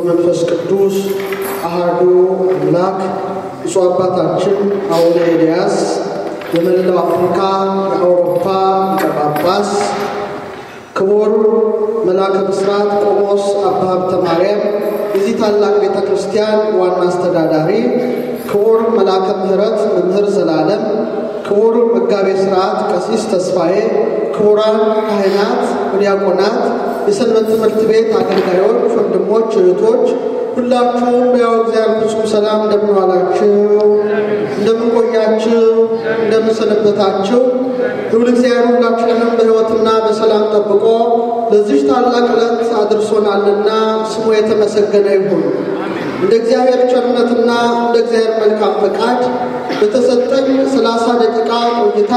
መንፈስ ቅዱስ አሃዱ አምላክ ብፁዕ አባታችን አቡነ ኤልያስ የመላው አፍሪካ የአውሮፓ ሊቀ ጳጳስ፣ ክቡር መልአከ ብስራት ቆሞስ አባ ሀብተ ማርያም የዚህ ታላቅ ቤተ ክርስቲያን ዋና አስተዳዳሪ፣ ክቡር መልአከ ምሕረት መምህር ዘላለም፣ ክቡር መጋቤ ሥርዓት ቀሲስ ተስፋዬ፣ ክቡራን ካህናት፣ ዲያቆናት፣ የሰንበት ትምህርት ቤት አገልጋዮች፣ ወንድሞች፣ እህቶች ሁላችሁም ያው እግዚአብሔር ፍጹም ሰላም እንደምን ዋላችሁ? እንደምን ቆያችሁ? እንደምን ሰነበታችሁ? ልዑል እግዚአብሔር ሁላችንንም በሕይወትና በሰላም ጠብቆ ለዚህ ታላቅ ዕለት አድርሶናልና ስሙ የተመሰገነ ይሁን። እንደ እግዚአብሔር ቸርነትና እንደ እግዚአብሔር መልካም ፈቃድ በተሰጠኝ ሰላሳ ደቂቃ ቆይታ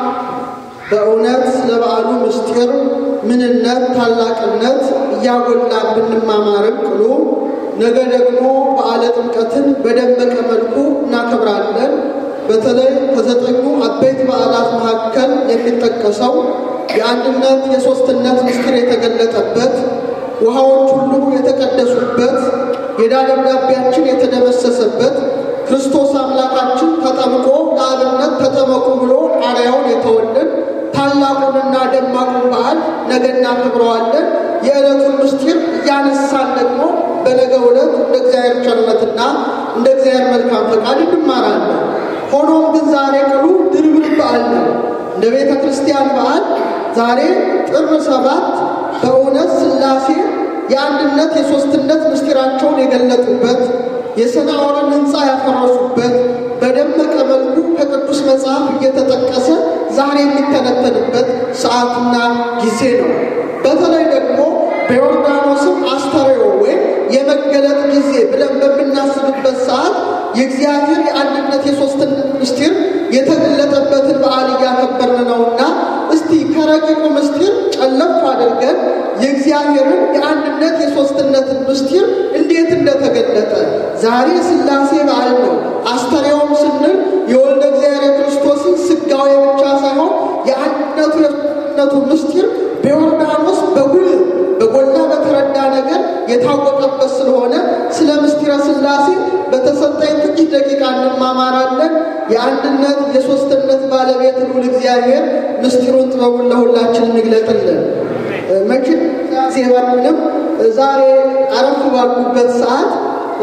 በእውነት ስለ በዓሉ ምስጢር ምንነት፣ ታላቅነት እያጎላን ብንማማርም ቅሉ ነገ ደግሞ በዓለ ጥምቀትን በደመቀ መልኩ እናከብራለን። በተለይ ከዘጠኙ አበይት በዓላት መካከል የሚጠቀሰው የአንድነት የሦስትነት ምስጢር የተገለጠበት ውሃዎች ሁሉ የተቀደሱበት የዕዳ ደብዳቤያችን የተደመሰሰበት ክርስቶስ አምላካችን ተጠምቆ ለአብነት ተጠመቁ ብሎ ቃሪያውን የተወልን ታላቁንና ደማቁን በዓል ነገ እናከብረዋለን። የዕለቱን ምስጢር እያነሳን ደግሞ በነገ ዕለት እንደ እግዚአብሔር ቸርነትና እንደ እግዚአብሔር መልካም ፈቃድ እንማራለን። ሆኖም ግን ዛሬ ቅሉ ድርብር በዓል ነው። እንደ ቤተ ክርስቲያን በዓል ዛሬ ጥር ሰባት በእውነት ሥላሴ የአንድነት የሦስትነት ምስጢራቸውን የገለጡበት የሰናዖርን ሕንፃ ያፈረሱበት በደመቀ መልኩ ከቅዱስ መጽሐፍ እየተጠቀሰ ዛሬ የሚተነተንበት ሰዓትና ጊዜ ነው። በተለይ ደግሞ በዮርዳኖስም አስተርእዮ ወይም የመገለጥ ጊዜ ብለን በምናስብበት ሰዓት የእግዚአብሔር የአንድነት የሦስትነት ምስጢር የተገለጠበትን በዓል እያከበርን ነውና እስቲ ከረቂቁ ምስጢር ጨለፍ አድርገን የእግዚአብሔርን የአንድነት የሦስትነትን ምስጢር እንዴት እንደተገለጠ ዛሬ ሥላሴ በዓል ነው። አስተርእዮም ስንል የወልደ እግዚአብሔር የክርስቶስን ሥጋዌ ብቻ ሳይሆን የአንድነቱ የሦስትነቱ ምስጢር በዮርዳኖስ በጉልህ በጎላ በተረዳ ነገር የታወቀበት ስለሆነ ስለ ምስጢረ ሥላሴ በተሰጠኝ ጥቂት ደቂቃ እንማማራለን። የአንድነት የሦስትነት ባለቤት ልዑል እግዚአብሔር ምስጢሩን ጥበቡን ለሁላችን እንግለጥልን። መቼም ዜባንም ዛሬ አረፍ ባልኩበት ሰዓት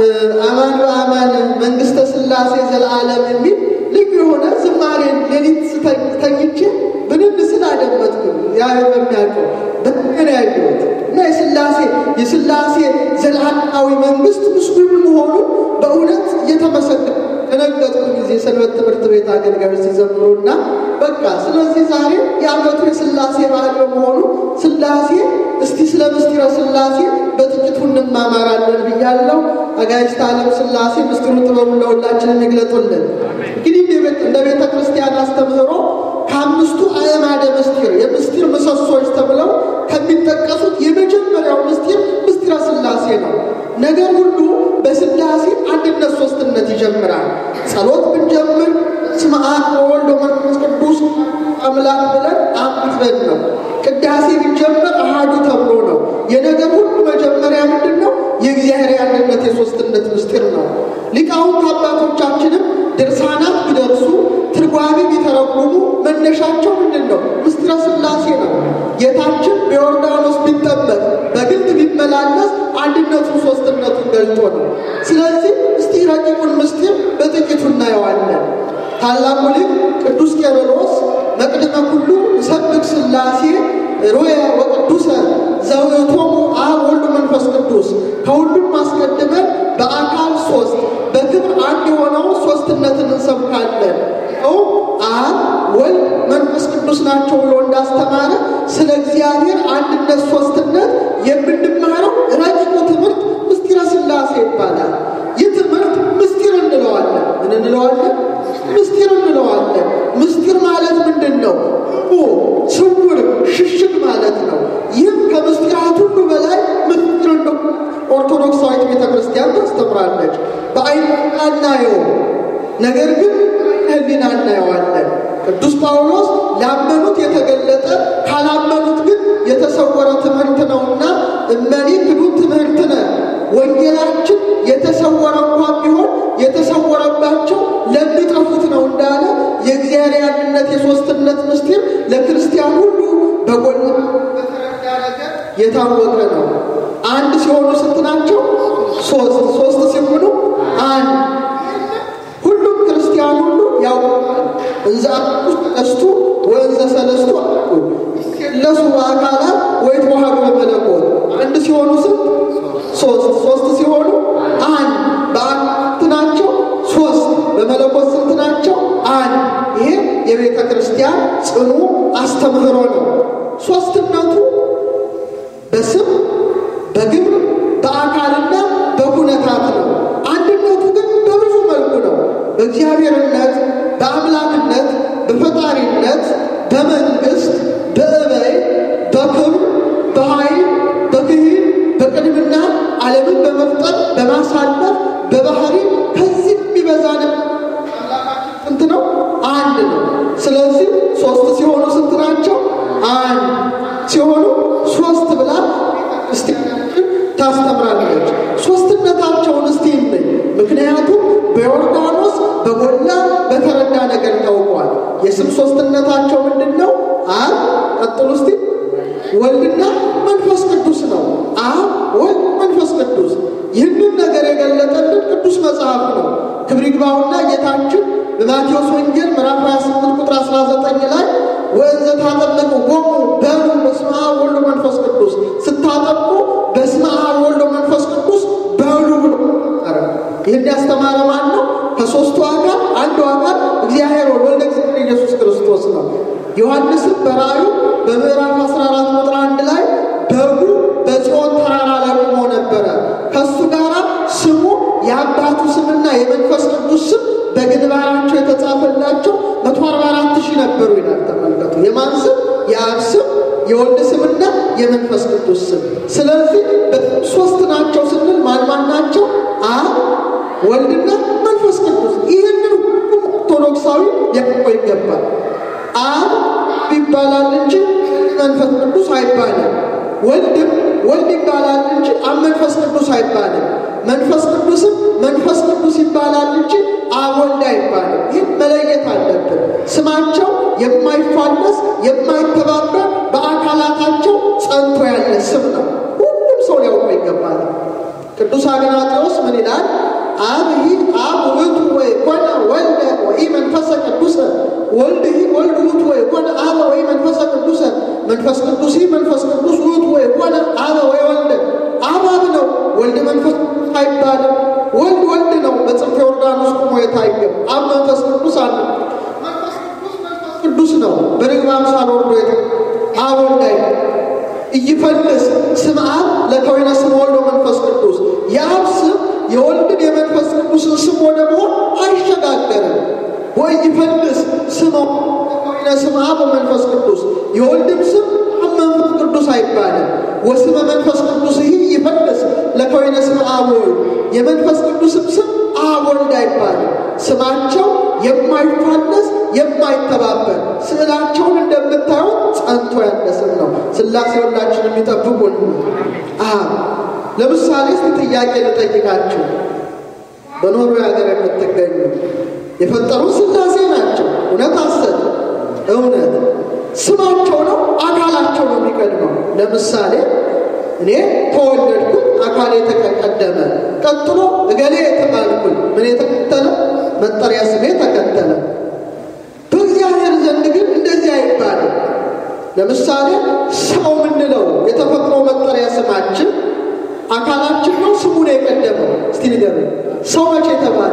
አማን በአማን መንግሥተ ሥላሴ ዘለዓለም የሚል ልዩ የሆነ ዝማሬ ሌሊት ተኝቼ ብንን ስላደመጥኩ እግዚአብሔር በሚያውቀው በምን ያየሁት እና የሥላሴ የሥላሴ ዘላለማዊ መንግሥት ምስጉን መሆኑን በእውነት እየተመሰገነ ከነገጥኩ ጊዜ ሰንበት ትምህርት ቤት አገልጋዮች ሲዘምሩና በቃ ስለዚህ ዛሬ የዓመቱ የሥላሴ በዓል በመሆኑ ሥላሴ እስቲ ስለ ምስጢረ ሥላሴ በጥቂቱ እንማማራለን ብያለሁ። አጋዕዝተ ዓለም ሥላሴ ምስጢሩን ጥበቡን ለሁላችን ይግለጡልን። እንግዲህ እንደ ቤተ ክርስቲያን አስተምህሮ ከአምስቱ አዕማደ ምስጢር የምስጢር ምሰሶች ተብለው ከሚጠቀሱት የመጀመሪያው ምስጢር ምስጢረ ሥላሴ ነው። ነገር ሁሉ በሥላሴ አንድነት ሦስትነት ይጀምራል። ጸሎት ብንጀምር በስመ አብ ወወልድ ወመንፈስ ቅዱስ አምላክ ብለን አምጥበን ነው። ቅዳሴ ቢጀመር አሃዱ ተብሎ ነው። የነገር ሁሉ መጀመሪያ ምንድን ነው? የእግዚአብሔር የአንድነት የሦስትነት ምስጢር ነው። ሊቃውንት አባቶቻችንም ድርሳናት ቢደርሱ ትርጓሜ ቢተረጉሙ መነሻቸው ምንድን ነው? ምስጢረ ሥላሴ ነው። ጌታችን በዮርዳኖስ ቢጠመቅ በግልጥ ቢመላለስ አንድነቱን ሦስትነቱን ገልጦ ነው። ስለዚህ እስቲ ረቂቁን ምስጢር በጥቂቱ እናየዋለን። ታላቁ ሊቅ ቅዱስ ቄርሎስ መቅድመ ኩሉ ሰብክ ሥላሴ ሮየ ወቅዱሰ ዘውእቶሙ አብ ወልድ መንፈስ ቅዱስ ከሁሉም አስቀድመን በአካል ሶስት በክብር አንድ የሆነው ሶስትነትን እንሰብካለን። ው አብ ወልድ መንፈስ ቅዱስ ናቸው ብሎ እንዳስተማረ ስለ እግዚአብሔር አንድነት ሶስትነት የምንማረው ረቂቁ ትምህርት ምስጢረ ሥላሴ ይባላል። ይህ ትምህርት ምስጢር እንለዋለን። ምን እንለዋለን? ምስጢር እንለዋለን። ምስጢር ማለት ምንድን ነው? ስውር ሽሽግ ማለት ነው። ይህም ከምስጢራት ሁሉ በላይ ምስጢር እንደ ኦርቶዶክሳዊት ቤተ ክርስቲያን ታስተምራለች። በአይን አናየው፣ ነገር ግን ሕሊና እናየዋለን። ቅዱስ ጳውሎስ ላመኑት የተገለጠ ካላመኑት ግን የተሰወረ ትምህርት ነውና እመኒ ክዱ ትምህርትነ ወንጌላችን የተሰወረ እንኳን ቢሆን የተሰወረባቸው ለሚጠፉት ነው እንዳለ የእግዚአብሔር አንድነት የሦስትነት ምስጢር ለክርስቲያን ሁሉ በጎላ በተረዳ ነገር የታወቀ ነው። አንድ ሲሆኑ ስንት ናቸው? ሶስት። ሶስት ሲሆኑ አንድ። ሁሉም ክርስቲያን ሁሉ ያውቃል። እንዘ አሐዱ ሰለስቱ ወእንዘ ሰለስቱ አሐዱ ይሴለሱ በአካላት ወይትወሃዱ በመለኮት አንድ ሲሆኑ ስንት? ሶስት። ሶስት ሲሆኑ አንድ። በአካላት ናቸው ሶስት። በመለኮት ስንት ናቸው? አንድ። ይሄ የቤተ ክርስቲያን ጽኑ አስተምህሮ ነው። ሶስትነቱ በስም በግብር በአካልና በሁነታት ነው። አንድነቱ ግን በብዙ መልኩ ነው። በእግዚአብሔርነት፣ በአምላክነት፣ በፈጣሪነት፣ በመንግስት፣ በእበይ፣ በክብር፣ በኃይል፣ በክህል፣ በቅድምና ዓለምን በመፍጠር በማሳለፍ በባህሪ ከዚህ የሚበዛ ነው። አምላካችን ስንት ነው? አንድ ነው። ስለዚህ ሶስት ሲሆኑ ስንት ናቸው? አንድ ሲሆኑ ሶስት ብላ ክርስቲያናችን ታስተምራለች። ሶስትነታቸውን እስቲ እንይ። ምክንያቱም በዮርዳኖስ በጎላ በተረዳ ነገር ታውቋል። የስም ሶስትነታቸው ምንድን ነው? አብ ቀጥሉ እስቲ ወልድና መንፈስ ቅዱስ ነው። አብ ወልድ፣ መንፈስ ቅዱስ ይህንን ነገር የገለጠልን ቅዱስ መጽሐፍ ነው። ክብር ይግባውና ጌታችን በማቴዎስ ወንጌል ምዕራፍ 28 ቁጥር 19 ላይ ወእንዘ ታጠምቁ ቆሙ በሉ በስመ አብ ወወልድ ወመንፈስ ቅዱስ ስታጠምቁ በስመ አብ ወወልድ ወመንፈስ ቅዱስ በሉ ብሎ ኧረ ይህን ያስተማረ ማን ነው? ከሦስቱ አካል አንዱ አካል እግዚአብሔር ወልደ እግዚአብሔር ኢየሱስ ክርስቶስ ነው። ዮሐንስም በራእዩ በምዕራፍ 14 ቁጥር 1 ላይ በጉ በጽዮን ተራራ ላይ ቆሞ ነበረ። ከእሱ ጋር ስሙ የአባቱ ስምና የመንፈስ ቅዱስ ስም በግንባራቸው የተጻፈላቸው መቶ አርባ አራት ሺህ ነበሩ ይላል። ተመልከቱ። የማን ስም? የአብ ስም፣ የወልድ ስምና የመንፈስ ቅዱስ ስም። ስለዚህ ሶስት ናቸው ስንል ማን ማን ናቸው? አብ ወልድና መንፈስ ቅዱስ። ይህንን ሁሉም ኦርቶዶክሳዊ ያውቀው ይገባል። አብ ይባላል እንጂ መንፈስ ቅዱስ አይባልም። ወልድም ወልድ ይባላል እንጂ አብ መንፈስ ቅዱስ አይባልም። መንፈስ ቅዱስም መንፈስ ቅዱስ ይባላል እንጂ አብ ወልድ አይባልም። ይህን መለየት አለብን። ስማቸው የማይፋለስ የማይተባበር በአካላታቸው ጸንቶ ያለ ስም ነው። ሁሉም ሰው ሊያውቀው ይገባል። ቅዱስ አግናጤዎስ ምን ይላል? አብ ይህ አብ ውእቱ ወይ ኮነ ወልደ ወይ መንፈሰ ቅዱሰ ወልድ ይህ ወልድ ውእቱ ወይ ኮነ አበ ወይ መንፈሰ ቅዱሰ መንፈስ ቅዱስ ይህ መንፈስ ቅዱስ ውእቱ ወይ ኮነ አበ ወይ ወልደ አብ አብ ነው፣ ወልድ መንፈስ ቅዱስ አይባልም። ወልድ ወልድ ነው፣ በጽንፈ ዮርዳኖስ ቆሞ የታየው። አብ መንፈስ ቅዱስ አለ። መንፈስ ቅዱስ መንፈስ ቅዱስ ነው፣ በርግብ አምሳል ወርዶ የተ አብ ወልድ አይደለም። እይፈልስ ስም አብ ለከወይነ ስም ወልዶ መንፈስ ቅዱስ የአብ ስም የወልድን የመንፈስ ቅዱስን ስም ወደ መሆን አይሸጋገርም። ወይ ይፈልስ ስም ለከወይነ ስም አብ መንፈስ ቅዱስ የወልድም ስም አብ መንፈስ ቅዱስ አይባልም። ወስመ መንፈስ ቅዱስ ይህ ይፈልስ ለከወይነ ስም አብ ወልድ የመንፈስ ቅዱስም ስም አብ ወልድ አይባልም። ስማቸው የማይፋለስ የማይተባበር ስዕላቸውን እንደምታዩት ጸንቶ ያለ ስም ነው። ሥላሴ ሁላችን የሚጠብቁን አብ ለምሳሌ እስቲ ጥያቄ ልጠይቃችሁ። በኖርዌይ ሀገር የምትገኙ የፈጠሩ ሥላሴ ናቸው። እውነት አሰብ እውነት ስማቸው ነው አካላቸው ነው የሚቀድመው። ለምሳሌ እኔ ተወለድኩኝ፣ አካሌ ተቀደመ። ቀጥሎ እገሌ የተባልኩኝ ምን የተከተለ መጠሪያ ስሜ ተከተለ። በእግዚአብሔር ዘንድ ግን እንደዚህ አይባልም። ለምሳሌ ሰው የምንለው የተፈጥሮ መጠሪያ ስማችን አካላችን ነው፣ ስሙ ነው የቀደመው። እስቲ ንገሩኝ፣ ሰው መቼ ተባለ?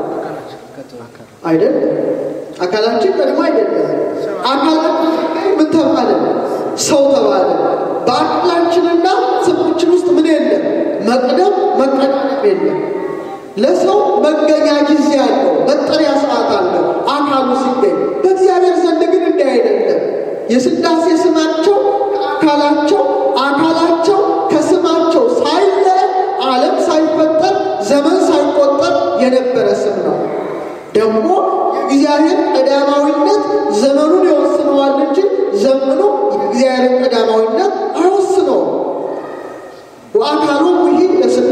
አይደል? አካላችን ቀድሞ አይደለም። አካላችን ምን ተባለ? ሰው ተባለ። በአካላችንና ስማችን ውስጥ ምን የለም? መቅደም መቀደም የለም። ለሰው መገኛ ጊዜ አለው፣ መጠሪያ ሰዓት አለው አካሉ ሲገኝ። በእግዚአብሔር ዘንድ ግን እንዲህ አይደለም። የሥላሴ ስማቸው አካላቸው አካላቸው ከስማቸው ሳይለይ ዓለም ሳይፈጠር ዘመን ሳይቆጠር የነበረ ስም ነው። ደግሞ የእግዚአብሔር ቀዳማዊነት ዘመኑን ይወስነዋል እንጂ ዘመኑ የእግዚአብሔር ቀዳማዊነት አይወስነውም። ወአካሉ ይህ ለስሉስ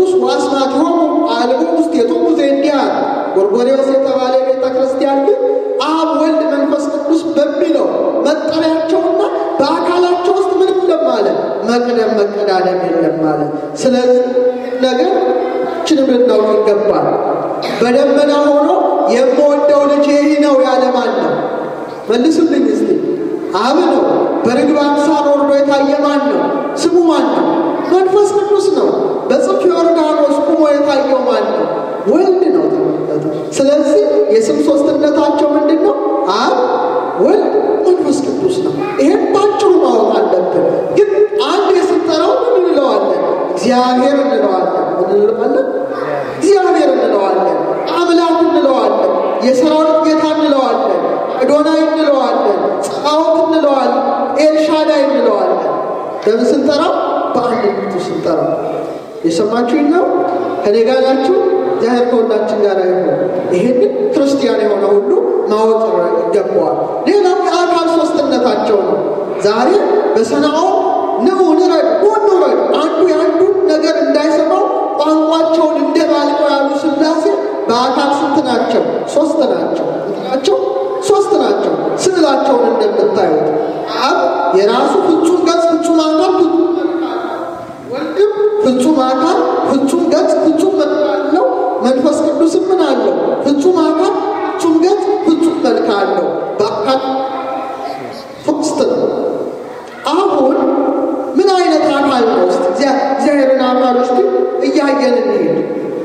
ቅዱስ ወአስማቲሆሙ አልቦ ውስቴቶሙ ዘእንዲአ ጎርጎርዮስ የተባለ ቤተ ክርስቲያን ግን አብ ወልድ መንፈስ ቅዱስ በሚለው መጠሪያቸውና በአካላቸው ውስጥ ምንም የለም አለ። መቅደም መቀዳደም የለም አለ። ስለዚህ ነገር ችንም ልናውቅ ይገባል። በደመና ሆኖ የምወደው ልጅ ይህ ነው ያለ ማን ነው? መልሱልኝ እስቲ። አብ ነው። በርግብ አምሳል ወርዶ የታየ ማን ነው? ስሙ ማን ነው? መንፈስ ቅዱስ ነው። በጽፍ ዮርዳኖስ ቁሞ የታየው ማን ነው? ወልድ ነው። ተመልከቱ። ስለዚህ የስም ሶስትነታቸው ምንድን ነው? አብ፣ ወልድ፣ መንፈስ ቅዱስ ነው። ይሄን ባጭሩ ማወቅ አለብን። ግን አንድ የስንጠራው ምን እንለዋለን? እግዚአብሔር እንለዋለን። ምን እንለዋለን? እግዚአብሔር እንለዋለን። አምላክ እንለዋለን። የሰራዊት ጌታ እንለዋለን። አዶናይ እንለዋለን። ጸባዖት እንለዋለን። ኤልሻዳይ እንለዋለን። በምን ስንጠራው? በአንድነቱ ስንጠራው። የሰማችሁኝ ነው? ከኔ ጋር ናችሁ? እግዚአብሔር ከሁላችን ጋር ይሁን። ይህንን ክርስቲያን የሆነ ሁሉ ማወቅ ይገባዋል። ሌላው የአካል ሶስትነታቸው ነው። ዛሬ በሰናዖ ንዑ ንረድ ኑ እንውረድ፣ አንዱ የአንዱን ነገር እንዳይሰማው ቋንቋቸውን እንደባልቀው ያሉ ሥላሴ በአካል ስንት ናቸው? ሶስት ናቸው። ናቸው ሶስት ናቸው። ስዕላቸውን እንደምታዩት አብ የራሱ ፍጹም ገጽ፣ ፍጹም አካል፣ ፍጹም ወልድም ፍጹም አካል፣ ፍጹም ገጽ፣ ፍጹም መልክ አለው። መንፈስ ቅዱስም ምን አለው? ፍጹም አካል፣ ፍጹም ገጽ፣ ፍጹም መልክ አለው። በአካል ሶስት ነው። አሁን ምን አይነት አካል ነው? እስቲ እግዚአብሔርን አካል ውስጥ እያየን እንሄድ።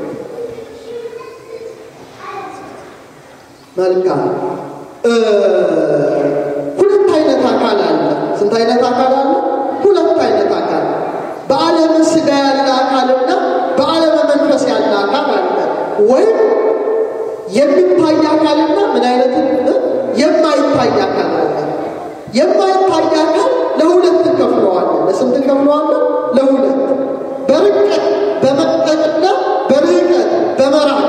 መልካም ሁለት አይነት አካል አለ። ስንት አይነት አካል አለ? ሁለት አይነት አካል በዓለመ ሥጋ ያለ አካልና በዓለመ መንፈስ ያለ አካል አለ። ወይም የሚታይ አካልና ምን አይነት የማይታይ አካል አለ። የማይታይ አካል ለሁለት እንከፍለዋለን። ለስንት እንከፍለዋለን? ለሁለት በርቀት በመጠቅና በርቀት በመራቅ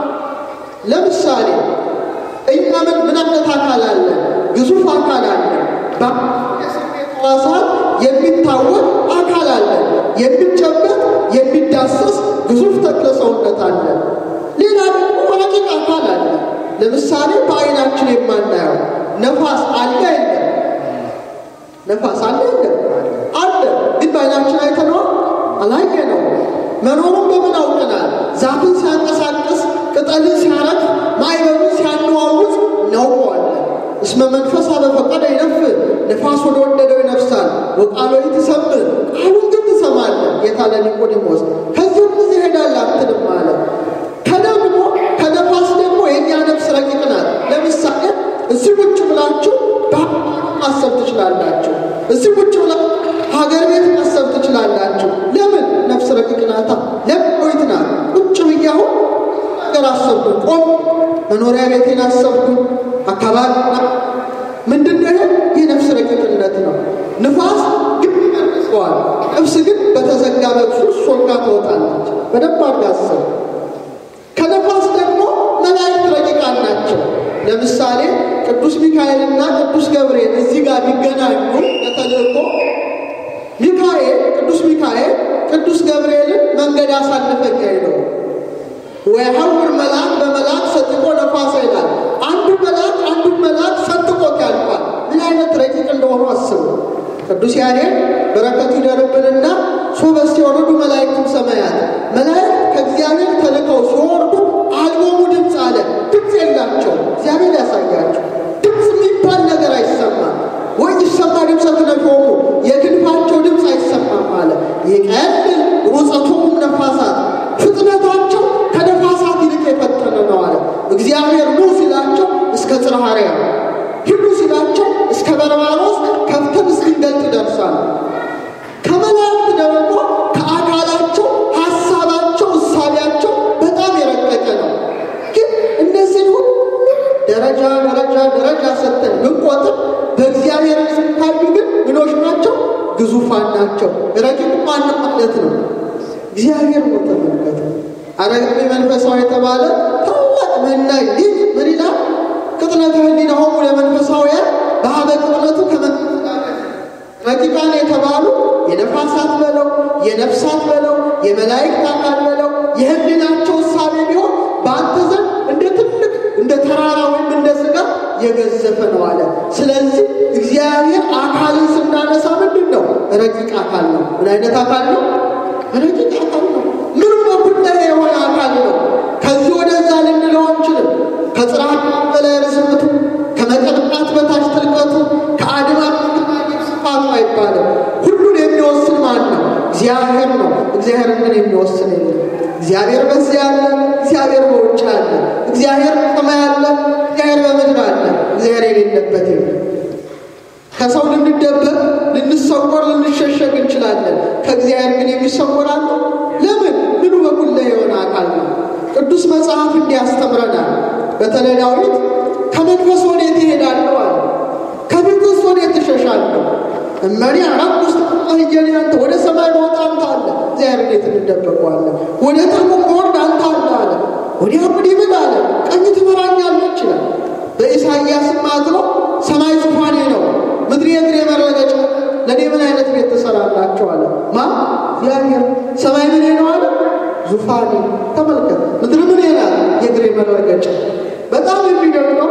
ለምሳሌ እኛ ምን ምን አይነት አካል አለ? ግዙፍ አካል አለ። በስሜት ሕዋሳት የሚታወቅ አካል አለ። የሚጨበጥ የሚዳሰስ ግዙፍ ተክለ ሰውነት አለ። ሌላ ደግሞ ረቂቅ አካል አለ። ለምሳሌ በዓይናችን የማናየው ነፋስ አለ የለም? ነፋስ አለ የለም? አለ። ግን በዓይናችን አይተነዋል? አላየነውም። መኖሩን በምን አውቀናል? ዛፍን ሲያንቀሳቀስ፣ ቅጠልን ሲያረግፍ፣ ማዕበሉን ሲያነዋውዝ እናውቀዋለን። እስመ መንፈስ በፈቀደ ይነፍስ፣ ነፋስ ወደ ወደደው ይነፍሳል። ወቃሎ ትሰምዕ፣ ቃሉን ግን ትሰማለህ። ጌታ ለኒቆዲሞስ ከዚህም ጊዜ ሄዳለህ አትልም አለ። ከደግሞ ከነፋስ ደግሞ የእኛ ነፍስ ረቂቅ ናት። ለምሳሌ እዚህ ቁጭ ብላችሁ ማሰብ ትችላላችሁ። እዚህ ቁጭ ብላችሁ ሀገር ቤት ማሰብ ትችላላችሁ። ለምን? ነፍስ ረቂቅ ናታ። ለምን ቆይት ናት። ቁጭ ብዬ አሁን ነገር አሰብኩ፣ ቆም መኖሪያ ቤቴን አሰብኩ፣ አካባቢ ምንድን ነው? ይህ ነፍስ ረቂቅነት ነው። ንፋስ ግን ይመልሰዋል። ነፍስ ግን በተዘጋ በብሱ ሶጋ ትወጣለች። በደንብ አድርጋ አስብ። ከነፋስ ደግሞ መላእክት ረቂቃን ናቸው። ለምሳሌ ቅዱስ ሚካኤልና ቅዱስ ገብርኤል እዚህ ጋር ቢገናኙ ለተልእኮ ሚካኤል ቅዱስ ሚካኤል ቅዱስ ገብርኤልን መንገድ አሳልፈኝ አይለው ወይሐውር መልአክ በመልአክ ሰጥቆ ነፋሳ ይላል። አንዱ መልአክ አንዱን መልአክ ሰጥቆት ያልፋል። ምን አይነት ረቂቅ እንደሆኑ አስቡ። ቅዱስ ያሬድ በረከቱ ይደርብንና ሶበስ ሲወርዱ መላእክቱም ሰማያት መላእክት ከእግዚአብሔር ተልከው ሲወርዱ አልቦሙ ድምፅ አለ። ድምፅ የላቸው። እግዚአብሔር ያሳያቸው። ድምፅ የሚባል ነገር አይሰማም። ወይ ይሰማ ድምፀ ክነፎሙ የክንፋቸው ድምፅ አይሰማም አለ። ይቀልል ሩፀቶሙ ነፋሳት ፍጥነታቸው ከነፋሳት ይልቅ የፈጠነ ነው አለ። እግዚአብሔር ኑ ሲላቸው እስከ ጽርሐ አርያም ሂዱ ሲላቸው እስከ በርባሮስ ከፍተን እስክንገልጥ ይደርሳል። ከመላእክት ደግሞ ከአካላቸው ሀሳባቸው፣ እሳቢያቸው በጣም የረቀቀ ነው። ግን እነዚህ ሁሉ ደረጃ ደረጃ ደረጃ ሰጥተን ብንቆጥር በእግዚአብሔር ሲታዩ ግን ምኖች ናቸው? ግዙፋን ናቸው። ረቂቅ ማንም ማለት ነው እግዚአብሔር ነው። ተመልከቱ። አረጋዊ መንፈሳዊ የተባለ ታላቅ መናኝ ይህ ምን ይላል? ቅጥነተ ህሊናሆሙ ለመንፈሳውያን በሀበ ቅጥነቱ ረቂቃን የተባሉ የነፋሳት በለው የነፍሳት በለው የመላእክት አካል በለው የህሊናቸው እሳቤ ቢሆን በአንተ ዘንድ እንደ ትልቅ እንደ ተራራ ወይም እንደ ስጋ የገዘፈ ነው አለ። ስለዚህ እግዚአብሔር አካልን ስናነሳ ምንድን ነው? ረቂቅ አካል ነው። ምን አይነት አካል ነው? ረቂቅ አካል ነው። ምኑ በኩለሄ የሆነ አካል ነው። ከዚህ ወደዛ ልንለው አንችልም። ከጽርሐት በላይ ርዝመቱ፣ ከመቀጥቃት በታች ጥልቀቱ፣ ከአድማስ ግርማጌጥ ስፋቱ አይባልም። ሁሉን የሚወስን ማን ነው? እግዚአብሔር ነው። እግዚአብሔር ግን የሚወስን የለም። እግዚአብሔር በዚህ አለ፣ እግዚአብሔር በውጭ አለ፣ እግዚአብሔር በሰማይ አለ፣ እግዚአብሔር በምድር አለ። እግዚአብሔር የሌለበት የለም። ከሰው ልንደበቅ፣ ልንሰወር፣ ልንሸሸግ እንችላለን። ከእግዚአብሔር ግን የሚሰወር አለ? ለምን? ምኑ በኩለሄ የሆነ አካል ነው። ቅዱስ መጽሐፍ እንዲህ ያስተምረናል። በተለይ ዳዊት ከመንፈስ ወዴት እሄዳለሁ አለ። ከፊትስ ወዴት እሸሻለሁ? እመኒ አራት ውስጥ አህየን አንተ ወደ ሰማይ መውጣ አንተ አለ። እግዚአብሔር እንዴት እንደበቀዋለን? ወደ ጥልቁም መወርድ አንተ አለ አለ። ወዲያ ወዲህ ብል አለ። ቀኝ ትመራኛለች ይላል። በኢሳይያስም አድሮ ሰማይ ዙፋኔ ነው፣ ምድር የእግሬ መረገጫ፣ ለእኔ ምን አይነት ቤት ትሰራላችሁ አለ። ማ እግዚአብሔር። ሰማይ ምን ነው አለ? ዙፋኔ። ተመልከት፣ ምድር ምን ናት? የእግሬ መረገጫ። በጣም የሚደንቀው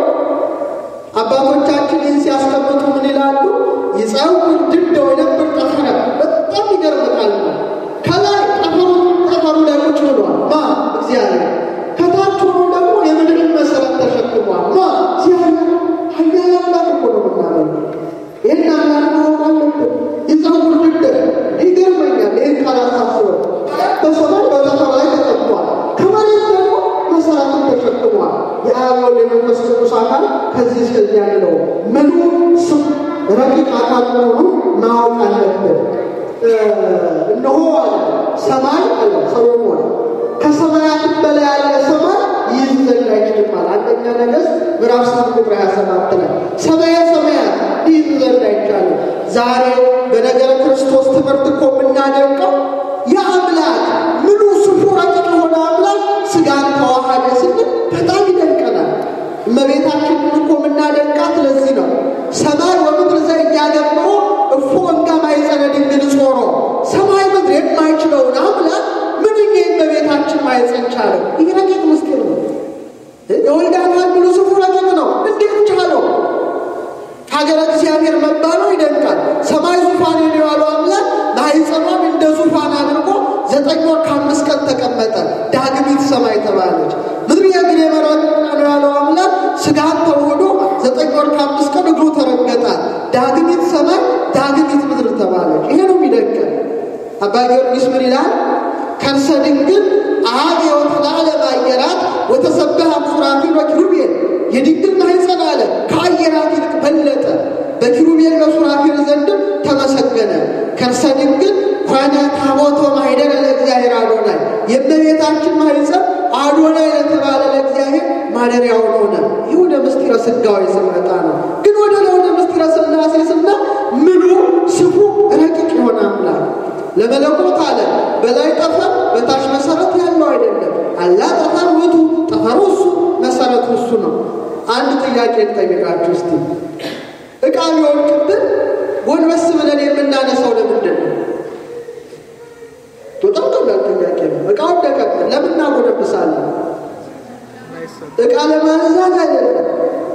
አባቶቻችን ይህን ሲያስቀምጡ ምን ይላሉ? ይጸውር ድንደ ወይነብር ጠፈረ። በጣም ይገርም ቃል ነው። ከላይ ጠፈሩ ጠፈሩ ላይ ቁጭ ብሏል። ማ እግዚአብሔር። ከታች ሆኖ ደግሞ የምድርን መሰረት ተሸክሟል። ማ እግዚአብሔር። ኃያል አምላክ እኮ ነው የምናመልከው። ይህን አምላክ ማወቅ አለብን። ይጸውር ድንደ ይገርመኛል። ይህን ቃል አሳስበው በሰማይ በጠፈር ላይ ተቀምጧል። ከመሬት ደግሞ መሰረትን ተሸክሟል። የአብ ወልድ የመንፈስ ቅዱስ አካል ከዚህ እስከዚህ ያለው ምኑ ስም ረቂቅ አካል መሆኑን ማወቅ አለብን። እነሆ አለ ሰማይ አለ ሰሎሞን ከሰማያትም በላይ ያለ ሰማይ ይይዝ ዘንድ አይችልም አለ። አንደኛ ነገሥት ምዕራፍ ስምንት ቁጥር ሀያ ሰባት ላይ ሰማየ ሰማያት ይይዝ ዘንድ አይቻልም። ዛሬ በነገረ ክርስቶስ ትምህርት እኮ የምናደንቀው የአምላክ ምኑ ስፉ ረቂቅ የሆነ አምላክ ስጋን ተዋሃደ ስንል በጣም ይደንቀናል። እመቤታችንን እኮ የምናደንቃት ለዚህ ነው። ሰማይ ወምድር ዘኢያገብሮ እፎ እንጋ ማኅፀነ ድንግል ጾሮ ሰማይ ምድር የማይችለውን አምላክ ምንኛ የእመቤታችን ማኅፀን ቻለው? ይህ ረቂቅ ምስጢር ነው። የወልድ አካል ምኑ ስፉ ረቂቅ ነው። እንዴት ቻለው? ሀገረ እግዚአብሔር መባሉ ይደንቃል። ሰማይ ዙፋን የዋለው አምላክ ማኅፀኗን እንደ ዙፋን አድርጎ ዘጠኝ ወር ከአምስት ቀን ተቀመጠ። ዳግሚት ሰማይ ተባለች። ምድር የእግሬ መረገጫ ነው ያለው አምላክ ስጋን ተውህዶ ዘጠኝ ወር ከአምስት ቀን እግሩ ተረገጣል። ዳግሚት ሰማይ፣ ዳግሚት ምድር ተባለች። ይሄ ነው የሚደንቀን። አባ ጊዮርጊስ ምን ይላል? ከርሰ ድንግል አብ የወተላለ ማየራት ወተሰበሃ ሱራፊል ወኪሩቤል የድንግል ማኅፀን አለ ከአየራት ይልቅ በለጠ፣ በኪሩቤል በሱራፊል ዘንድም ተመሰገነ። ከርሰ ድንግል ኮነ ታቦቶ ማኅደረ ለእግዚአብሔር አዶናይ የእመቤታችን ማኅፀን አዶናይ ለተባለ ለእግዚአብሔር ማደሪያው ሆነ። ይህ ወደ ምስጢረ ሥጋዌ ስንመጣ ነው። ግን ወደ ወደ ምስጢረ ሥላሴ ስና ምኑ ስፉ ረቂቅ የሆነ አምላክ ለመለኮት አለ በላይ ጠፈር በታች መሰረት ያለው አይደለም። አላ ጠፈር ውእቱ ጠፈሩ እሱ መሰረቱ እሱ ነው። አንድ ጥያቄ ልጠይቃችሁ እስቲ። ዕቃ ቢወድቅብን ጎንበስ ብለን የምናነሳው ለምንድን ነው? በጣም ቀላል ጥያቄ ነው። ዕቃ ወደቀብን ለምን እናጎነብሳለን? ዕቃ ለማንሳት አይደለም።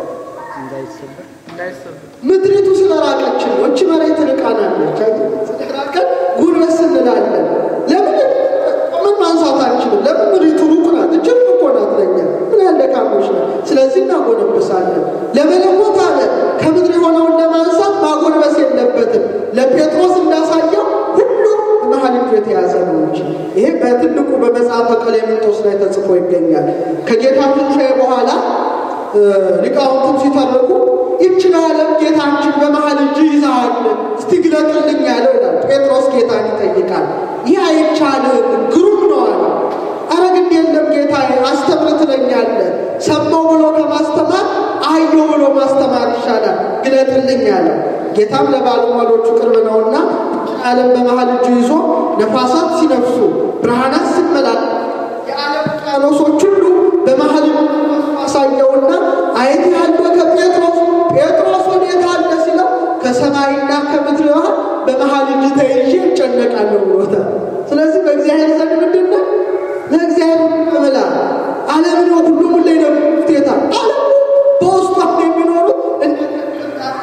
ምድሪቱ ስለራቀችን ነው። እቺ መሬት ርቃናለች። ስለራቀን ጉልበት እንላለን። ለምን ምን ማንሳት አንችልም? ለምን ምድሪቱ ሩቅ ናት። እጅግ እኮ ናት ለኛ ምን ያለ ካሞች ነው። ስለዚህ እናጎነብሳለን። ለመለኮት አለ ከምድር የሆነውን ለማንሳት ማጎንበስ የለበትም። ለጴጥሮስ እንዳሳየው ሁሉ መሀል እጁ የተያዘ ነው እንጂ ይሄ በትልቁ በመጽሐፈ ቀሌምንጦስ ላይ ተጽፎ ይገኛል። ከጌታ ትንሣኤ በኋላ ሊቃውንቱም ሲተርኩ ይችን ዓለም ጌታችን በመሀል እጅ ይዛሃል እስቲ ግለጥልኝ ያለው ይላል። ጴጥሮስ ጌታን ይጠይቃል። ይህ አይቻልም ግሩም ነው አለ። አረ ግድ የለም ጌታ አስተምር ትለኛለህ። ሰማው ብሎ ከማስተማር አየው ብሎ ማስተማር ይሻላል፣ ግለጥልኝ አለው። ጌታም ለባለሟሎቹ ቅርብ ነውና ዓለም በመሀል እጁ ይዞ ነፋሳት ሲነፍሱ ብርሃናት ሲመላል የዓለም ውቅያኖሶች ሁሉ በመሀል አሳየውና አየት ያለው ከጴጥሮስ ጴጥሮስ ወዴት አለ ሲለው ከሰማይና ከምድር መሃል በመሀል እጅ ተይዤ እጨነቃለሁ ብሎታል። ስለዚህ በእግዚአብሔር ዘንድ ምንድን ነው? ለእግዚአብሔር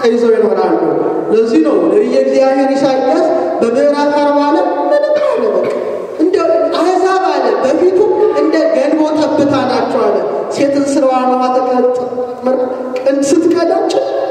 ተይዘው ይኖራሉ። ለዚህ ነው ነቢየ እግዚአብሔር ኢሳይያስ በምዕራፍ አርባ ላይ ምንም አለ በቃ እንደ አሕዛብ አለ በፊቱ እንደ ገንቦ ጠብታ ናቸው አለ። ሴትን ስራዋን ቅን ስትቀዳጭ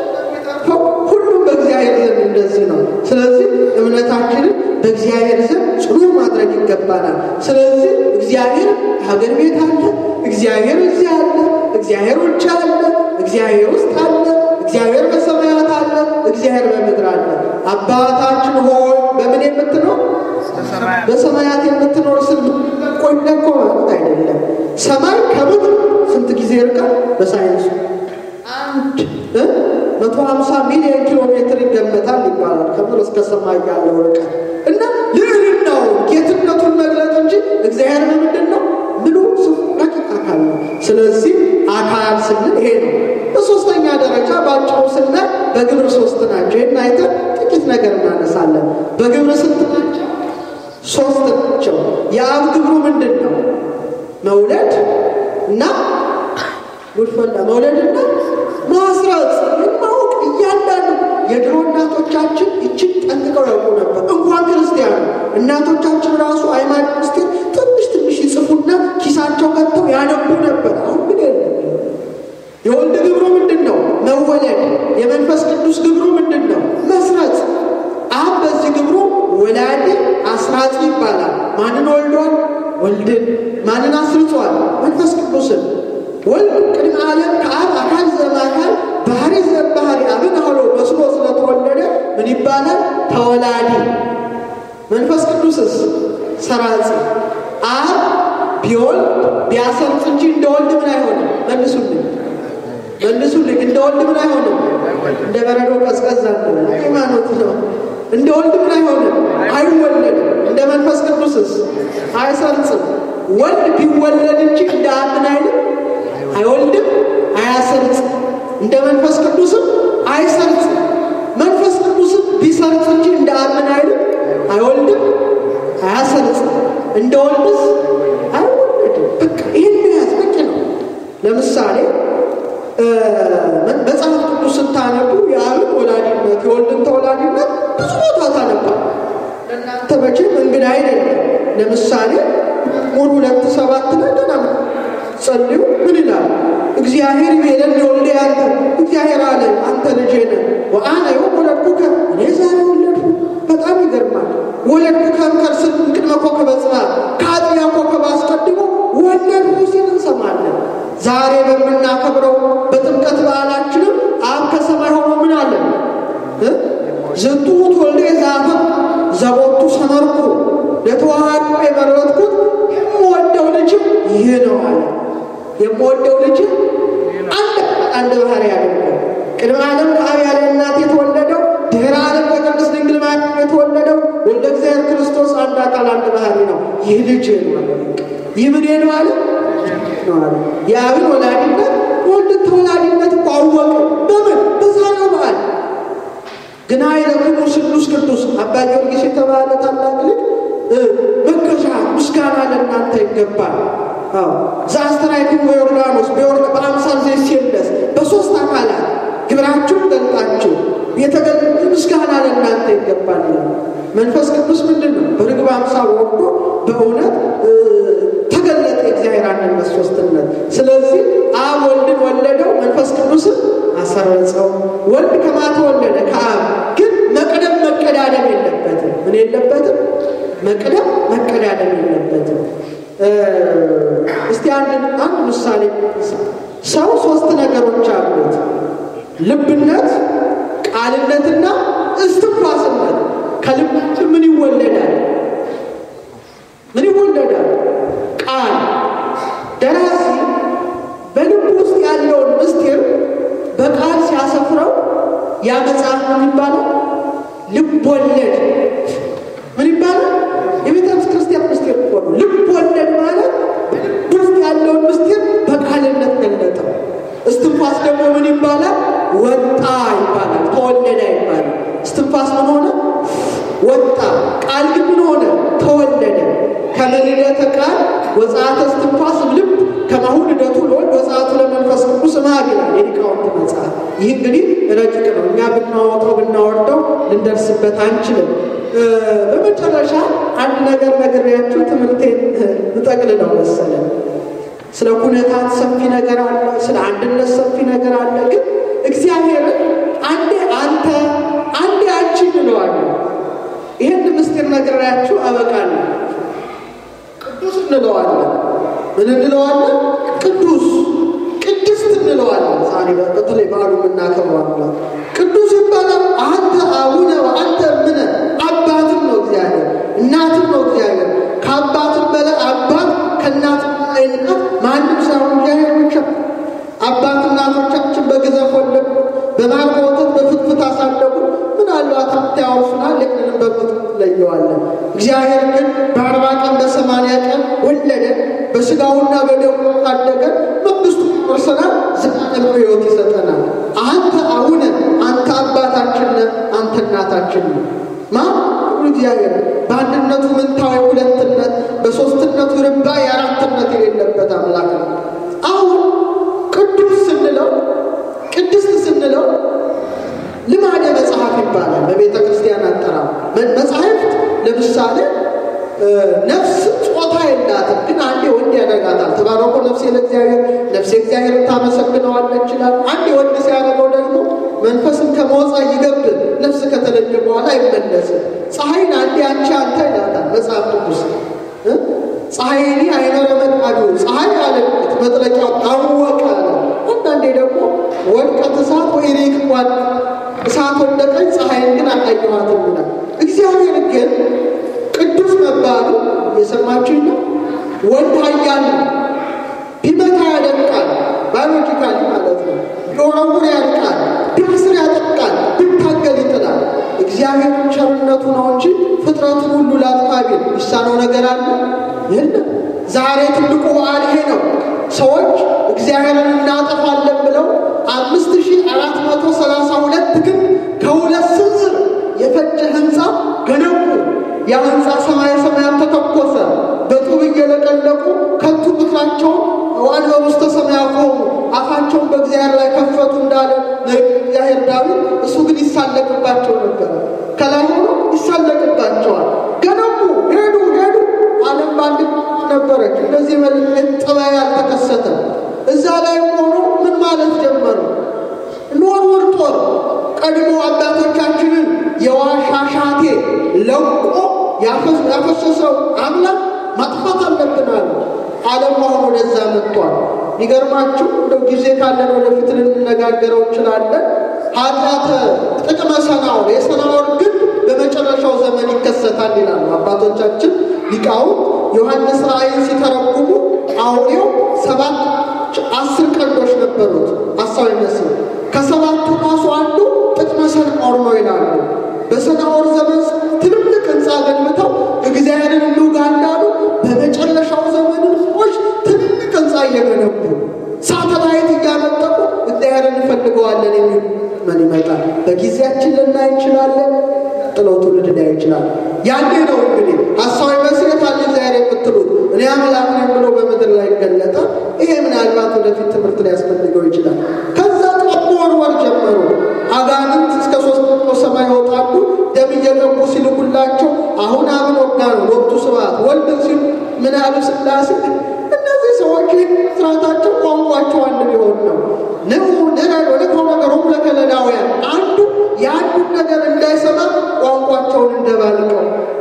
ሁሉም በእግዚአብሔር ዘንድ እንደዚህ ነው። ስለዚህ እምነታችንን በእግዚአብሔር ዘንድ ጽኑ ማድረግ ይገባናል። ስለዚህ እግዚአብሔር ሀገር ቤት አለ፣ እግዚአብሔር እዚህ አለ፣ እግዚአብሔር ውጭ አለ፣ እግዚአብሔር ውስጥ አለ፣ እግዚአብሔር በሰማያት አለ፣ እግዚአብሔር በምድር አለ። አባታችን ሆይ በምን የምትኖር በሰማያት የምትኖር ስል ቆይነ እኮ ማለት አይደለም። ሰማይ ከምድር ስንት ጊዜ ይርቃል? በሳይንሱ አንድ መቶ ሀምሳ ሚሊዮን ኪሎ ሜትር ይገመታል ይባላል። ከምድር እስከ ሰማይ ያለው ርቀት እና ልዕልናው ጌትነቱን መግለጥ እንጂ እግዚአብሔር ምንድን ነው? ምሉ ረቂቅ አካል ነው። ስለዚህ አካል ስንል ይሄ ነው። በሶስተኛ ደረጃ በአጭሩ ስናይ በግብር ሶስት ናቸው። ይህን አይተን ጥቂት ነገር እናነሳለን። በግብር ስንት ናቸው? ሶስት ናቸው። የአብ ግብሩ ምንድን ነው? መውለድ እና ጉድፈላ መውለድና ማስረጽ ማወቅ እያንዳንዱ የድሮ እናቶቻችን ይችን ጠንቅቀው ያውቁ ነበር። እንኳን ክርስቲያኑ እናቶቻችን ራሱ ሃይማኖት ውስጥ ትንሽ ትንሽ ይጽፉና ኪሳቸው ከተው ያነቡ ነበር። አሁን ግን የለም። የወልድ ግብሩ ምንድን ነው? መወለድ። የመንፈስ ቅዱስ ግብሩ ምንድን ነው? መስረጽ። አብ በዚህ ግብሩ ወላዲ አስራጺ ይባላል። ማንን ወልዷል? ወልድን። ማንን አስርጿል? መንፈስ ቅዱስን። ወልድ ቅድመ ዓለም ከአብ አካል ዘማካል ባህሪ ዘባህሪ አብን አውሎ መስሎ ስለተወለደ ምን ይባላል? ተወላዲ። መንፈስ ቅዱስስ ሰራጺ። አብ ቢወልድ ቢያሰርጽ እንጂ እንደ ወልድ ምን አይሆንም? መልሱልኝ መልሱልኝ። እንደ ወልድ ምን አይሆንም? እንደ በረዶ ቀዝቀዝ ሃይማኖት ነው። እንደ ወልድ ምን አይሆንም? አይወለድም። እንደ መንፈስ ቅዱስስ አይሰርጽም። ወልድ ቢወለድ እንጂ እንደ አብ ምን አይልም? አይወልድም፣ አያሰርጽም። እንደ መንፈስ ቅዱስም አይሰርጽም። መንፈስ ቅዱስም ቢሰርጽ እንጂ እንደ አብ ምን አይልም? አይወልድም፣ አያሰርጽም። እንደ ወልድስ አይወለድም። በቃ ይህን ያዝ በቂ ነው። ለምሳሌ መጽሐፍ ቅዱስ ስታነቡ የአብን ወላዲነት የወልድን ተወላዲነት ብዙ ቦታ ታነባል። ለእናንተ መቼም እንግዳ አይደለም። ለምሳሌ ሙሉ ሁለት ሰባት ላይ ገና ጸልዩ ምን ይላል? እግዚአብሔር ይቤለን የወልደ ያንተ እግዚአብሔር አለ አንተ ልጄ ነህ ወአነ ዮም ወለድኩከ እኔ ዛሬ ወለድኩ። በጣም ይገርማል። ወለድኩከ እምከርስም እምቅድመ ኮከበ ጽባሕ ከአጥቢያ ኮከብ አስቀድሞ ወለድኩ ሲል እንሰማለን። ዛሬ በምናከብረው በጥምቀት በዓላችንም አብ ከሰማይ ሆኖ ምን አለ? ዝንቱ ወልደ ዘአፈቅ ዘቦቱ ሰመርኩ ለተዋሃዱ የመረጥኩት የምወደው ልጅ ይህ ነው አለ። የምወደው ልጅ አንድ አንድ ባህሪ ያደርገው ቅድመ ዓለም ከአብ ያለ እናት የተወለደው ድኅረ ዓለም ከቅድስት ድንግል ማርያም የተወለደው ወልደ እግዚአብሔር ክርስቶስ አንድ አካል አንድ ባህሪ ነው። ይህ ልጅ ነው አለ። ይህ ምን ነው አለ ነው አለ። የአብን ወላዲነት ወልድን ተወላዲነት እኮ አወቀ። በምን በዛሬው በዓል ግና ይለክሙ ስሉስ ቅዱስ አባ ጊዮርጊስ የተባለ ታላቅ ልጅ መገሻ ምስጋና ለእናንተ ይገባል። ዘአስተርአይክሙ በዮርዳኖስ በአምሳል ዘይሴለስ በሶስት አካላት ግብራችሁን ገልጣችሁ የተገ ምስጋና ለእናንተ ይገባል። መንፈስ ቅዱስ ምንድን ነው? በርግብ አምሳል ወርዶ በእውነት ተገለጠ የእግዚአብሔር አንድነት ሶስትነት። ስለዚህ አብ ወልድን ወለደው፣ መንፈስ ቅዱስን አሰረጸው። ወልድ ከማ ተወለደ? ከአብ ግን መቅደም መቀዳደም የለበትም። ምን የለበትም? መቅደም መቀዳደም የለበትም። እስቲ አንድ አንድ ምሳሌ ሰው ሶስት ነገሮች አሉት ልብነት ቃልነትና እስትንፋስነት ከልባችን ምን ይወለዳል ምን ይወለዳል ቃል ደራሲ በልብ ውስጥ ያለውን ምስጢር በቃል ሲያሰፍረው ያ መጽሐፍ ምን ይባላል ልብ ወለድ ምን ይባላል የቤተ ክርስቲያን ምስጢር እኮ ነው ልብ ወለድ ማለት በልብ ውስጥ ያለውን ምስጢር በቃልነት ገለጠው እስትንፋስ ደግሞ ምን ይባላል ወጣ ይባላል ተወለደ ይባላል እስትንፋስ ምን ሆነ ወጣ ቃል ግን ምን ሆነ ተወለደ ከመልደተ ቃል ወጻተ እስትንፋስ ልብ ከማሁ ልደቱ ለወልድ ወጻቱ ለመንፈስ ቅዱስ ማግ ይላል የሊቃውንት መጽሐፍ ይህ እንግዲህ ረቂቅ ነው። እኛ ብናወጣው ብናወርደው ልንደርስበት አንችልም። በመጨረሻ አንድ ነገር ነግሬያችሁ ትምህርቴን ልጠቅልለው መሰለን። ስለ ኩነታት ሰፊ ነገር አለ፣ ስለ አንድነት ሰፊ ነገር አለ። ግን እግዚአብሔርን አንዴ አንተ አንዴ አንቺ እንለዋለን። ይህን ምስጢር ነግሬያችሁ አበቃለሁ። ቅዱስ እንለዋለን። ምን እንለዋለን? ቅዱስ ቅድስት እንለዋለን። ዛሬ በተለይ በዓሉ የምናከብረው ቅዱስ ይባላል። አንተ አቡነ አንተ ምነ አባትም ነው እግዚአብሔር፣ እናትም ነው እግዚአብሔር። ከአባትም በላይ አባት ከእናትም በላይ እናት ማንም ሳይሆን እግዚአብሔር ብቻ። አባት እናቶቻችን በግዘፍ ወለዱ፣ በማር በወተት በፍትፍት አሳደጉ። ምናልባት ሀብት ያወርሱናል፣ ይህንንም በፍትፍት ለየዋለን። እግዚአብሔር ግን በአርባ ቀን በሰማንያ ቀን ወለደ፣ በስጋውና በደሙ ታደገ፣ መንግስቱ ወርሰናል፣ ዘላለም ሕይወት ይሰጠናል። አንተ አቡነ አንተ አባታችን ነህ፣ አንተ እናታችን ነህ። ማ እግዚአብሔር በአንድነቱ ምንታዊ ሁለትነት፣ በሶስትነቱ ርባ የአራትነት የሌለበት አምላክ ነው። አሁን ቅዱስ ስንለው ቅድስት ስንለው ልማደ መጽሐፍ ይባላል። በቤተ ክርስቲያን አጠራር መጽሐፍት ለምሳሌ ነፍስ ጾታ የላትም፣ ግን አንዴ ወንድ ያደርጋታል። ተባረኮ ነፍሴ ለእግዚአብሔር ነፍሴ እግዚአብሔር ታመሰግነዋለች ይችላል። አንዴ ወንድ ሲያደርገው ደግሞ መንፈስም ከመወፃ ይገብር ነፍስ ከተለየ በኋላ አይመለስም። ፀሐይን አንዴ አንቺ አንተ ይላታል መጽሐፍ ቅዱስ ፀሐይኒ አይኖረ መጣዱ ፀሐይ አለበት መጥለቂያው ታወቀ አለ። አንዳንዴ ደግሞ ወድቀት እሳት ወይ ሬክቧል እሳት ወደቀች፣ ፀሐይን ግን አላየኋትም ይላል። እግዚአብሔር ግን ቅዱስ መባሉ የሰማችኝ ነው። ወንድ ኃያል ነው። ቢመታ ያደቃል፣ ባዮሎጂካሊ ማለት ነው። ቢወረውር ያድቃል፣ ቢያስር ያጠቃል፣ ቢታገል ይጥላል። እግዚአብሔር ቸርነቱ ነው እንጂ ፍጥረቱን ሁሉ ላጥፋቢ ይሳነው ነገር አለ የለም። ዛሬ ትልቁ በዓል ይሄ ነው። ሰዎች እግዚአብሔርን እናጠፋለን ብለው አምስት ሺህ አራት መቶ ሰላሳ ሁለት ግን ከሁለት ስንዝር የፈጀ ህንፃ ገነቡ። ያ ህንፃ ሰማይ ሰማያት ተተኮሰ። በጡብ እየለቀለቁ ከንቱ ምክራቸውን ዋን በውስተ ሰማያ ቆሙ፣ አፋቸውን በእግዚአብሔር ላይ ከፈቱ እንዳለ እግዚአብሔር ዳዊት። እሱ ግን ይሳለቅባቸው ነበረ። ከላይ ሆኖ ይሳለቅባቸዋል። ገነቡ፣ ሄዱ ሄዱ። ዓለም በአንድ ነበረች። እንደዚህ መልክ ጥበብ አልተከሰተም። እዛ ላይ ሆኖ ምን ማለት ጀመሩ? ኖርወር ጦር ቀድሞ አባቶቻችንን የዋሻሻቴ ለቆ ያፈሰሰው አምላክ ማጥፋት አለብን አሉ። ዓለም አሁን ወደዛ መጥቷል። ይገርማችሁ እንደው ጊዜ ካለን ወደፊት ልንነጋገረው እንችላለን። ኃጢአተ ጥቅመ ሰናዖር የሰናዖር ግን በመጨረሻው ዘመን ይከሰታል ይላሉ አባቶቻችን ሊቃውንት። ዮሐንስ ራእይን ሲተረጉሙ አውሬው ሰባት አስር ቀንዶች ነበሩት አሳው ይመስል ከሰባቱ ራሱ አንዱ ጥቅመ ሰናዖር ነው ይላሉ። በሰናዖር ዘመን ትልልቅ ህንፃ ገንብተው እግዚአብሔርን እንውጋ እንዳሉ በመጨረሻው ዘመን ሰዎች ትልልቅ ህንፃ እየገነቡ ሳተላይት እያመጠቁ እግዚአብሔርን እንፈልገዋለን የሚል ምን ይመጣል። በጊዜያችን ልናይ እንችላለን። ጥለው ትውልድ ሊያይ ይችላል። ያኔ ነው እንግዲህ ሀሳዊ መስረት አለ እግዚአብሔር የምትሉት እኔ አምላክ ነኝ ብሎ በምድር ላይ ገለጠ። ይሄ ምናልባት ወደፊት ትምህርት ሊያስፈልገው ይችላል። ከዛ ጠቦ ወርወር ጀመሩ። አጋንንት እስከ ሶስት መቶ ሰማይ ይወጣሉ። ደም እየገቡ ሲልኩላቸው አሁን አብን ወጋ ነው ወቅቱ ስብሐት ወልድን ሲሉ ምን ያሉ ስላሴ እነዚህ ሰዎች ስርዓታቸው ቋንቋቸው አንድ ሊሆን ነው። ንዑ ንረድ ወደ ከው ነገሮሙ ለከለዳውያን አንዱ የአንዱን ነገር እንዳይሰማ ቋንቋቸውን እንደባልቀው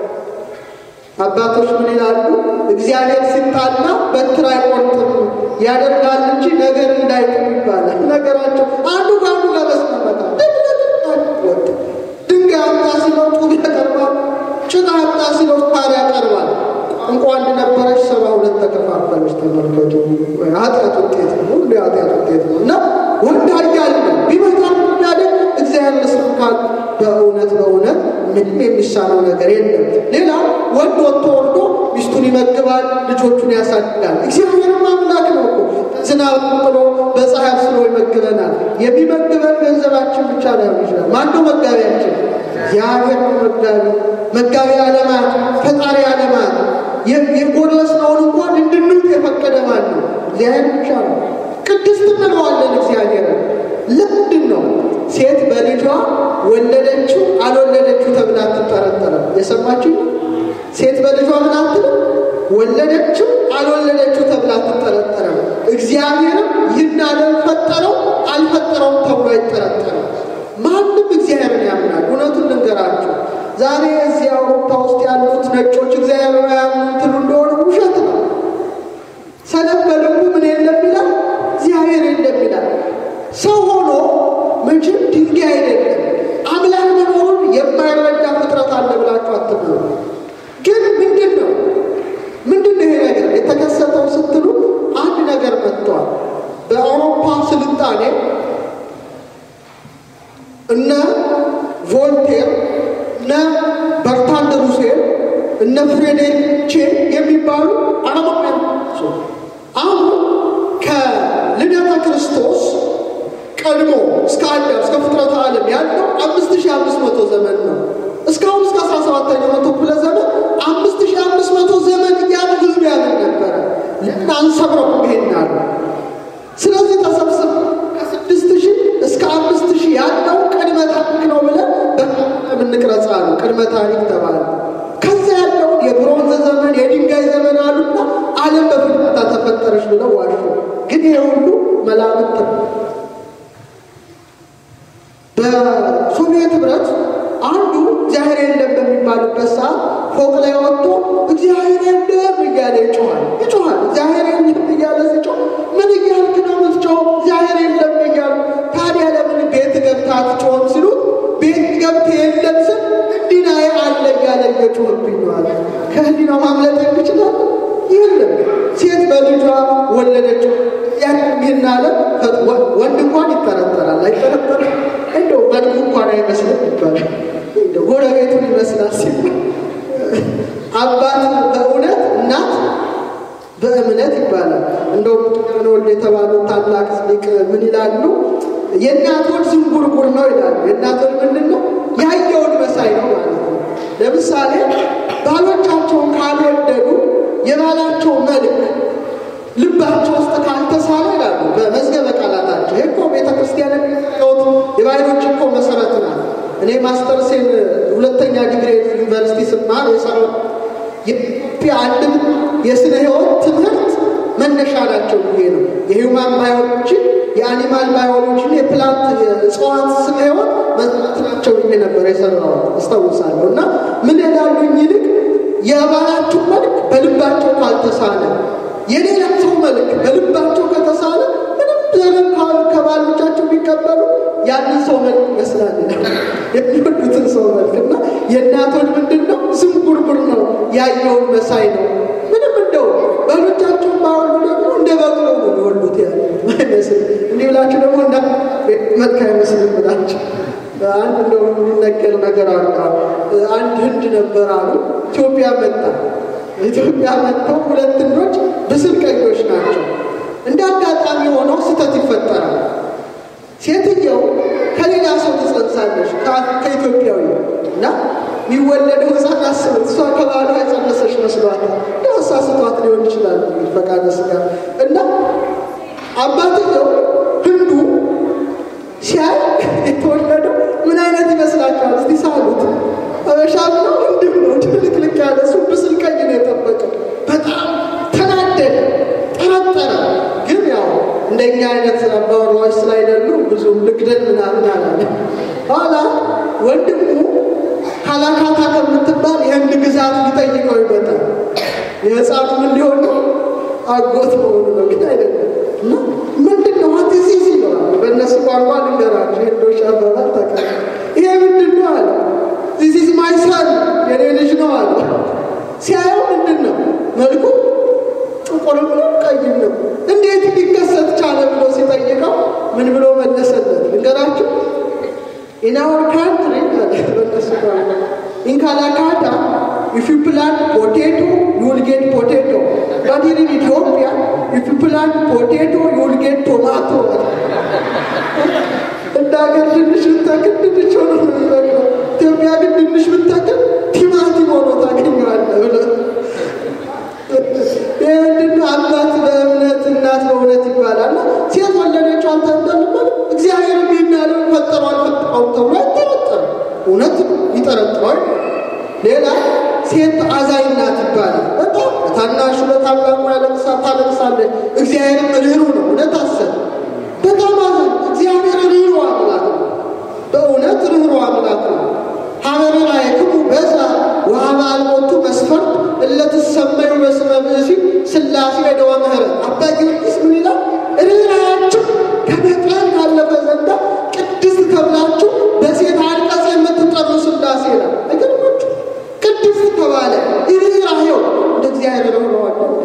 አባቶች ምን ይላሉ? እግዚአብሔር ሲጣላ በትር አይቆርጥም ያደርጋል እንጂ ነገር እንዳይጥም ይባላል። ነገራቸው አንዱ ከአንዱ ጋር መስማማት ወጥ ድንጋይ አምጣ ሲለው ጡብ ያቀርባል። ጭቃ አምጣ ሲለው ታር ያቀርባል። እንኳ አንድ ነበረች፣ ሰባ ሁለት ተከፋፈለች። ተመልከቱ። ኃጢአት ውጤት ነው፣ ሁሉ የኃጢአት ውጤት ነው እና ወንድ ኃያል ነው። ቢመጣ ያደግ እግዚአብሔር መስካል በእውነት በእውነት ምንም የሚሳነው ነገር የለም። ሌላ ወንድ ወጥቶ ወርዶ ሚስቱን ይመግባል፣ ልጆቹን ያሳድጋል። እግዚአብሔርም አምላክ ነው እኮ ዝናብ ጥሎ በፀሐይ አብስሎ ይመግበናል። የሚመግበን ገንዘባችን ብቻ ላይሆን ይችላል። ማነው መጋቢያችን? እግዚአብሔር መጋቢ መጋቢ ዓለማት ፈጣሪ ዓለማት የጎረስነውን እንኳን እንድንውጥ የፈቀደ ማን ነው? እግዚአብሔር ብቻ ነው። ቅድስት እንለዋለን እግዚአብሔር። ለምንድን ነው በልጇ ወለደችው አልወለደችው ተብላ አትጠረጠርም። የሰማችሁ ሴት በልጇ ምን አትልም? ወለደችው አልወለደችው ተብላ አትጠረጠርም። እግዚአብሔርም ይህን ዓለም ፈጠረው አልፈጠረውም ተብሎ አይጠረጠርም። ማንም እግዚአብሔርን ያምናል። እውነቱን ልንገራችሁ፣ ዛሬ እዚህ አውሮፓ ውስጥ ያሉት ነጮች እግዚአብሔር ያምኑ ትሉ እንደሆነ ውሸት ነው። ሰነፍ በልቡ ምን የለም ይላል፣ እግዚአብሔር የለም ይላል። ሰው ሆኖ መቼም ድንጋይ አይደለም። አምላክ መኖሩን የማይረዳ ፍጥረት አለ ብላችሁ አትብሉ። ግን ምንድን ነው ምንድን ነው ይሄ ነገር የተከሰተው ስትሉ አንድ ነገር መጥቷል። በአውሮፓ ስልጣኔ እነ ቮልቴር እነ በርታንድ ሩሴል እነ ፍሬዴሪክ ቼ የሚባሉ አለማውያን አሁን ከልደተ ክርስቶስ ቀድሞ እስከ አዳም እስከ ፍጥረተ ዓለም ያለው አምስት ሺህ አምስት መቶ ዘመን ነው። እስካሁን እስከ አስራ ሰባተኛው መቶ ክፍለ ዘመን አምስት ሺህ አምስት መቶ ዘመን እያሉ ህዝብ ያምን ነበረ። ለምን አንሰብረው ይሄናሉ? ስለዚህ ተሰብስብ ከስድስት ሺህ እስከ አምስት ሺህ ያለው ቅድመ ታሪክ ነው ብለን በምንቅረጻ ነው ቅድመ ታሪክ ተባለ። ከዛ ያለውን የብሮንዝ ዘመን የድንጋይ ዘመን አሉና ዓለም በፍጥረታ ተፈጠረች ብለው ዋሹ። ግን ይሄ ሁሉ መላምት ነው። በሶቪየት ህብረት አንዱ እግዚአብሔር የለም በሚባልበት ሰዓት ፎቅ ላይ ወጥቶ እግዚአብሔር የለም እያለ ይጮኋል ይጮኋል። እግዚአብሔር የለም እያለ ሲጮህ ምን እያልክ ነው የምትጮኸው? እግዚአብሔር የለም እያሉ ታዲያ ለምን ቤት ገብታ አትጮህም ሲሉት ቤት ገብተህ የለም ስል ህሊናዬ አለ እያለ እየጮህብኝ ነው አለ። ከህሊናው ማምለጥ ይችላል? የለም ሴት በልጇ ወለደችው። ይህን አለ ወንድ እንኳን ይጠረጠራል አይጠረጠርም? እንደው መልኩ እንኳን አይመስልም ይባላል። ጎረቤቱን ይመስላል ሲባል አባት በእውነት እናት በእምነት ይባላል። እንደው ወልድ የተባሉ ታላቅ ሊቅ ምን ይላሉ? የእናት ወድ ዝንጉርጉር ነው ይላሉ። የእናት ወድ ምንድን ነው? ያየውን መሳይ ነው ማለት ነው። ለምሳሌ ባሎቻቸውን ካልወደዱ የባላቸው መልክ ልባቸው ውስጥ ካልተሳለ ይላሉ በመዝገበ ቃላታቸው። ይህ እኮ ቤተ ክርስቲያን የሚወት የባህሎች እኮ መሰረት ናት። እኔ ማስተርሴን ሁለተኛ ዲግሪ ዩኒቨርሲቲ ስማር የሰራው የኢትዮጵያ አንድም የስነ ህይወት ትምህርት መነሻ ናቸው ብዬ ነው። የሂውማን ባዮሎጂን፣ የአኒማል ባዮሎጂን፣ የፕላንት የእጽዋት ስነ ህይወት መጽናት ናቸው ብዬ ነበር የሰራሁት አስታውሳለሁ። እና ምን ይላሉኝ ይልቅ የባላችሁ መልክ በልባቸው ካልተሳለ የሌላ ሰው መልክ በልባቸው ከተሳለ ምንም ዘመን ከባሎቻቸው ቢቀበሉ ያንን ሰው መልክ ይመስላል የሚወዱትን ሰው መልክ እና የእናቶች ምንድን ነው ዝንጉርጉር ነው ያየውን መሳይ ነው ምንም እንደው ባሎቻቸውን ባወሉ ደግሞ እንደ በቅሎ ነው የሚወዱት ያለ አይመስል እንዲህ ብላችሁ ደግሞ እንዳ መልክ አይመስልም ብላችሁ አንድ እንደው የሚነገር ነገር አሉ አንድ ህንድ ነበር አሉ ኢትዮጵያ መጣ ኢትዮጵያ መጥተው ሁለት ህንዶች ብስል ቀዮች ናቸው እንደ አጋጣሚ ሆነው ስህተት ይፈጠራል ሴትየው ከሌላ ሰው ትጸንሳለች ከኢትዮጵያዊ እና የሚወለደው ህፃን አስበት እሷ ከባሏ የጸነሰች መስሏታል እንደው አሳስቷት ሊሆን ይችላል ፈቃደ ስጋ እና አባትየው ህንዱ ሲያይ የተወለደው ምን አይነት ይመስላችኋል እስቲ ሳሉት አበሻም ነው ህንድም ነው ድልቅልቅ ያለ እሱ ብስል ቀይ ነው የጠበቀው በጣም ተናደደ ጠረጠረ ግን ያው እንደኛ አይነት አባወራዎች ስላይደሉ ብዙም ልግደል ምናምን አላለ ኋላ ወንድሙ ካላካታ ከምትባል የህንድ ግዛት ሊጠይቀው ይመጣል የህፃኑ ምን ሊሆን ነው አጎት መሆኑ ነው ግን አይደለም እና ምንድን ነው አትሲስ ይለዋል በእነሱ ቋንቋ ልንገራቸው ሄንዶች አባባል ተቀ ይሄ ምንድን ነው አለ ዚስ ኢዝ ማይ ሰን የኔ ልጅ ነው አለ ሲያየው ምንድን ነው መልኩ ጥቁርም ነው ቀይም ነው እንዴት ሊከሰት ቻለ ብሎ ሲጠይቀው ምን ብሎ መለሰለት ልንገራችሁ ኢን አወር ካንትሪ በነሱ ቋንቋ ኢን ካላካታ if you plant potato you will get potato but here in Ethiopia if you plant potato you will get tomato እንደ ሀገር ድንሽ ብታክል ድንች ሆኖ ነው የሚበቅለው ኢትዮጵያ ግን ድንሽ ብታክል ቲማቲም ሆኖ ታገኘዋለህ ብለ ይህንን አባት በእምነት እናት በእውነት ይባላል ሴት ወለደችው አልተንጠልበል እግዚአብሔር ይህን ያለ ፈጠረው አልፈጠረውም ተብሎ እውነት ይጠረጥሯል። ሌላ ሴት አዛኝ ናት ይባላል። በጣም ታናሹ ለታላቁ ያለቅሳ ታለቅሳለች። እግዚአብሔርም ርኅሩህ ነው። እውነት አሰብ በጣም አዛኝ እግዚአብሔር ርኅሩህ አምላክ ነው። በእውነት ርኅሩህ አምላክ ነው። ሀበረ ላዕክሙ በዛ ወሀበ አልቦቱ መስፈርት እለትሰመዩ በስመ ብእሲ ሥላሴ ዕደወ ምሕረት አባ ጊዮርጊስ ምን ይላል? ርኅራኄያችሁ ከመጠን ካለፈ ዘንዳ ቅድስት ተብላችሁ በሴት አንቀጽ የምትጠሩ ሥላሴ ይላል። አይገርማችሁ? ቅድስት ተባለ። ርኅራኄው እንደ እግዚአብሔር ርኅሩህ አለ።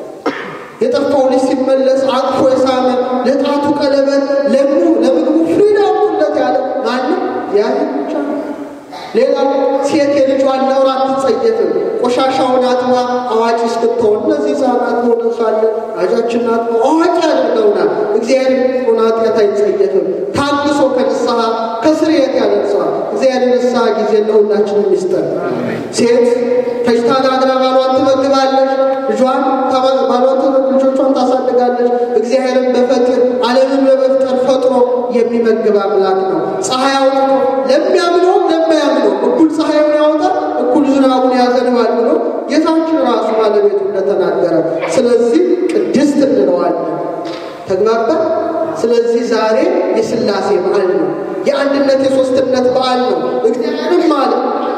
የጠፋው ልጅ ሲመለስ አቅፎ የሳመ ለጣቱ ቀለበት ለምኑ ለምግቡ ፍሪዳ ሁለት ያለ ማንም ያለ ብቻ ነው። ሌላ ሴት የልጇን ነውር አትጸየፍም። ቆሻሻውን አጥባ አዋቂ እስክትሆን እነዚህ ሕፃናት ሆነው ሳለ አጃችን አጥባ አዋቂ ያደርገውናል። እግዚአብሔር ሆን ኃጢአት አይጸየፍም። ታግሶ ከንስሐ ከስርየት ያደርሰዋል። እግዚአብሔር ንስሐ ጊዜ ለሁላችንም ይስጠን። ሴት ፈጅታ ጋግራ ባሏን ትመግባለች። ልጇን ባሏን ልጆቿን ታሳድጋለች። እግዚአብሔርን በፈጥር ዓለምን በመፍጠር ፈጥሮ የሚመግብ አምላክ ነው። ፀሐይ አውጥቶ ለሚያምነው ለማያምነው እኩል ፀሐዩን ያወጣል፣ እኩል ዝናቡን ያዘንባል ብሎ ጌታችን ራሱ ባለቤቱ እንደተናገረ፣ ስለዚህ ቅድስት እንለዋለን። ተግባባ። ስለዚህ ዛሬ የሥላሴ በዓል ነው። የአንድነት የሦስትነት በዓል ነው። እግዚአብሔርም አለ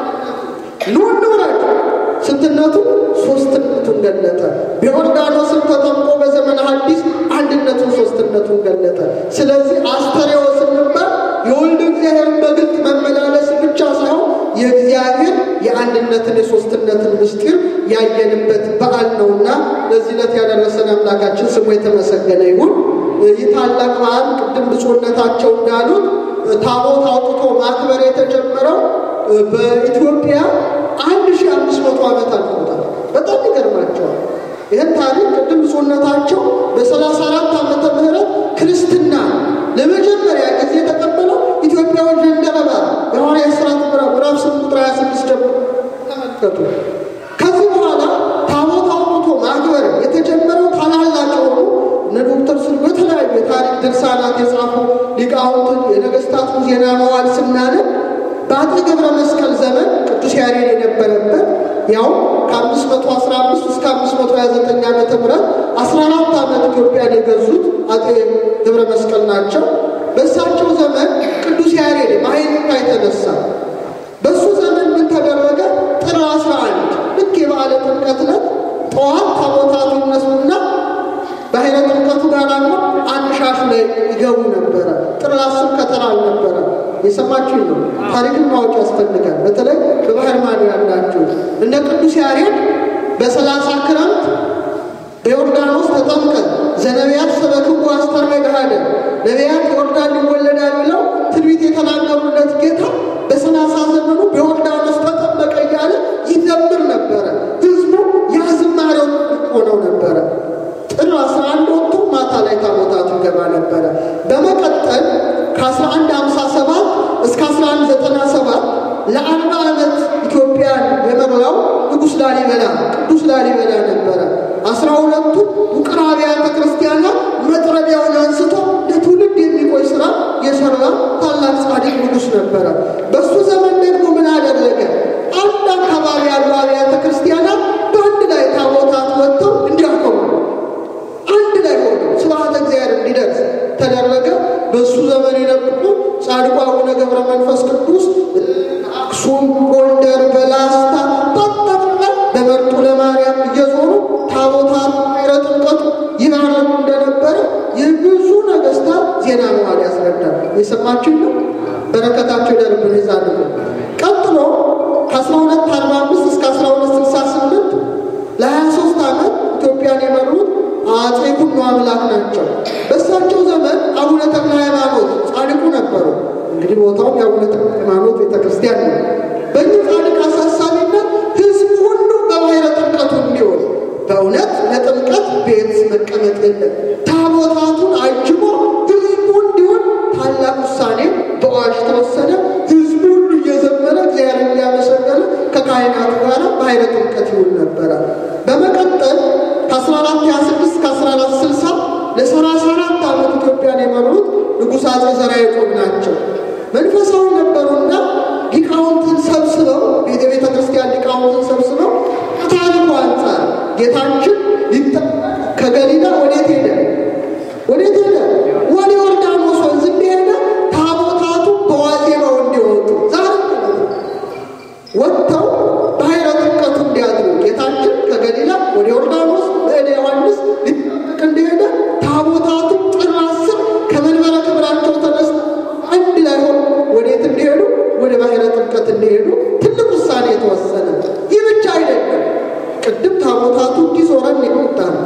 ኑ እንውረድ ስንትነቱ ሶስትነቱን ገለጠ። በዮርዳኖስም ተጠምቆ በዘመነ ሐዲስ አንድነቱን ሶስትነቱን ገለጠ። ስለዚህ አስተርእዮ ስንባል የወልድ እግዚአብሔርን በግልጥ መመላለስ ብቻ ሳይሆን የእግዚአብሔር የአንድነትን የሶስትነትን ምስጢር ያየንበት በዓል ነውና ለዚህ ዕለት ያደረሰን አምላካችን ስሙ የተመሰገነ ይሁን። ይህ ታላቅ በዓል ቅድም ብፁዕነታቸው እንዳሉት ታቦት አውጥቶ ማክበር የተጀመረው በኢትዮጵያ አንድ ሺህ አምስት መቶ ዓመት አልፎታል። በጣም ይገርማቸዋል። ይህን ታሪክ ቅድም ብፁዕነታቸው በሰላሳ አራት ዓመተ ምህረት ክርስትና ለመጀመሪያ ጊዜ የተቀበለው ኢትዮጵያዊ ጀንደረባ የሐዋርያት ሥራ ምዕራፍ ስምንት ቁጥር ሀያ ስድስት ጀምሮ ተመልከቱ። ከዚህ በኋላ ታቦት አውጥቶ ማክበር የተጀመረው ታላላቅ የሆኑ እነ ዶክተር ስሉ የተለያዩ የታሪክ ድርሳናት የጻፉ ሊቃውንትን የነገስታቱን ዜና መዋዕል ስናነብ በአጤ ገብረ መስቀል ዘመን ቅዱስ ያሬድ የነበረበት ያው ከ515 እስከ 529 ዓመተ ምህረት 14 ዓመት ኢትዮጵያን የገዙት አጤ ገብረ መስቀል ናቸው። በእሳቸው ዘመን ቅዱስ ያሬድ ማይንካ የተነሳ በእሱ ዘመን ምን ተደረገ? ጥር 11 ልክ የበዓለ ጥምቀት ዕለት ጠዋት ታቦታቱ ይነሱና ባሕረ ጥምቀቱ ጋር ደግሞ አንድ ሻሽ ላይ ይገቡ ነበረ። ጥር አስር ከተራ አልነበረ። የሰማችሁኝ ነው። ታሪክን ማወቅ ያስፈልጋል። በተለይ በባህር ማዶ ያላችሁ እነ ቅዱስ ያሬድ በሰላሳ ክረምት በዮርዳኖስ ተጠምቀ ዘነቢያት ሰበክዎ አስተርአየ ገሃደ ነቢያት ዮርዳን ይወለዳል ብለው ትንቢት የተናገሩለት ጌታ በሰላሳ ዘመኑ በዮርዳኖስ ተጠመቀ እያለ ይዘምር ነበረ። ህዝቡ ያ ዝማሬው ሆነው ነበረ። ጥር 11 ወጥቶ ማታ ላይ ታቦታቱ ይገባ ነበረ። በመቀጠል ከ1157 እስከ 1197 ለአርባ ዓመት ኢትዮጵያን የመራው ንጉሥ ላሊበላ ቅዱስ ላሊበላ ነበረ። አስራ ሁለቱ ውቅር አብያተ ክርስቲያናት መጥረቢያውን አንስቶ ለትውልድ የሚቆይ ስራ የሰራ ታላቅ ጻድቅ ንጉሥ ነበረ። በእሱ ዘመን ደግሞ ምን አደረገ? አንድ አካባቢ ያሉ አብያተ ክርስቲያናት በአንድ ላይ ታቦታት ወጥተው እንዲያከቡ አንድ ላይ ሆነ ስብሐተ እግዚአብሔር እንዲደርስ ተደረገ። በእሱ ዘመን የነበሩ ጻድቁ አቡነ ገብረ መንፈስ ቅዱስ አክሱም፣ ጎንደር፣ በላስታ በጠቅላላ በመርጡ ለማርያም እየዞሩ ታቦታት ባሕረ ጥምቀቱ ይባረኩ እንደነበረ የብዙ ነገስታት ዜና መዋዕል ያስረዳል። የሰማችሁ ነው። በረከታቸው ይደርብን ይዛልቁ። ቀጥሎ ከ1245 እስከ 1268 ለ23 ዓመት ኢትዮጵያን የመሩት አፄ ኩኖ አምላክ ናቸው። በእሳቸው ዘመን አቡነ ተክለ ሃይማኖት ጻድቁ ነበሩ። እንግዲህ ቦታውም የአቡነ ተክለ ሃይማኖት ቤተክርስቲያን ነው። በእኚህ ጻድቅ አሳሳቢነት ህዝብ ሁሉ በባሕረ ጥምቀቱ እንዲሆን በእውነት ለጥምቀት ቤት መቀመጥ የለም። ታቦታቱን አጅቦ ህዝቡ እንዲሆን ታላቅ ውሳኔ በአዋጅ ተወሰነ። ህዝቡ ሁሉ እየዘመረ እግዚአብሔር እያመሰገነ ከካህናቱ ጋር ባሕረ ጥምቀት ይውል ነበረ። በመቀጠል ከ1426 እስከ 1460 ለ34 ዓመት ኢትዮጵያን የመሩት ንጉሥ አፄ ዘርዓ ያዕቆብ ናቸው። መንፈሳዊ ነበሩና ሊቃውንትን ሰብስበው ቤተ ቤተ ክርስቲያን ሊቃውንትን ሰብስበው ከታሪኩ አንጻር ጌታችን ከገሊላ ወዴት ሄደ? ወዴት ሄደ? ወደ ዮርዳኖስ ወንዝ እንደሄደ ታቦታቱ በዋዜማው እንዲወጡ ዛሬ ወጥተው ባሕረ ጥምቀቱ እንዲያድሩ ጌታችን ከገሊላ ወደ ዮርዳኖስ በእደ ዮሐንስ ሊጠመቅ እንደሄደ ታቦታቱ ጥር አስር ከመንበረ ክብራቸው ተነስተው አንድ ላይ ሆኖ ወዴት እንዲሄዱ ወደ ባሕረ ጥምቀት እንዲሄዱ ትልቅ ውሳኔ የተወሰነ። ይህ ብቻ አይደለም። ቅድም ታቦታቱ እንዲዞረን የመጣ ነው።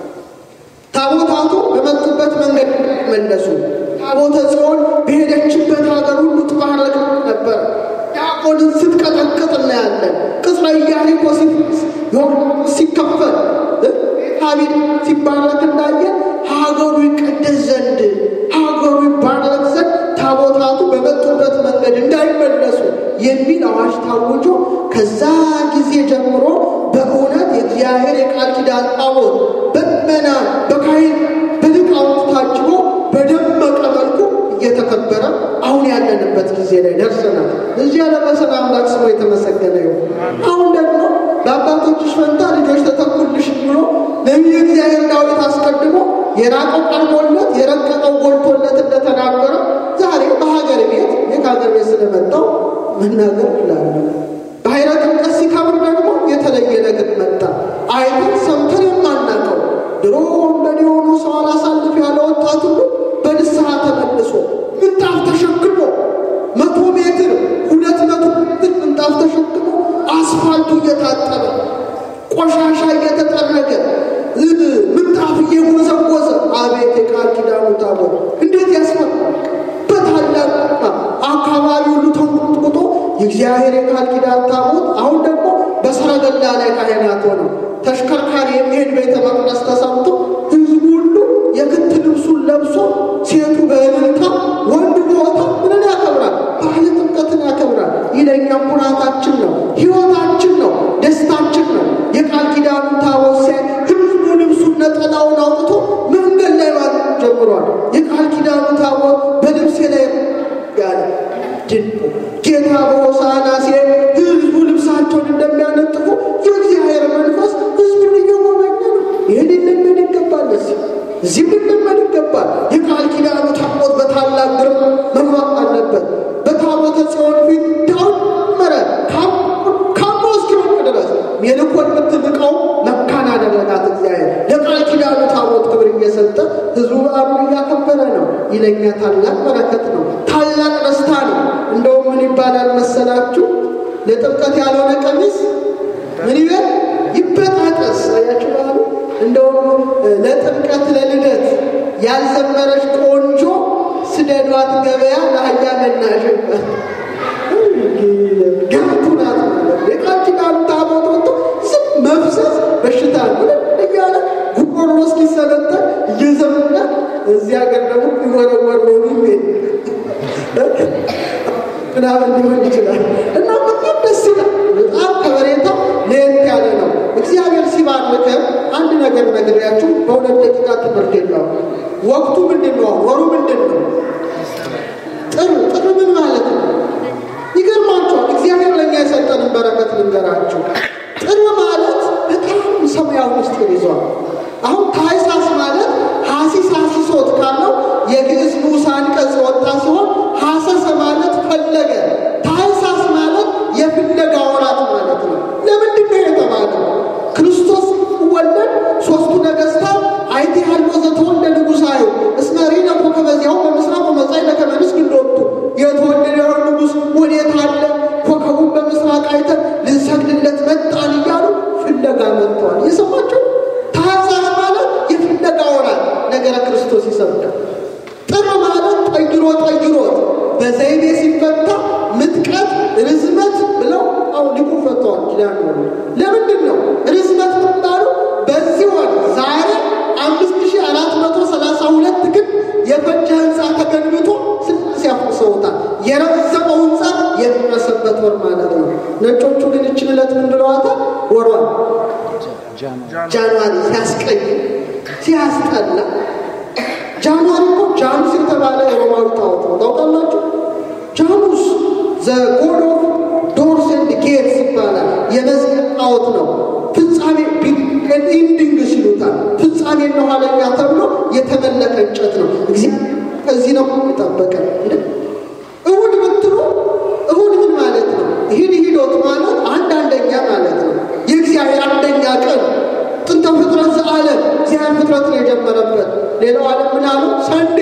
ታቦታቱ በመጡበት መንገድ መለሱ። ታቦተ ጽዮን በሄደችበት ሀገር ሁሉ ትባረክ ነበር። ዲያቆንን ስትቀጠቅጥ እናያለን። ቅጽረ ኢያሪኮ ዮርዳኖስ ሲከፈል ቤታቢል ሲባረክ እንዳየን ሀገሩ ይቀደስ ዘንድ ሀገሩ ይባረክ ዘንድ ታቦታቱ በመጡበት መንገድ እንዳይመለሱ የሚል አዋጅ ታውጆ ከዛ ጊዜ ጀምሮ በእውነት የእግዚአብሔር የቃል ኪዳን ታቦት በመና በካህን በሊቃውንት ታጅቦ በደመቀ መልኩ እየተከበረ አሁን ያለንበት ጊዜ ላይ ደርሰናል። እዚህ ያለበሰን አምላክ ስሙ የተመሰገነ ይሁን። አሁን ደግሞ በአባቶችሽ ፈንታ ልጆች ተተኩልሽ ብሎ ነቢየ እግዚአብሔር ዳዊት አስቀድሞ የራቀው ቀርቦለት የረቀቀው ጎልቶለት እንደተናገረ ዛሬ በሀገር ቤት ይህ ከሀገር ቤት ስለመጣው መናገር ይላሉ። ባሕረ ጥምቀት ሲከብር ደግሞ የተለየ ነገር መጣ። አይተን ሰምተን የማናውቀው ድሮ ወንበዴ የሆኑ ሰው አላሳልፍ ያለ ወጣት ሁሉ በንስሐ ተመልሶ ምንጣፍ ተሸክሞ መቶ ሜትር ሁለት መቶ ሜትር ምንጣፍ ተሸክሞ አስፋልቱ እየታጠበ ቆሻሻ እየተጠረገ ምንጣፍ እየጎዘጎዘ አቤት የቃል ኪዳኑ ታቦት እንዴት ያስፈራል! በታላቅ አካባቢ ሁሉ ተንቆጥቁጦ የእግዚአብሔር የቃል ኪዳን ታቦት አሁን ደግሞ በሰረገላ ላይ ካህናት ሆነው ተሽከርካሪ የሚሄድ ቤተ መቅደስ ተሰምቶ ህዝቡ ሁሉ የክት ልብሱን ለብሶ ሴቱ በእልልታ ወንድ በወታ ምንን ያከብራል? ባህለ ጥምቀትን ያከብራል። ይህ ለእኛም ኩራታችን ነው፣ ህይወታችን ነው፣ ደስታችን ነው። የቃል ኪዳኑ ታቦት ሲያይ ህዝቡ ልብሱን ነጠላውን አውጥቶ መንገድ ላይ ማለት ጀምሯል። የቃል ኪዳኑ ታቦት በልብሴ ላይ ያለ ድንቁ ጌታ በሆሳዕና ሲሄድ ህዝቡ ልብሳቸውን እንደሚያነጥፉ የእግዚአብሔር መንፈስ ህዝቡን እየጎበኘ ነው። ይህን ልንለመድ ይገባል። እዚህ እዚህ ልንለመድ ይገባል። የቃል ኪዳኑ ታቦት በታላቅ ግርማ መግባት አለበት። በታቦተ ጽዮን ፊት ዳዊት መረ ካሞ እስኪወድቅ ድረስ የልኮን የምትንቀው መካን አደረጋት እግዚአብሔር። ለቃል ኪዳኑ ታቦት ክብር እየሰጠ ህዝቡ በዓሉን እያከበረ ነው። ይለኛ ታላቅ በረከት ነው፣ ታላቅ ደስታ ነው። እንደውም ምን ይባላል መሰላችሁ? ለጥምቀት ያልሆነ ቀሚስ ምን ይበል ይበጣጠስ። አያችሁ በዓሉ እንደውም ለጥምቀት ለልደት ያልዘመረች ቆንጆ ስደዷት ገበያ ለአህያ መናሽ ገብቱ ናት። የቃል ኪዳኑ ታቦት ወጥቶ ዝም መፍሰስ በሽታ ነው እያለ ጉሮሮ እስኪሰለጠን እየዘመነ እዚህ ሀገር ደግሞ ይወረወር ሎሚ ቤት ምናምን ሊሆን ይችላል እና በጣም ደስ ይላል። በጣም ከበሬታው ለየት ያለ ነው። እግዚአብሔር ሲባርከ አንድ ነገር ነግሬያችሁ በሁለት ደቂቃ ትምህርት የለውም። ወቅቱ ምንድን ነው? ወሩ ምንድን ነው? ጥር ጥር ምን ማለት ነው? ይገርማችኋል። እግዚአብሔር ለእኛ የሰጠንን በረከት ልንገራችሁ። ጥር ማለት በጣም ሰማያዊ ምስጢር ይዟል። አሁን ታኅሳስ ማለት ሐሲስ ሐሲሶት ካለው የግዕዝ ንዑስ አንቀጽ ወጣ ሲሆን ሐሰሰ ማለት ፈለገ፣ ታኅሳስ ማለት የፍለጋ ወራት ማለት ነው። ለምንድን ነው የተባለው? ክርስቶስ ወለድ ሶስቱ ነገሥታት አይቴ ያልቦ ዘተወልደ ንጉሣዩ እስመ ሪነ ኮከበ ዚአሁ በምሥራቅ ወመጻእነ ከመ ንስግድ ሎቱ የተወለደው ንጉሥ ወዴት አለ? ኮከቡን በምስራቅ አይተን ልንሰግድለት መጣን እያሉ ፍለጋ መጥተዋል። የሰማቸው ታኅሳስ ማለት የፍለጋ ወራት ነገረ ክርስቶስ ይሰብካል። ጥር ማለት ጠይሮ ጠይሮት በዘይቤ ሲፈታ ምጥቀት ርዝመት ብለው አሁ ሊቁ ፈተዋል። ኪዳን ለምንድን ነው ርዝመት ምባሉ? በዚህ ወር ዛሬ አምስት ሺህ አራት መቶ ሰላሳ ሁለት ግን የፈጀ ህንፃ ተገንብቶ ስላሴ ያፈርሰውታል። የረዘመው ህንፃ የደረሰበት ወር ማለት ነው። ነጮቹ ግን እችን ዕለት ምን ብለዋታል? ወሯል ጃንዋሪ ሲያስቀይ ሲያስጠላ ጃንዋሪ እኮ ጃኑስ የተባለ የሮማዊ ጣዖት ነው። ታውቃላችሁ? ዘ ጎድ ኦፍ ዶርስ ኤንድ ጌትስ ይባላል። የመዝጊያ ጣዖት ነው። ፍጻሜ ኢንዲንግ ሲሉታል። ፍጻሜና ኋለኛ ተብሎ የተመለከ እንጨት ነው። እግዚአብሔር ከዚህ ነው የጠበቀን። እሁድ ብትሉ እሁድ ምን ማለት ነው? ይህን ሂዶት ማለት አንድ አንደኛ ማለት ነው። የእግዚአብሔር አንደኛ ቀን ጥንተ ፍጥረት ዘዓለም እግዚአብሔር ፍጥረት ነው የጀመረበት። ሌላው ዓለም ምን አሉ? ሰንዴ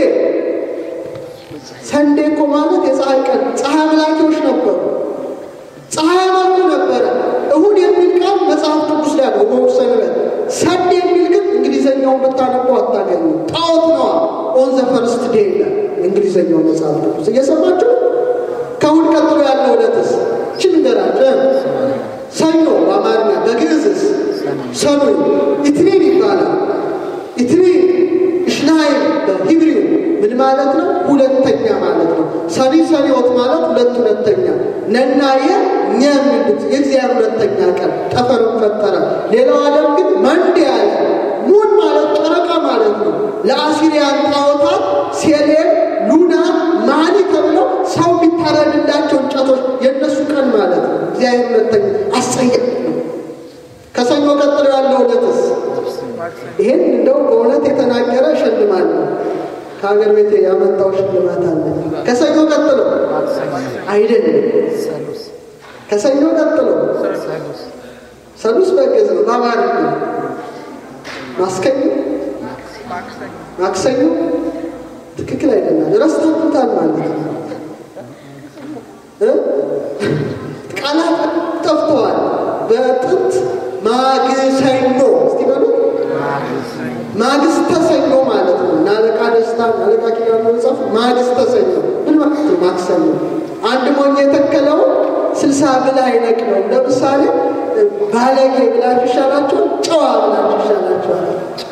ሰንዴ እኮ ማለት የፀሐይ ቀን ፀሐይ አምላኪዎች ነበሩ። ፀሐይ አመልኩ ነበረ። እሁድ የሚል ቃል መጽሐፍ ቅዱስ ላይ ነው። እሁድ ሰንበት። ሰንዴ የሚል ግን እንግሊዘኛውን ብታነበው አታገኙ። ጣዖት ነዋ። ኦን ዘ ፈርስት ዴይ ይላል እንግሊዘኛው መጽሐፍ ቅዱስ። እየሰማችሁ ከእሁድ ቀጥሎ ያለው ዕለትስ እቺ ንገራችሁ። ሰኞ በአማርኛ በግዕዝስ ሰኑይ ኢትኒን ይባላል። ኢትኒን እሽናይ በሂብሪው ምን ማለት ነው? ሁለተኛ ማለት ነው። ሰኒ ሰኒዎት ማለት ሁለት ሁለተኛ ነናየ እኛ የሚሉት የእግዚአብሔር ሁለተኛ ቀን ጠፈርን ፈጠረ። ሌላው ዓለም ግን መንድ ያለ ሙን ማለት ጨረቃ ማለት ነው። ለአሲሪያን ጣዖታት ሴሌን፣ ሉና፣ ማኒ ተብለው ሰው የሚታረድላቸው እንጨቶች የእነሱ ቀን ማለት ነው። እግዚአብሔር ሁለተኛ አስጸያፊ ነው። ከሰኞ ቀጥሎ ያለው ዕለትስ ይህን እንደው በእውነት የተናገረ ሽልማት ነው። ከሀገር ቤት ያመጣው ሽልማት አለ። ከሰኞ ቀጥሎ አይደለም፣ ከሰኞ ቀጥሎ ሰሉስ በግዕዝ ነው። በአማርኛ ማስከኞ፣ ማክሰኞ ትክክል አይደለም። ረስታችሁታል ማለት ነው። ቃላት ጠፍተዋል። በጥንት ማግሰኞ እስቲ በሉ ማግስተ ሰኞ ማለት ነው። እና አለቃ ደስታ አለቃ ኪዳኑ መጽሐፍ ማግስተ ሰኞ ምን ማለት ነው? ማክሰኞ አንድ ሞኝ የተከለው ስልሳ ብል አይነቅለውም። ለምሳሌ ባለጌ ብላችሁ ይሻላችኋል፣ ጨዋ ብላችሁ ይሻላችኋል።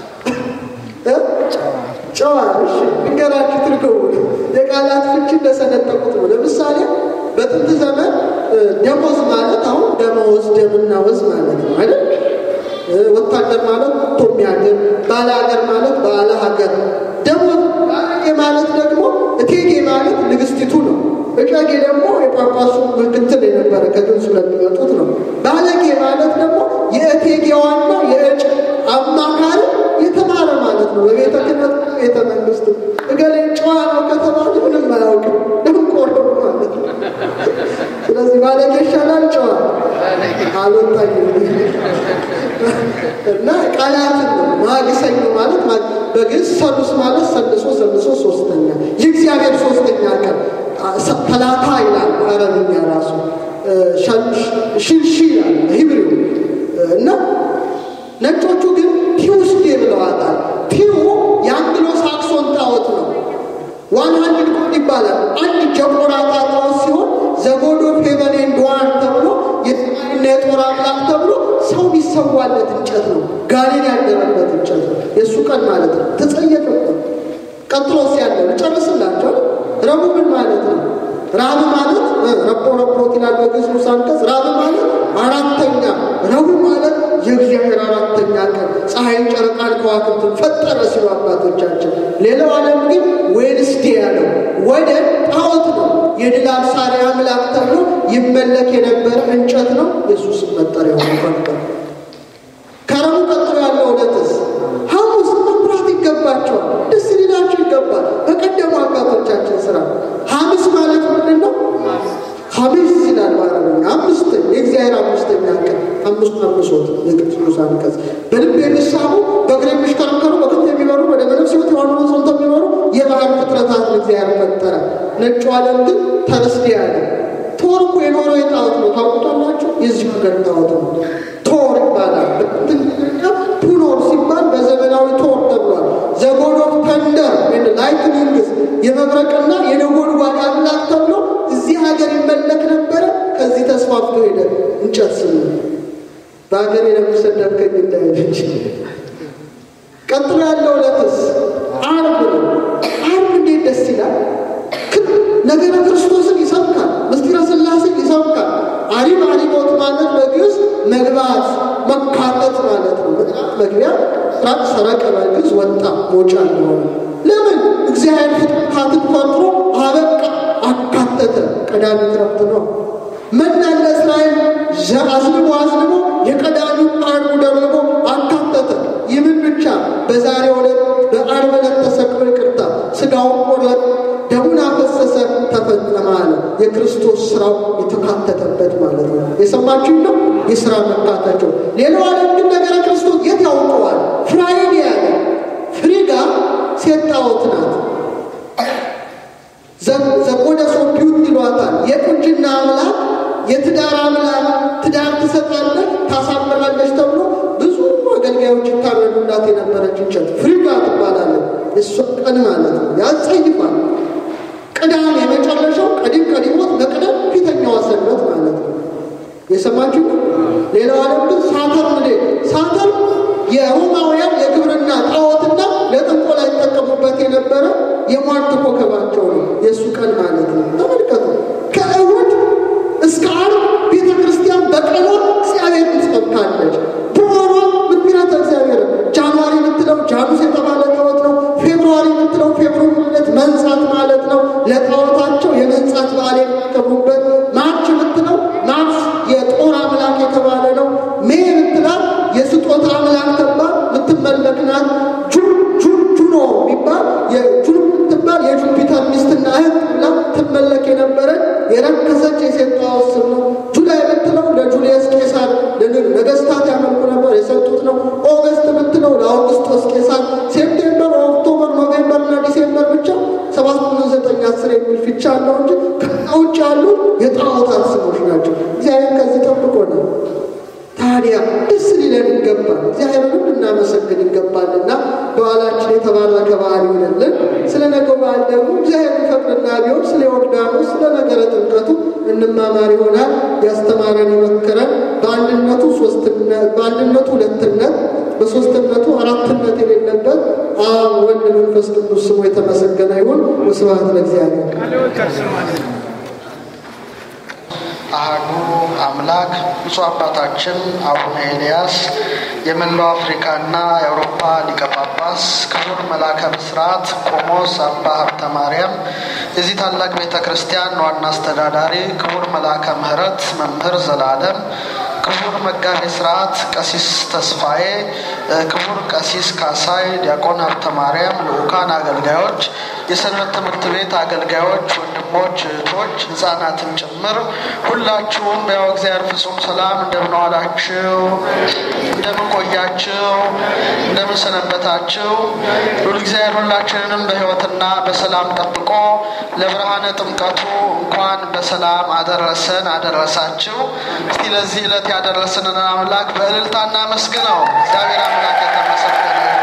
ጨዋ እሺ፣ ንገራችሁ ትርጉሙ የቃላት ፍቺ እንደሰነጠቁት ነው። ለምሳሌ በጥንት ዘመን ደሞዝ ማለት አሁን ደመወዝ ደምና ወዝ ማለት ነው አይደል? ወታደር ማለት ወጥቶ የሚያድር፣ ባለ ሀገር ማለት ባለ ሀገር። ደሞዝ ባለጌ ማለት ደግሞ እቴጌ ማለት ንግስቲቱ ነው። እጨጌ ደግሞ የጳጳሱ ምክትል የነበረ ከግብፅ ስለሚመጡት ነው። ባለጌ ማለት ደግሞ የእቴጌዋና የእጭ አማካሪ የተማረ ማለት ነው። በቤተ ክህነት ቤተ መንግስት እገሌ ጨዋ ነው ከተባለ ምንም አያውቅም ደንቆሮ ማለት ነው። ስለዚህ ባለጌ ይሻላል ጨዋ አልወጣኝ እና ቃላትን ነው። ማግሰኞ ማለት በግዕዝ ሰሉስ ማለት ሰልሶ ሰልሶ ሶስተኛ የእግዚአብሔር ሶስተኛ ቀን ተላታ ይላል አረብኛ ራሱ ሽልሺ ይላል ሂብሪው እና ነጮቹ ግን ቲውስዴ ብለዋታል። ቲው የአንግሎ ሳክሶን ጣዖት ነው። ዋን ሀንድድ ጎድ ይባላል። አንድ ጀቆራ ጣዖት ሲሆን ዘጎዶ ፌቨን ኤንድ ዋን ተብሎ የሰማይና የጦር አምላክ ተብሎ ሰው የሚሰዋለት እንጨት ነው። ጋኔን ያደረበት እንጨት ነው። የእሱ ቀን ማለት ነው። ተጸየፈ። ቀጥሎስ ያለው ልጨርስላቸው። ረቡዕ ምን ማለት ነው? ራብ ማለት ረቦ ረቦት ይላል በግዕዝ ንዑስ አንቀጽ። ራብ ማለት አራተኛ፣ ረቡዕ ማለት የእግዚአብሔር አራተኛ ቀን ፀሐይን፣ ጨረቃን፣ ከዋክብትን ፈጠረ ሲሉ አባቶቻችን። ሌላው ዓለም ግን ዌንስዴ ያለው ወደ ጣዖት ነው። የድል አብሳሪ አምላክ ተብሎ ይመለክ የነበረ እንጨት ነው። የሱስም መጠሪያ ሆኖ ነበር። ከረቡዕ ቀጥሎ ያለው ዕለትስ ሐሙስ መብራት ይገባቸዋል። ደስ ሊላቸው ይገባል። በቀደሙ አባቶቻችን ስራ ሐሙስ ማለት ምንድን ነው? ሐሙስ ይላል በአረብኛ አምስት የእግዚአብሔር አምስተኛ ቀን አምስቱ አምሶት የቅዱስ አንቀጽ በልብ የሚሳቡ በእግር የሚሽከረከሩ በክንፍ የሚበሩ ወደ በነፍስ ሕይወት የሆኑ ጽንቶ የሚበሩ የባህር ፍጥረታትን እግዚአብሔር ፈጠረ። ነጩ ዓለም ግን ተርስዴ ያለ ቶር እኮ የኖረው የጣዖት ነው። ታውቁታላችሁ? የዚህ ሀገር ጣዖት ነው። ቶር ይባላል። ፑኖር ሲባል በዘመናዊ ቶር ተብሏል። ዘጎድ ኦፍ ተንደር ላይትኒንግስ የመብረቅና የነጎድጓድ አምላክ ተብሎ እዚህ ሀገር ይመለክ ነበረ። ከዚህ ተስፋፍቶ ሄደ። እንጨት ስም በሀገር የለምሰደብከኝ እንዳይለች ቀጥሎ ያለው ዕለትስ ዓርብ ነው። ዓርብ እንዴት ደስ ይላል! ነገረ ክርስቶስን ይሰብካል። ምስጢረ ሥላሴን ይሰብካል። አሪብ አሪቦት ማለት በግዕዝ መግባት መካተት ማለት ነው። ምዕራፍ መግቢያ ራቅ ሰረቀ በግዕዝ ወጣ መውጫ እንደሆነ ለምን እግዚአብሔር ፍጥረታትን ፈጥሮ አበቃ አካተተ። ቀዳሚ ክረምት ነው። መና ለእስራኤል አዝንቦ አዝንቦ የቀዳሚ አንዱ ደግሞ አካተተ። ይህምን ብቻ በዛሬው ዕለት በዓርብ ዕለት ተሰቅሎ ይቅርታ ስጋውን ቆረጠ፣ ደሙን አፈሰሰ፣ ተፈጸመ አለ። የክርስቶስ ስራው የተካተተበት ማለት ነው። የሰማችሁ ነው የስራ መካተቸው። ሌላው ዓለም ግን ነገረ ክርስቶስ የት ያውቀዋል? ፍራይዴ ያለ ፍሪጋ ሴት ጣዖት ናት። ዘቆደሶ ቢዩት ይሏታል። የቁንጅና አምላክ የትዳር አምላክ ትዳር ትሰጣለች፣ ታሳምራለች ተብሎ ብዙ አገልጋዮች ይታረዱላት የነበረች እንጨት ፍሪጋ ትባላለች። እሷ ቀን ማለት ነው ያጸይፋል። ቅዳሜ የመጨረሻው ቀዲም ቀዲሞት መቅደም ፊተኛዋ ሰንበት ማለት ነው። የሰማችሁ ሌላው ዓለም ግን ሳተርን ሳተርን የሮማውያን የግብርና ጣዖትና ለጥንቆላ ይጠቀሙበት የነበረ የሟርት ኮከባቸው ነው። የእሱ ቀን ማለት ነው። ተመልከቱ። ከእሁድ እስከ ዓርብ ቤተ ክርስቲያን በቀኗ እግዚአብሔርን ትሰብካለች። በወሯ ምክንያት እግዚአብሔር ጃንዋሪ የምትለው ጃኑስ የተባለ ጣዖት ነው። ፌብሩዋሪ የምትለው ፌብሩነት መንጻት ማለት ነው። ለጣዖታቸው የመንጻት በዓል የሚያከብሩበት ማርች የምትለው ማርስ የጦር አምላክ የተባለ ነው። ሜ የምትላት የስጦታ አምላክ ተባል የምትመለክ ናት። ጁን ጁን ጁኖ የሚባል የጁን የምትባል የጁፒተር ሚስትና እህት ብላ ትመለክ የነበረች የረከሰች የሴት ጣዖት ስም ነው። ጁላይ የምትለው ለጁልየስ ቄሳር ነገስታት ያመልኩ ነበር የሰጡት ነው። ኦገስት የምትለው ለአውግስጦስ ቄሳር፣ ሴፕቴምበር፣ ኦክቶበር፣ ኖቬምበር እና ዲሴምበር ብቻ ሰባት ስምንት ዘጠኝ አስር የሚል ፊቻ አለው እንጂ ከዛ ውጭ ያሉ የጣዖታት ስሞች ናቸው። እግዚአብሔር ከዚህ ጠብቆ ነው። ታዲያ ደስ ሊለን ይገባል። እግዚአብሔርንም ልናመሰግን ይገባልና በዓላችን የተባረከ በዓል ይሆንልን። ስለ ነገው በዓል ደግሞ እግዚአብሔር ቢፈቅድና ቢሆን ስለ ዮርዳኖስ ስለ ነገረ ጥምቀቱ እንማማር ይሆናል። ያስተማረን የመከረን በአንድነቱ ሶስትነት በአንድነቱ ሁለትነት በሶስትነቱ አራትነት የሌለበት አብ ወልድ መንፈስ ቅዱስ ስሙ የተመሰገነ ይሁን። ወስብሐት ለእግዚአብሔር። አህዱ አምላክ ብፁዕ አባታችን አቡነ ኤልያስ የመላው አፍሪካና የአውሮፓ ሊቀ ጳጳስ፣ ክቡር መላከ ብስራት ቆሞስ አባ ሀብተ ማርያም የዚህ ታላቅ ቤተ ክርስቲያን ዋና አስተዳዳሪ፣ ክቡር መላከ ምሕረት መምህር ዘላለም ክቡር መጋቤ ስርዓት ቀሲስ ተስፋዬ፣ ክቡር ቀሲስ ካሳይ፣ ዲያቆን ሀብተ ማርያም፣ ልዑካን አገልጋዮች፣ የሰንበት ትምህርት ቤት አገልጋዮች፣ ወንድሞች፣ እህቶች፣ ህጻናትን ጭምር ሁላችሁም በያው እግዚአብሔር ፍጹም ሰላም እንደምን ዋላችሁ? እንደምን ቆያችሁ? እንደምን ሰነበታችሁ? ሁሉ እግዚአብሔር ሁላችንንም በህይወትና በሰላም ጠብቆ ለብርሃነ ጥምቀቱ እንኳን በሰላም አደረሰን አደረሳችሁ። እስቲ ለዚህ ዕለት ያደረስንን አምላክ በእልልታ እናመስግነው። እግዚአብሔር አምላክ የተመሰገነ ይሁን።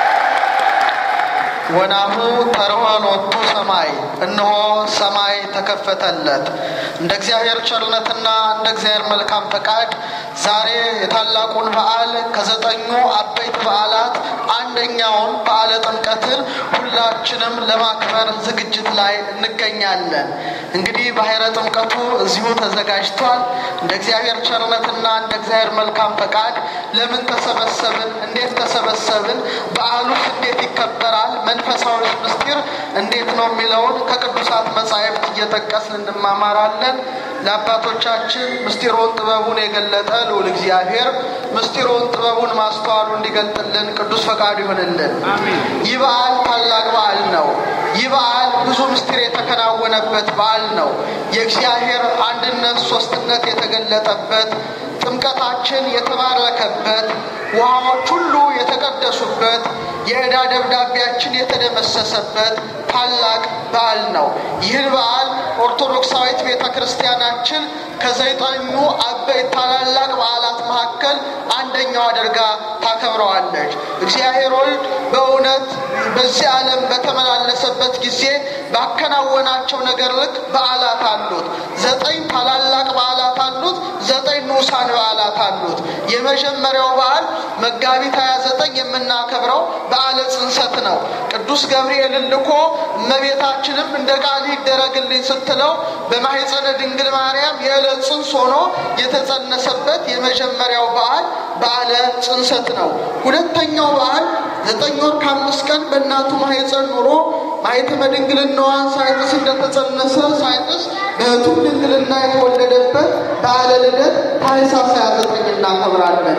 ወናሁ ተርሆ ሎቱ ሰማይ፣ እነሆ ሰማይ ተከፈተለት። እንደ እግዚአብሔር ቸርነትና እንደ እግዚአብሔር መልካም ፈቃድ ዛሬ የታላቁን በዓል ከዘጠኙ አበይት በዓላት አንደኛውን በዓለ ጥምቀትን ሁላችንም ለማክበር ዝግጅት ላይ እንገኛለን። እንግዲህ ባሕረ ጥምቀቱ እዚሁ ተዘጋጅቷል። እንደ እግዚአብሔር ቸርነትና እንደ እግዚአብሔር መልካም ፈቃድ ለምን ተሰበሰብን? እንዴት ተሰበሰብን? በዓሉስ እንዴት ይከበራል? መንፈሳዊ ምስጢር እንዴት ነው የሚለውን ከቅዱሳት መጻሕፍት እየጠቀስን እንማማራለን። ለአባቶቻችን ምስጢሩን ጥበቡን የገለጠ ልዑል እግዚአብሔር ምስጢሩን ጥበቡን ማስተዋሉ እንዲገልጥልን ቅዱስ ፈቃዱ ይሆንልን። ይህ በዓል ታላቅ በዓል ነው። ይህ በዓል ብዙ ምስጢር የተከናወነበት በዓል ነው። የእግዚአብሔር አንድነት ሶስትነት የተገለጠበት ጥምቀታችን የተባረከበት ውሃዎች ሁሉ የተቀደሱበት የዕዳ ደብዳቤያችን የተደመሰሰበት ታላቅ በዓል ነው። ይህን በዓል ኦርቶዶክሳዊት ቤተ ክርስቲያናችን ከዘጠኙ አበይት ታላላቅ በዓላት መካከል አንደኛው አድርጋ ታከብረዋለች። እግዚአብሔር ወልድ በእውነት በዚህ ዓለም በተመላለሰበት ጊዜ ባከናወናቸው ነገር ልክ በዓላት አሉት። ዘጠኝ ታላላቅ በዓላት አሉት። ዘጠኝ ንዑሳን በዓላት አሉት። የመጀመሪያው በዓል መጋቢት 29 የምናከብረው በዓለ ጽንሰት ነው። ቅዱስ ገብርኤልን ልኮ እመቤታችንም እንደ ቃል ይደረግልኝ ስትለው በማኅፀነ ድንግል ማርያም የዕለት ጽንስ ሆኖ የተጸነሰበት የመጀመሪያው በዓል በዓለ ጽንሰት ነው። ሁለተኛው በዓል ዘጠኝ ወር ከአምስት ቀን በእናቱ ማኅፀን ኑሮ ማኅተመ ድንግልናዋን ሳይጥስ እንደተጸነሰ ሳይጥስ እውነቱም ድንግልና የተወለደበት በዓለ ልደት ታኅሳስ 29 እናከብራለን።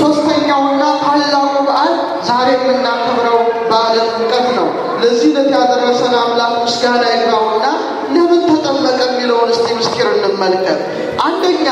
ሶስተኛውና ታላቁ በዓል ዛሬ የምናከብረው በዓለ ጥምቀት ነው። ለዚህ ዕለት ያደረሰን አምላክ ምስጋና ይግባውና ለምን ተጠመቀ የሚለውን እስቲ ምስጢር እንመልከት። አንደኛ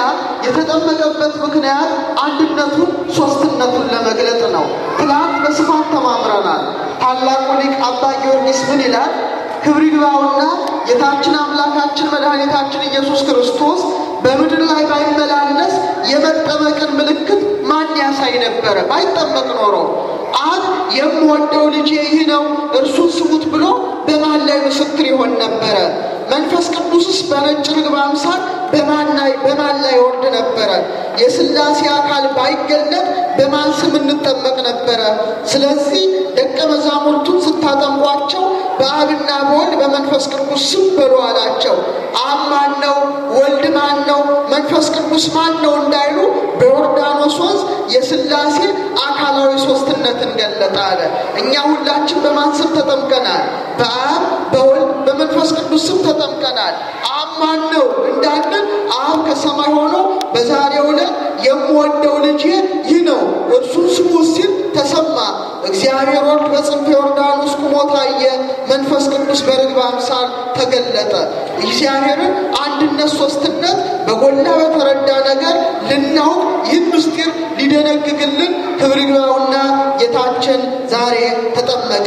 የተጠመቀበት ምክንያት አንድነቱን ሶስትነቱን ለመግለጥ ነው። ትናንት በስፋት ተማምረናል። ታላቁ ሊቅ አባ ጊዮርጊስ ምን ይላል? ክብር ይግባውና ጌታችን አምላካችን መድኃኒታችን ኢየሱስ ክርስቶስ በምድር ላይ ባይመላለስ የመጠመቅን ምልክት ማን ያሳይ ነበረ? ባይጠመቅ ኖሮ አብ የምወደው ልጄ ይህ ነው እርሱን ስሙት ብሎ በማን ላይ ምስክር ይሆን ነበረ? መንፈስ ቅዱስስ በነጭ ርግብ አምሳል በማን ላይ በማን ላይ ወርድ ነበረ? የሥላሴ አካል ባይገለጥ በማን ስም እንጠመቅ ነበረ? ስለዚህ ደቀ መዛሙርቱን ስታጠምቋቸው በአብና በወልድ በመንፈስ ቅዱስ ስም በሉ አላቸው። አብ ማን ነው? ወልድ ማን ነው? መንፈስ ቅዱስ ማን ነው እንዳይሉ በዮርዳኖስ ወንዝ የሥላሴ አካላዊ ሶስትነትን ገለጠ አለ። እኛ ሁላችን በማን ስም ተጠምቀናል? በአብ በወልድ በመንፈስ ቅዱስ ስም ተጠምቀናል። አብ ማን ነው እንዳለን አብ ከሰማይ ሆኖ በዛሬው ዕለት የምወደው ልጄ ይህ ነው እርሱን ስሙ ሲል ተሰማ። እግዚአብሔር ወልድ በጽንፈ ዮርዳኖስ ቁሞ ታየ። መንፈስ ቅዱስ በርግብ አምሳል ተገለጠ። እግዚአብሔርን አንድነት ሶስትነት በጎላ በተረዳ ነገር ልናውቅ ይህን ምስጢር ሊደነግግልን ክብር ይግባውና ጌታችን ዛሬ ተጠመቀ።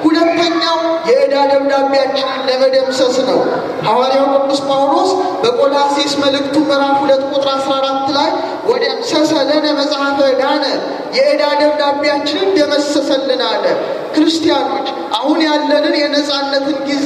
ሁለተኛው የዕዳ ደብዳቤያችንን ለመደምሰስ ነው። ሐዋርያው ቅዱስ ጳውሎስ በቆላሲስ መልእክቱ ምዕራፍ ሁለት ቁጥር 14 ላይ ወደምሰሰ ለነ መጽሐፈ ዕዳነ የዕዳ ደብዳቤያችንን ደመሰሰልን አለ። ክርስቲያኖች አሁን ያለንን የነፃነትን ጊዜ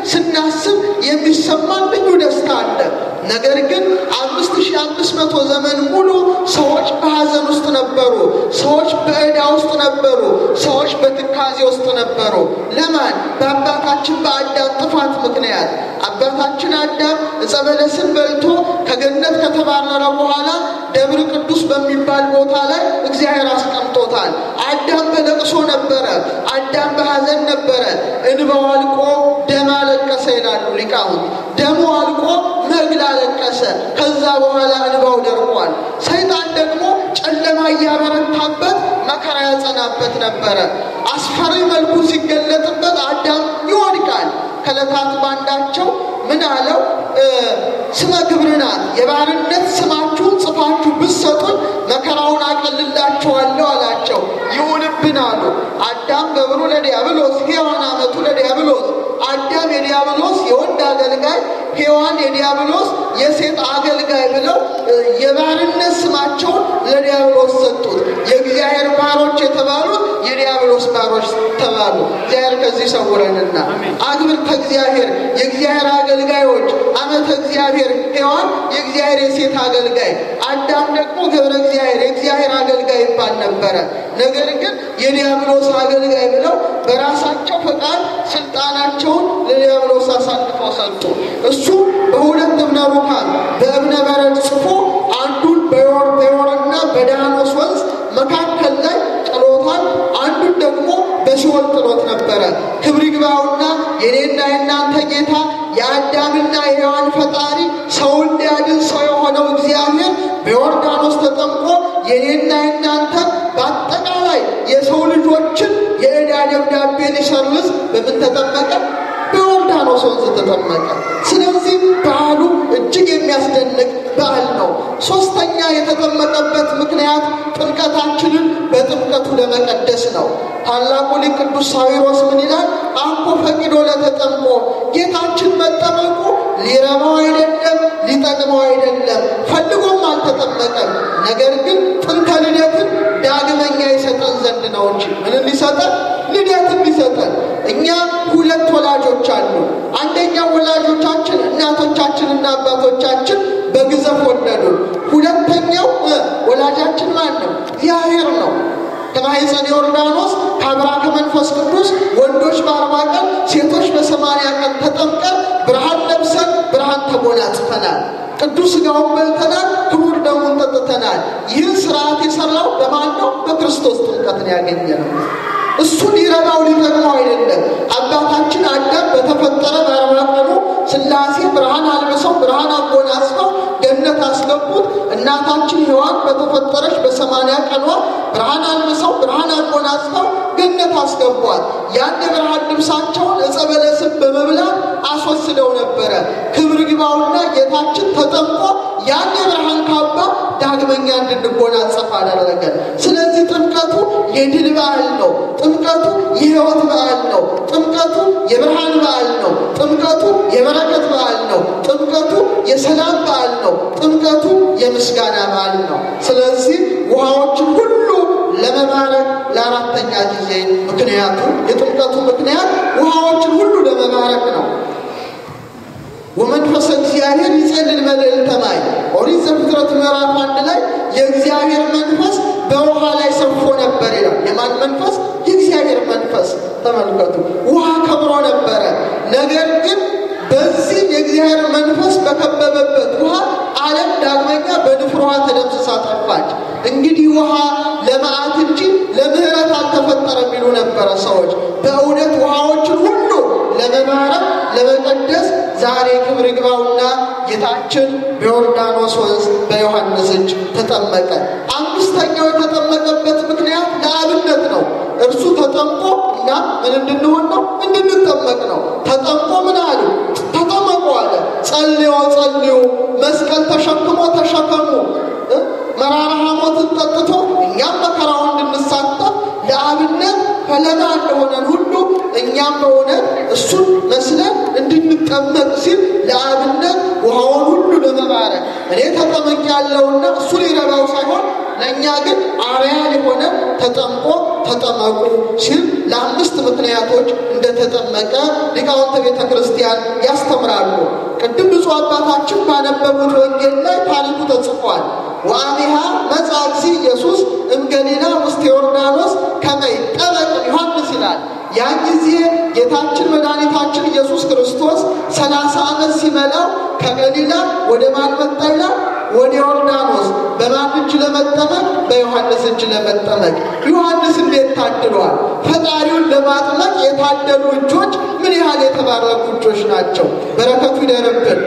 ስናስብ የሚሰማን ልዩ ደስታ አለ። ነገር ግን አምስት ሺህ አምስት መቶ ዘመን ሙሉ ሰዎች በሐዘን ውስጥ ነበሩ። ሰዎች በዕዳ ውስጥ ነበሩ። ሰዎች በትካዜ ውስጥ ነበሩ። ለማን? በአባታችን በአዳም ጥፋት ምክንያት። አባታችን አዳም ዕፀ በለስን በልቶ ከገነት ከተባረረ በኋላ ደብረ ቅዱስ በሚባል ቦታ ላይ እግዚአብሔር አስቀምጦታል። አዳም በለቅሶ ነበረ። አዳም በሐዘን ነበረ። እንባው አልቆ ደም አለቀሰ ይላሉ ሊቃውንት። ደሙ አልቆ መግል አለቀሰ። ከዛ በኋላ እንባው ደርቋል። ሰይጣን ደግሞ ጨለማ እያበረታበት መከራ ያጸናበት ነበረ። አስፈሪ መልኩ ሲገለጥበት አዳም ይወድቃል። ከዕለታት ባንዳቸው ምን አለው? ስመ ግብር ናት፣ የባርነት ስማችሁን ጽፋችሁ ብትሰጡኝ መከራውን አቀልላችኋለሁ አላቸው። ይሁንብን አሉ። አዳም ገብሩ ለዲያብሎስ፣ ሔዋን አመቱ ለዲያብሎስ። አዳም የዲያብሎስ የወንድ አገልጋይ፣ ሔዋን የዲያብሎስ የሴት አገልጋይ ብለው የባርነት ስማቸውን ለዲያብሎስ ሰጡት። የእግዚአብሔር ባሮች የተባሉት የዲያብሎስ ባሮች ተባሉ። እግዚአብሔር ከዚህ ሰውረንና አግብርተ እግዚአብሔር የእግዚአብሔር አገልጋዮች አመተ እግዚአብሔር ሔዋን የእግዚአብሔር የሴት አገልጋይ፣ አዳም ደግሞ ገብረ እግዚአብሔር የእግዚአብሔር አገልጋይ ይባል ነበረ። ነገር ግን የዲያብሎስ አገልጋይ ብለው በራሳቸው ፈቃድ ስልጣናቸውን ለዲያብሎስ አሳልፈው ሰጡ። እሱ በሁለት እብነ ሩካን በእብነ በረድ ጽፎ አንዱን በዮር በዮርና በዳኖስ ወንዝ መካከል ላይ ጥሎታል። አንዱን ደግሞ በሲኦል ጥሎት ነበረ። ክብር ይግባውና የኔና የእናንተ ጌታ የአዳምና የሔዋን ፈጣሪ ሰውን ሊያድን ሰው የሆነው እግዚአብሔር በዮርዳኖስ ተጠምቆ የኔና የእናንተን በአጠቃላይ የሰው ልጆችን የዕዳ ደብዳቤ ሊሰርዝ በምን ተጠመቀ? በዮርዳኖስ ወንዝ ተጠመቀ። ስለዚህ በዓሉ እጅግ የሚያስደንቅ በዓል ነው። ሶስተኛ የተጠመቀበት ምክንያት ጥምቀታችንን በጥምቀቱ ለመቀደስ ነው። ታላቁ ሊቅ ቅዱስ ሳዊሮስ ምን ይላል? አኮ ፈቂዶ ለተጠምቆ ጌታችን መጠመቁ ሊረባው አይደለም፣ ሊጠቅመው አይደለም፣ ፈልጎም አልተጠመቀም። ነገር ግን ጥንተ ልደትን ዳግመኛ ይሰጠን ዘንድ ነው እንጂ ምንን ሊሰጠን? ልደትን ሊሰጠን። እኛ ሁለት ወላጆች አሉ። አንደኛው ወላጆቻችን እናቶቻችንና አባቶቻችን በግዘፍ ወለዱን። ሁለተኛው ወላጃችን ማን ነው? እግዚአብሔር ነው። ከማኅፀነ ዮርዳኖስ ከአብራ ከመንፈስ ቅዱስ ወንዶች በአርባ ቀን ሴቶች በሰማንያ ቀን ተጠምቀን ብርሃን ለብሰን ብርሃን ተጎናጽፈናል። ቅዱስ ሥጋውን በልተናል፣ ክቡር ደሙን ጠጥተናል። ይህን ስርዓት የሰራው በማን ነው? በክርስቶስ ጥምቀትን ያገኘ ነው። እሱ ሊረባው ሊጠቅመው አይደለም። አባታችን አዳም በተፈጠረ በአርባ ቀኑ ሥላሴ ብርሃን አልብሰው ብርሃን አጎናጽፈው ገነት አስገቡት። እናታችን ሔዋን በተፈጠረች በሰማንያ ቀኗ ብርሃን አልብሰው ብርሃን አጎናጽፈው ገነት አስገቧት። ያን የብርሃን ልብሳቸውን ዕፀ በለስን በመብላት አስወስደው ነበረ። ክብር ግባውና ጌታችን ተጠምቆ ያን የብርሃን ካባ ዳግመኛ እንድንጎናጸፍ አደረገን። ስለዚህ ጥምቀቱ የድል በዓል ነው። ጥምቀቱ የሕይወት በዓል ነው። ጥምቀቱ የብርሃን በዓል ነው። ጥምቀቱ የበረከት በዓል ነው። ጥምቀቱ የሰላም በዓል ነው። ጥምቀቱ የምስጋና በዓል ነው። ስለዚህ ውሃዎችን ሁሉ ለመባረክ ለአራተኛ ጊዜ ምክንያቱ የጥምቀቱ ምክንያት ውሃዎችን ሁሉ ለመባረክ ነው። ወመንፈሰ እግዚአብሔር ይጸልል መልዕልተ ማይ ኦሪት ዘፍጥረት ምዕራፍ አንድ ላይ የእግዚአብሔር መንፈስ በውሃ ላይ ሰፎ ነበር ይላል። የማን መንፈስ? የእግዚአብሔር መንፈስ። ተመልከቱ፣ ውሃ ከብሮ ነበረ። ነገር ግን በዚህ የእግዚአብሔር መንፈስ በከበበበት ውሃ ዓለም ዳግመኛ በንፍር ውሃ ተደምስሳ ጠፋች። እንግዲህ ውሃ ለመዓት እንጂ ለምሕረት አልተፈጠረ የሚሉ ነበረ ሰዎች። በእውነት ውሃዎችን ሁሉ ለመባረክ ለመቀደስ ዛሬ ክብር ይግባውና ጌታችን በዮርዳኖስ ወንዝ በዮሐንስ እጅ ተጠመቀ። አምስተኛው የተጠመቀበት ምክንያት ለአብነት ነው። እርሱ ተጠምቆ እኛ ምን እንድንሆን ነው? እንድንጠመቅ ነው። ተጠምቆ ምን አሉ? ተጠመቁ አለ። ጸልዮ ጸልዩ፣ መስቀል ተሸክሞ ተሸከሙ፣ መራራ ሐሞትን ጠጥቶ እኛም መከራውን እንድንሳተፍ ለአብነት ፈለጋ እንደሆነን ሁሉ እኛም በእውነት እሱን መስለን እንድንጠመቅ ሲል ለአብነት ውሃውን ሁሉ ለመባረክ እኔ ተጠመቅ ያለውና እሱ ሊረባው ሳይሆን ለእኛ ግን አርያ የሆነ ተጠምቆ ተጠመቁ ሲል ለአምስት ምክንያቶች እንደተጠመቀ ሊቃውንተ ቤተ ክርስቲያን ያስተምራሉ። ቅድም ብፁዕ አባታችን ባነበቡት ወንጌል ላይ ታሪኩ ተጽፏል። ወአሜሃ መጽአ እግዚእ ኢየሱስ እምገሊላ ውስተ ዮርዳኖስ ከመ ይጠመቅ ዮሐንስ ይላል። ያን ጊዜ ጌታችን መድኃኒታችን ኢየሱስ ክርስቶስ ሰላሳ ዓመት ሲመላው ከገሊላ ወደ ማን መጣ ይላል? ወደ ዮርዳኖስ። በማን እጅ ለመጠመቅ? በዮሐንስ እጅ ለመጠመቅ። ዮሐንስ እንዴት ታድሏል! ፈጣሪውን ለማጥመቅ የታደሉ እጆች ምን ያህል የተባረኩ እጆች ናቸው! በረከቱ ይደርብን።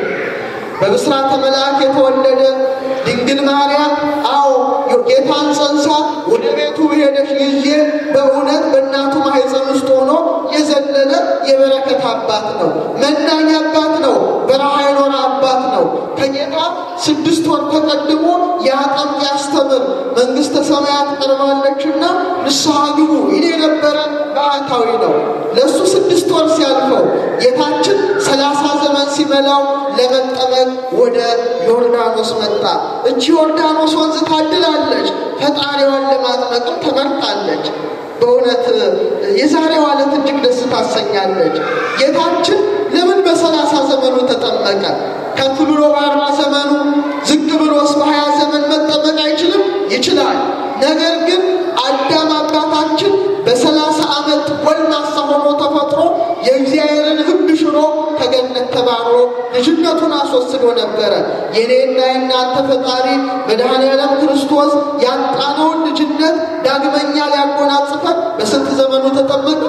በብስራተ መልአክ የተወለደ ድንግል ማርያም አዎ ጌታን ጸንሳ ወደ ቤቱ ሄደች ጊዜ በእውነት በእናቱ ማኅፀን ውስጥ ሆኖ የዘለለ የበረከት አባት ነው። መናኝ አባት ነው። በረሃ የኖረ አባት ነው። ከጌታ ስድስት ወር ተቀድሞ ያጠምቅ ያስተምር መንግሥተ ሰማያት ቀርባለችና ንስሐ ግቡ ይል የነበረ ባህታዊ ነው። ለእሱ ስድስት ወር ሲያልፈው ጌታችን ሰላሳ ዘመን ሲመላው ለመጠመቅ ወደ ዮርዳኖስ መጣ። እቺ ዮርዳኖስ ወንዝ ታድላለች። ፈጣሪዋን ለማጥመቅም ተመርጣለች። በእውነት የዛሬዋ ዕለት እጅግ ደስ ታሰኛለች። ጌታችን ለምን በሰላሳ ዘመኑ ተጠመቀ? ከፍ ብሎ በአርባ ዘመኑ ዝቅ ብሎስ በሀያ ዘመን መጠመቅ አይችልም? ይችላል። ነገር ግን አዳም አባታችን በሰላሳ ዓመት ጎልማሳ ሆኖ ተፈጥሮ የእግዚአብሔርን ሕግ ሽሮ ከገነት ተባሮ ልጅነቱን አስወስዶ ነበረ። የኔና የእናንተ ፈጣሪ መድኃኔዓለም ክርስቶስ ያጣነውን ልጅነት ዳግመኛ ሊያጎናጽፈን በስንት ዘመኑ ተጠመቀ?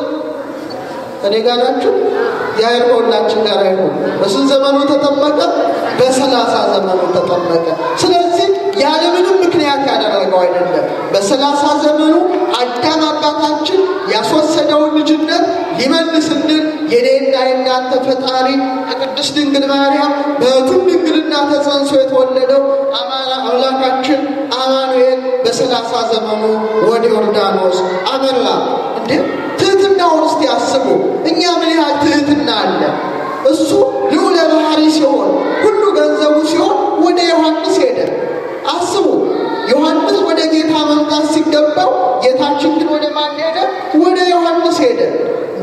እኔ ጋር ናችሁ? እግዚአብሔር ከሁላችን ጋር ይሁን። በስንት ዘመኑ ተጠመቀ? በሰላሳ ዘመኑ ተጠመቀ። ስለዚህ ያለምንም ምክንያት ያደረገው አይደለም። በሰላሳ ዘመኑ አዳም አባታችን ያስወሰደውን ልጅነት ሊመልስልን የኔና የእናንተ ፈጣሪ ከቅድስት ድንግል ማርያም በእቱም ድንግልና ተጸንሶ የተወለደው አምላካችን አማኑኤል በሰላሳ ዘመኑ ወደ ዮርዳኖስ አመራ። እንዴ ትህትናውን እስቲ አስቡ። እኛ ምን ያህል ትህትና አለ? እሱ ልዑለ ባህሪ ሲሆን ሁሉ ገንዘቡ ሲሆን ወደ ዮሐንስ ሄደ። አስቡ። ዮሐንስ ወደ ጌታ መምጣት ሲገባው ጌታችን ግን ወደ ማን ሄደ? ወደ ዮሐንስ ሄደ። እንዴ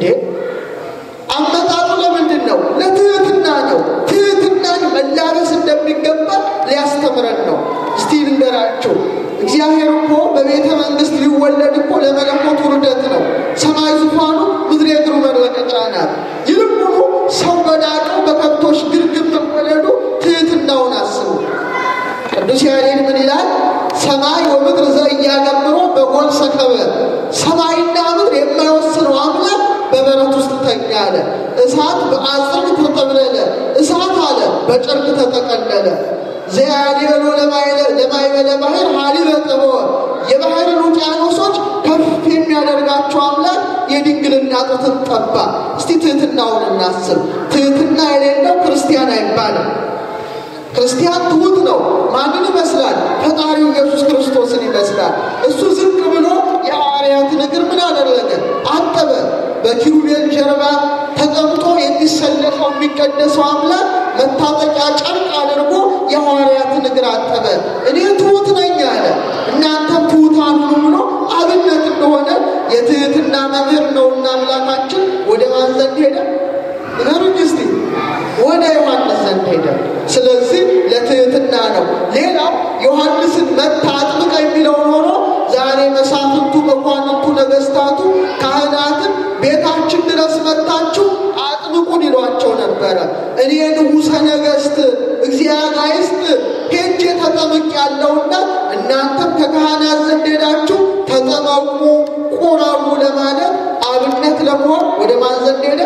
አመጣጡ ለምንድን ነው? ለትህትና ነው። ትህትናን መላበስ እንደሚገባ ሊያስተምረን ነው። እስቲ ልንገራችሁ። እግዚአብሔር እኮ በቤተ መንግስት ሊወለድ እኮ ለመለኮት ውርደት ነው። ሰማይ ዙፋኑ፣ ምድር የእግሩ መረገጫ ናት። ይልቁኑ ሰው በዳቀው በከብቶች ግርግም መወለዱ ትህትናውን አስቡ። ቅዱስ ያሬድ ምን ይላል? ሰማይ ወምድር ዘእያገብሮ በጎል ሰከበ። ሰማይና ምድር የማይወ ተጠቅለለ፣ እሳት አለ በጨርቅ ተጠቀለለ። ዘያሌሎ ለማይበለ ባህር ሀሊበ ጥበወ የባህርን ውቅያኖሶች ከፍ የሚያደርጋቸው አምላክ የድንግልና ጡትን ጠባ። እስቲ ትህትናውን እናስብ። ትህትና የሌለው ክርስቲያን አይባልም። ክርስቲያን ትሁት ነው። ማንን ይመስላል? ፈጣሪው ኢየሱስ ክርስቶስን ይመስላል። እሱ ዝቅ ብሎ የሐዋርያትን እግር ምን አደረገ? አጠበ። በኪሩቤል ጀርባ ተቀምጦ የሚሰለፈው የሚቀደሰው አምላክ መታጠቂያ ጨርቅ አድርጎ የሐዋርያትን እግር አጠበ። እኔ ትሁት ነኝ አለ፣ እናንተም ትሑታን ሁኑ ብሎ አብነት እንደሆነ የትህትና መምህር ነውና አምላካችን ወደ ማን ዘንድ ሄደ? ንገሩኝ እስቲ። ወደ ዮሐንስ ዘንድ ሄደ። ስለዚህ ለትህትና ነው። ሌላው ዮሐንስን መታ አጥምቀ የሚለውን ሆኖ ዛሬ መሳፍንቱ፣ መኳንንቱ፣ ነገስታቱ፣ ካህናትን ቤታችን ድረስ መታችሁ አጥምቁን ይሏቸው ነበረ። እኔ ንጉሠ ነገሥት እግዚአብሔር ሄጄ ተጠምቅ ያለውና እናንተም ከካህናት ዘንድ ሄዳችሁ ተጠመቁ፣ ቁረቡ ለማለት አብነት ለመሆን ወደ ማን ዘንድ ሄደ?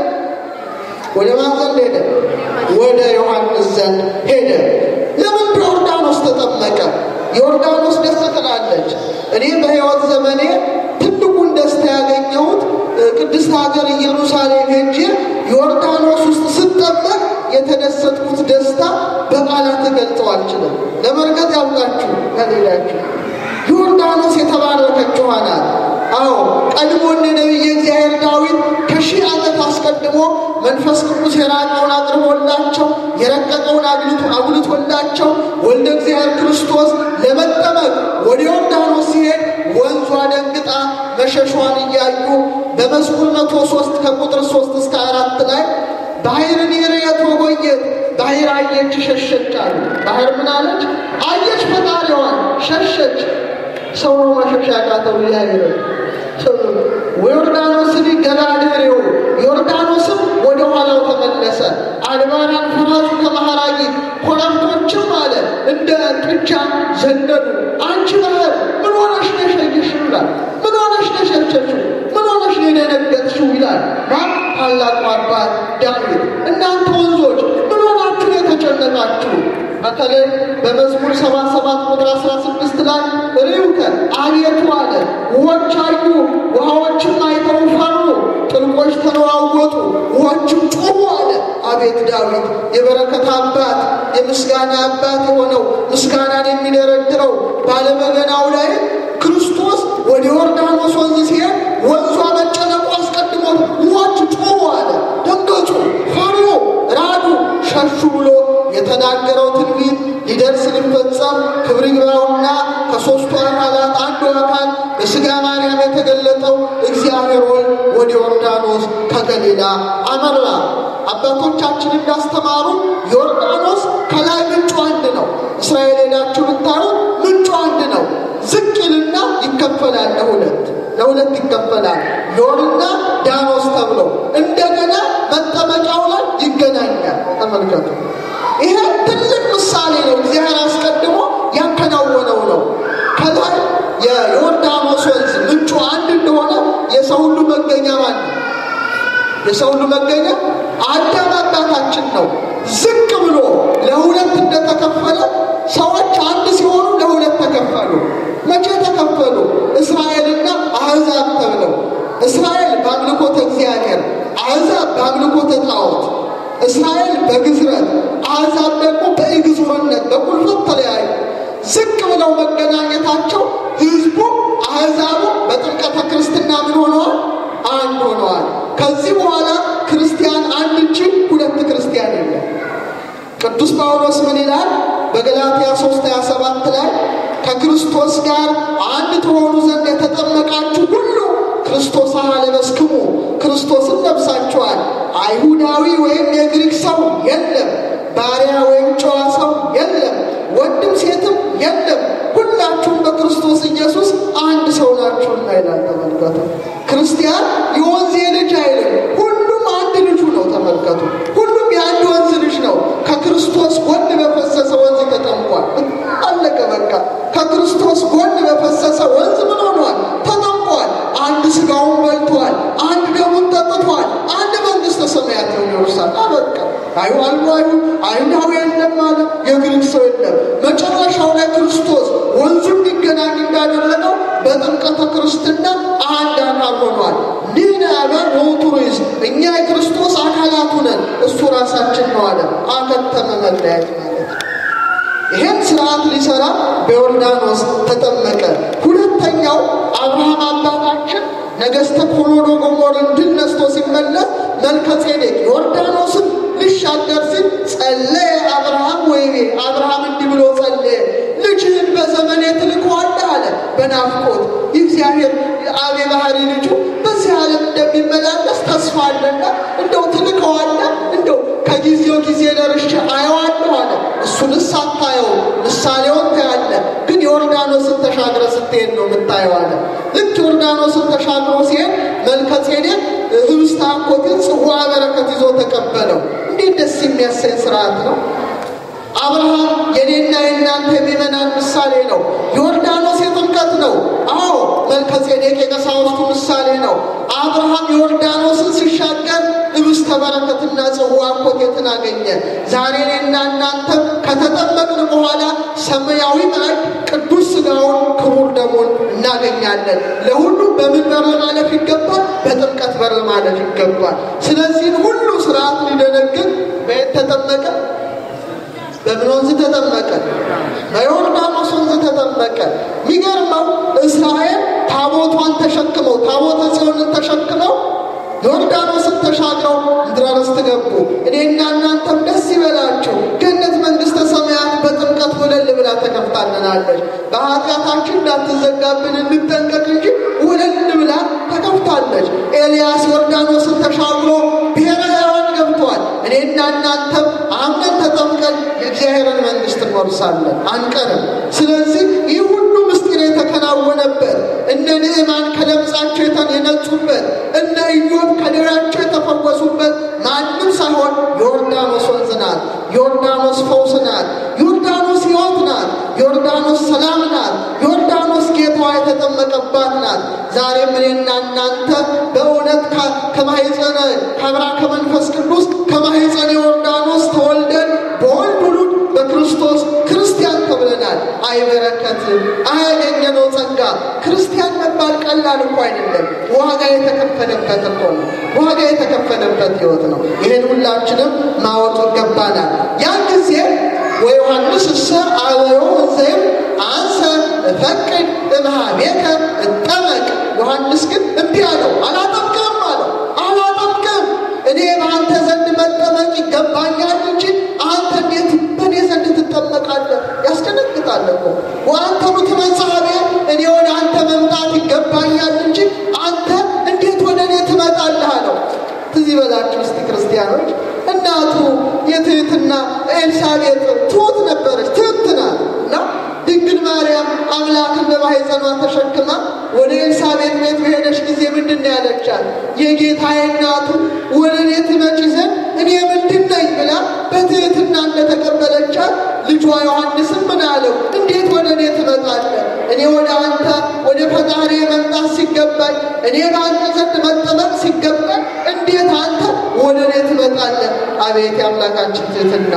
ወደ ማን ዘንድ ሄደ? ወደ ዮሐንስ ዘንድ ሄደ። ለምን በዮርዳኖስ ተጠመቀ? ዮርዳኖስ ደስ ትላለች። እኔ በሕይወት ዘመኔ ትልቁን ደስታ ያገኘሁት ቅድስት ሀገር ኢየሩሳሌም ሄጄ ዮርዳኖስ ውስጥ ስጠመቅ የተደሰትኩት ደስታ በቃላት ገልጸው አልችልም። ለመርገጥ ያውቃችሁ ከሌላችሁ ዮርዳኖስ የተባረከች ውሃ ናት። አዎ ቀድሞን ነቢየ እግዚአብሔር ዳዊት ከሺህ ዓመት አስቀድሞ መንፈስ ቅዱስ የራቀውን አቅርቦላቸው የረቀቀውን አጉልቶላቸው ወልደ እግዚአብሔር ክርስቶስ ለመጠመቅ ወደ ዮርዳኖስ ሲሄድ ወንዟ ደንግጣ መሸሿን እያዩ በመዝሙር መቶ ሶስት ከቁጥር ሶስት እስከ አራት ላይ ባህርን ይርየት ወጎየት ባህር አየች ሸሸች አሉ። ባህር ምን አለች? አየች ፈጣሪዋን ሸሸች። ሰው ነው መሸሻ ያቃተው እግዚአብሔር ዮርዳኖስን ገላድሬው ዮርዳኖስም ወደ ኋላው ተመለሰ። አድባራን ፍራሹ ከመሃራጊት ኮረብቶችም አለ እንደ ጥጃ ዘነዱ። አንቺ ባህር ምን ሆነሽ ነሸየሽ ይላል። ምን ሆነሽ ነሸሸሽው? ምን ሆነሽ የደነገጥሽው ይላል። ማን ታላቁ አባት ዳዊት። እናንተ ወንዞች ምን ሆናችሁ የተጨነቃችሁ? በተለይ በመዝሙር ሰባ ሰባት ቁጥር አስራ ስድስት ላይ ርዩከ አቤቱ አለ ውኆች አዩ፣ ውሃዎችም አይተው ፈሩ፣ ጥልቆች ተነዋወጡ፣ ውኆችም ጮኹ አለ። አቤት ዳዊት የበረከት አባት የምስጋና አባት የሆነው ምስጋናን የሚደረድረው ባለበገናው ላይ ክርስቶስ ወደ ዮርዳኖስ ወንዝ ሲሄድ ወንዟ መጨነቁ አስቀድሞ ውኆች ጮኹ አለ። ደንገጹ፣ ፈሩ፣ ራዱ፣ ሸሹ ብሎ የተናገረው ትንቢት ሊደርስ ሊፈጸም ክብር ይግባውና ከሦስቱ አካላት አንዱ አካል በሥጋ ማርያም የተገለጠው እግዚአብሔር ወልድ ወደ ዮርዳኖስ ከገሊላ አመራ። አባቶቻችን እንዳስተማሩ ዮርዳኖስ ከላይ ምንጩ አንድ ነው። እስራኤል ሄዳችሁ ብታዩ ምንጩ አንድ ነው። ዝቅ ይልና ይከፈላል ለሁለት ለሁለት ይከፈላል። ዮርና ዳኖስ ተብሎ እንደገና መጠመቂያው ላይ ይገናኛል። ተመልከቱ። ይሄ ትልቅ ምሳሌ ነው። እግዚአብሔር አስቀድሞ ያከናወነው ነው። ከላይ የዮርዳኖስ ወንዝ ምንጩ አንድ እንደሆነ የሰው ሁሉ መገኛ ማለት ነው። የሰው ሁሉ መገኛ አዳም አባታችን ነው። ዝቅ ብሎ ለሁለት እንደተከፈለ ሰዎች አንድ ሲሆኑ ለሁለት ተከፈሉ። መቼ ተከፈሉ? እስራኤልና አሕዛብ ተብለው እስራኤል በአምልኮተ እግዚአብሔር፣ አሕዛብ በአምልኮተ ጣዖት። እስራኤል በግዝረት አሕዛብ ደግሞ በኢግዙርነት በቁልፈት ተለያዩ። ዝቅ ብለው መገናኘታቸው ህዝቡ አሕዛቡ በጥምቀተ ክርስትና ምን ሆነዋል? አንድ ሆነዋል። ከዚህ በኋላ ክርስቲያን አንድ እንጂ ሁለት ክርስቲያን የለም። ቅዱስ ጳውሎስ ምን ይላል? በገላትያ 3 27 ላይ ከክርስቶስ ጋር አንድ ትሆኑ ዘንድ የተጠመቃችሁ ሁሉ ክርስቶስ አለበስክሙ ክርስቶስን ለብሳችኋል። አይሁዳዊ ወይም የግሪክ ሰው የለም፣ ባሪያ ወይም ጨዋ ሰው የለም፣ ወንድም ሴትም የለም፣ ሁላችሁም በክርስቶስ ኢየሱስ አንድ ሰው ናችሁና ይላል። ተመልከቱ። ክርስቲያን የወንዝ ልጅ አይልም፣ ሁሉም አንድ ልጁ ነው። ተመልከቱ። ሁሉም የአንድ ወንዝ ልጅ ነው። ከክርስቶስ ጎን በፈሰሰ ወንዝ ተጠምቋል። አለቀ በቃ። ከክርስቶስ ጎን በፈሰሰ ወንዝ ምን ሆኗል? ተጠምቋል። አንድ ስጋውን በልቷል። አንድ ደሙን ጠጥቷል። አንድ መንግስተ ሰማያት ነው ይወርሳል። አበቃ። አዩ የግሪክ ሰው የለም። መጨረሻው ላይ ክርስቶስ ወንዙ እንዲገናኝ እንዳደረገው በጥምቀተ ክርስትና አንድ አካል ሆኗል። ኒህነ አበን ወውቱሪዝ እኛ የክርስቶስ አካላቱ ነን፣ እሱ ራሳችን ነው አለ። አከተመ መለያየት ማለት ነው። ይሄን ስርዓት ሊሰራ በዮርዳኖስ ተጠመቀ። ሁለተኛው አብርሃም አባታችን ነገሥተ ኮሎዶ ጎሞርን ድል ነስቶ ሲመለስ መልከ ጼዴቅ ዮርዳኖስን ሊሻገር ሲል ጸለየ አብርሃም ወይቤ አብርሃም እንዲህ ብሎ ጸለየ፣ ልጅህን በዘመኔ ትልከዋለህ አለ በናፍቆት የእግዚአብሔር አብ የባህሪ ልጁ በዚህ ዓለም እንደሚመላለስ ተስፋ አለና እንደው ትልከዋለህ እንደው ከጊዜው ጊዜ ደርሼ አየዋለሁ አለ። እሱንስ አታየው፣ ምሳሌውን ታያለህ፣ ግን ዮርዳኖስን ተሻግረ ስትሄድ ነው የምታየው አለ። ልክ ዮርዳኖስን ተሻግሮ ሲሄድ መልከ ጼዴቅ ህብስተ አንኮትን ጽዋ በረከት ይዞ ተቀበለው። እንዴት ደስ የሚያሰኝ ስርዓት ነው! አብርሃም የኔና የእናንተ የሚመናን ምሳሌ ነው። ዮርዳኖስ የጥምቀት ነው። አዎ መልከ ጼዴቅ የቀሳውስቱ ምሳሌ ነው። አብርሃም ዮርዳኖስን ሲሻገር ህብስተ በረከትና ጽዋ ኮቴትን አገኘ። ዛሬ እኔና እናንተም ከተጠመቅን በኋላ ሰማያዊ ማዕድ ቅዱስ ሥጋውን ክቡር ደሙን እናገኛለን። ለሁሉም በምን በር ማለፍ ይገባል? በጥምቀት በር ማለፍ ይገባል። ስለዚህም ሁሉ ስርዓት ሊደነግግ በየት ተጠመቀ? በምን ወንዝ ተጠመቀ? በዮርዳኖስ ወንዝ ተጠመቀ። የሚገርመው እስራኤል ታቦቷን ተሸክመው ታቦተ ጽዮንን ተሸክመው ዮርዳኖስን ተሻግረው ምድረ ርስት ገቡ። እኔና እናንተም ደስ ይበላችሁ፣ ገነት መንግሥተ ሰማያት በጥምቀት ወለል ብላ ተከፍታልናለች። በኃጢአታችን እንዳትዘጋብን እንጠንቀቅ እንጂ ወለል ብላ ተከፍታለች። ኤልያስ ዮርዳኖስን ተሻግሮ ብሔረ ሕያዋን ገብቷል። እኔና እናንተም አምነን ተጠምቀን የእግዚአብሔርን መንግሥት እንወርሳለን፣ አንቀርም። ስለዚህ ይህ ሁሉ ምስጢር የተከናወነበት እነ ንዕማን ከለምጻቸው የነጹበት እነ ኢዮብ ከደዌያቸው የተፈወሱበት ማንም ሳይሆን ዮርዳኖስ ወንዝ ናት። ዮርዳኖስ ፈውስ ናት። ዮርዳኖስ ሕይወት ናት። ዮርዳኖስ ሰላም ናት። ዮርዳኖስ ጌታዋ የተጠመቀባት ናት። ዛሬም እኔና እናንተ በእውነት ከማሕፀነ ከአብራ ከመንፈስ ቅዱስ ከማሕፀነ ዮርዳኖስ ተወልደን በወልድ ውሉድ በክርስቶስ ክርስቲያን ተብለናል። አይበረከትም አያገኘነው ጸጋ ክርስቲያን መባል ቀላል እኮ አይደለም። ዋጋ የተከፈለበት እኮ ነው። ዋጋ የተከፈለበት ሕይወት ነው። ይህን ሁላችንም ማወቅ ይገባናል። ያን ጊዜ ወዮሐንስ እሰ አበዮ እንዘይም አንሰ እፈቅድ እምኀቤከ እጠመቅ። ዮሐንስ ግን እምቢ አለው፣ አላጠምቅም አለው። አላጠምቅም እኔ በአንተ ዘንድ መጠመቅ ይገባኛል እንጂ አንተ እንዴት በእኔ ዘንድ ትጠመቃለህ? ያስደነግጣል እኮ ወአንተኑ ትመጽሐቤ እኔ ወደ አንተ መምጣት ይገባኛል እንጂ አንተ እንዴት ወደ እኔ ትመጣለህ አለው። ትዝ ይበላችሁ እስቲ ክርስቲያኖች፣ እናቱ የትህትና ኤልሳቤጥ ትሁት ነበረች፣ ትህት ናት እና ድንግል ማርያም አምላክን በማኅፀኗ ተሸክማ ወደ ኤልሳቤጥ ቤት በሄደች ጊዜ ምንድን ነው ያለቻት? የጌታዬ እናቱ ወደ እኔ ትመጪ ዘንድ እኔ ምንድን ነኝ ብላ በትህትና እንደተቀበለቻት ልጇ ዮሐንስም ምን አለው? እንዴት ወደ እኔ ትመጣለህ? እኔ ወደ አንተ ወደ ፈጣሪ መምጣት ሲገባኝ፣ እኔ በአንተ ዘንድ መጠመቅ ሲገባኝ፣ እንዴት አንተ ወደ እኔ ትመጣለህ? አቤት የአምላካችን ትህትና!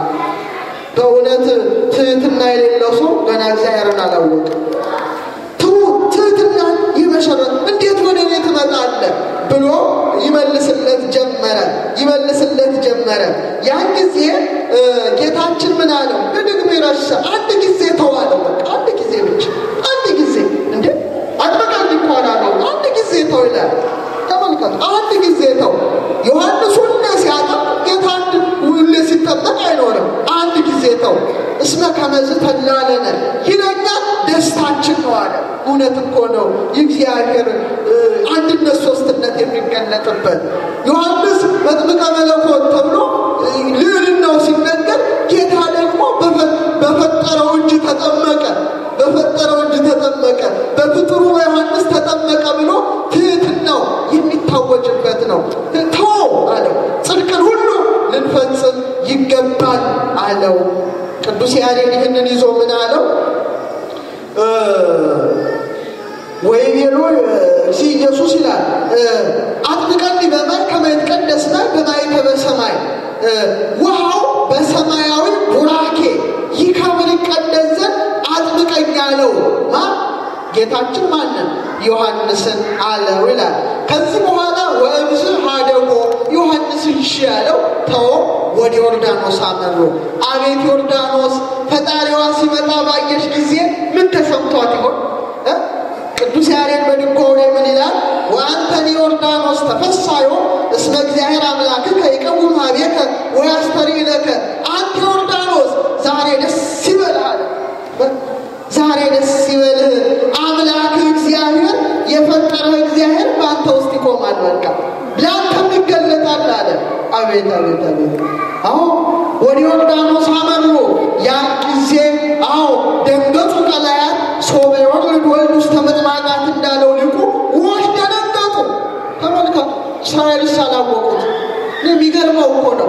በእውነት ትህትና የሌለው ሰው ገና እግዚአብሔርን አላወቅም። ትህትና ይመሰረት እንዴት ወደ እኔ ትመጣለህ ብሎ ይመልስለት ጀመረ ይመልስለት ጀመረ። ያን ጊዜ ጌታችን ምን አለው? በድግም ይረሳ አንድ ጊዜ ተዋለው። በቃ አንድ ጊዜ ብቻ አንድ ጊዜ እንዴ አጥበቃል እንኳን አለው። አንድ ጊዜ ተው ይላል። ተመልከቱ፣ አንድ ጊዜ ተው። ዮሐንስ ሁሌ ሲያጠምቅ ጌታ አንድ ሁሌ ሲጠመቅ አይኖርም። አንድ ጊዜ ተው። እስመ ከመዝ ተላለነ ይለኛል ደስታችን ነው አለ። እውነት እኮ ነው። የእግዚአብሔር አንድነት ሶስትነት የሚገለጥበት ዮሐንስ መጥምቀ መለኮት ተብሎ ልዕልናው ሲነገር ጌታ ደግሞ በፈጠረው እጅ ተጠመቀ በፈጠረው እጅ ተጠመቀ በፍጥሩ በዮሐንስ ተጠመቀ ብሎ ትህትናው የሚታወጅበት ነው። ተው አለው። ጽድቅን ሁሉ ልንፈጽም ይገባል አለው። ቅዱስ ያሬድ ይህንን ይዞ ምን አለው? ወይ ቤሎ ሲ ኢየሱስ ይላል አጥምቀኒ በማይ ከመ ይትቀደስ ማይ በማኅተመ ሰማይ ውሃው በሰማያዊ ቡራኬ ጌታችን ማንን ዮሐንስን አለው ይላል። ከዚህ በኋላ ወእምዝ ሀደጎ ዮሐንስን እሺ ያለው ተወ፣ ወደ ዮርዳኖስ አመሩ። አቤት ዮርዳኖስ ፈጣሪዋ ሲመጣ ባየሽ ጊዜ ምን ተሰምቷት ይሆን? ቅዱስ ያሬድ በድጓው ላይ ምን ይላል? ወአንተ ዮርዳኖስ ተፈሳዮ እስመ እግዚአብሔር አምላክከ ይቀውም ኀቤከ ወያስተርኢ ለከ። አንተ ዮርዳኖስ ዛሬ ደስ ይበልህ አለ። ዛሬ ደስ ይበልህ አምላክህ እግዚአብሔር የፈጠረህ እግዚአብሔር በአንተ ውስጥ ይቆማል። በቃ ለአንተም ይገለጣል አለ። አቤት አቤት አቤት! አዎ ወደ ዮርዳኖስ አመሩ። ያን ጊዜ አዎ ደንገጹ ቀላያት ሶበ ይወርድ ወልድ ውስተ ምጥማቃት እንዳለው ሊቁ ውኆች ደነገጡ። ተመልከቱ፣ እስራኤልስ አላወቁት። የሚገርመው እኮ ነው